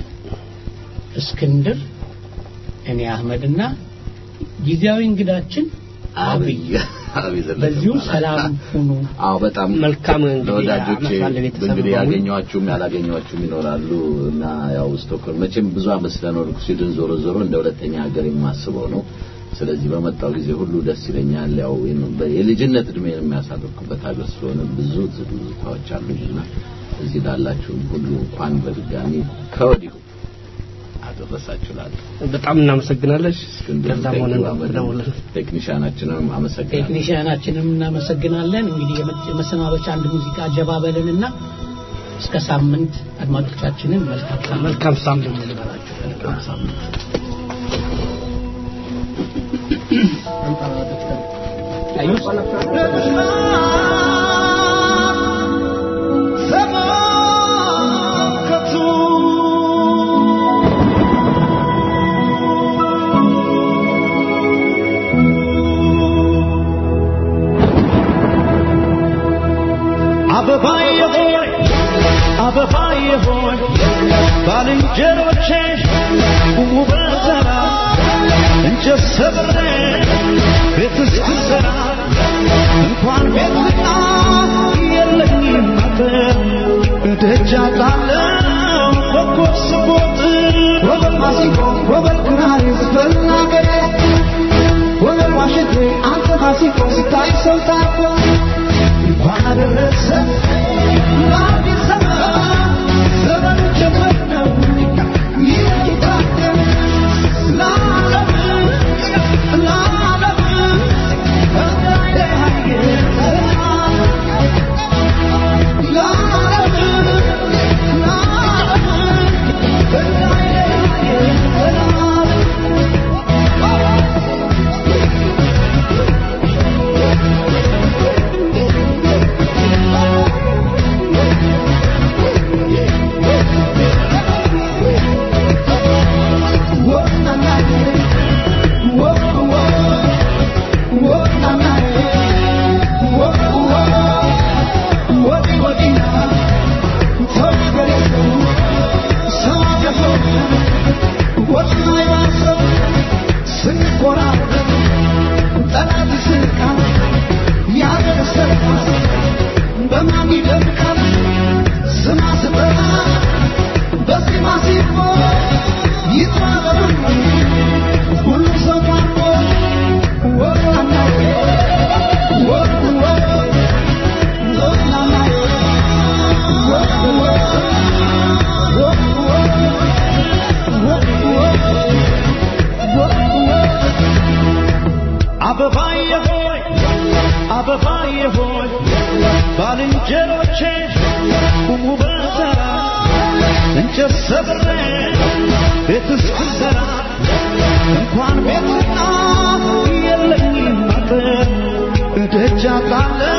እስክንድር እኔ አህመድና ጊዜያዊ እንግዳችን አብይ አብይ ዘለቀ በዚሁ ይባላል። ሰላም ሁኑ አዎ በጣም መልካም እንግዲህ ለወዳጆቼ ዓመት በዓል ለቤተሰብ እንግዲህ በሙሉ። ያገኘኋችሁም ያላገኘኋችሁም ይኖራሉ እና ያው ስቶክሆልም መቼም ብዙ ዓመት ስለኖርኩ ስዊድን ዞሮ ዞሮ እንደ ሁለተኛ ሀገር የማስበው ነው። ስለዚህ በመጣው ጊዜ ሁሉ ደስ ይለኛል። ያው የልጅነት እድሜን የሚያሳልፍኩበት ሀገር ስለሆነ ብዙ ትዝታዎች አሉኝና እዚህ ላላችሁም ሁሉ እንኳን በድጋሚ ከወዲሁ አደረሳችሁ እላለሁ። በጣም እናመሰግናለን። እስክንድር ከዛም ሆነ ቴንኪው አመድ፣ ደውለን ቴክኒሻናችንም አመሰግናለሁ። ቴክኒሽያናችንም እናመሰግናለን እንግዲህ የመ- የመሰናበቻ አንድ ሙዚቃ ጀባበልንና እስከ ሳምንት አድማጮቻችንን መልካም ሳምንት መልካም ሳምንት ልበላችሁ መልካም ሳምንት አበባዬ ሆይ አበባዬ ሆይ ባልንጀሮቼ ቁሙ በተራ እንጨት ሰብሬ ቤት እስክሰራ እንኳን ቤትና የለኝም አጥር እደጃ ጣለው ኮከብ ስቦጥ ወበል ማሲንቆ ወበል ክራር ስትናገር ወበል ዋሽንቴ አንተ ማሲንቆ ስታይ ሰው ታኮ እንኳን አደረሰ ለአዲስ ዘመን ዘመን ጀመር ነው ይህ ጌታችን ለዓለም ለዓለም እንዳይለያየ ለዓለም ለዓለም እንዳይለያየ በማን ይደምቃል ስማ ስጠራ በስማ ሲፎ ይጥራበሩ ሁሉም ሰው ታርቆ ወጣናው ወጥ ወጥ ወጣናው ወጥ ወጥ ወጥ ወጥ ወጥ ወጥ አበባዬ ሆይ አበባዬ ሆይ ባልንጀሮቼ ቁሙ በተራ እንጨት ሰብሬ ቤት እስክሰራ እንኳን ቤትና የለኝም አጥር እደጃ ጣለው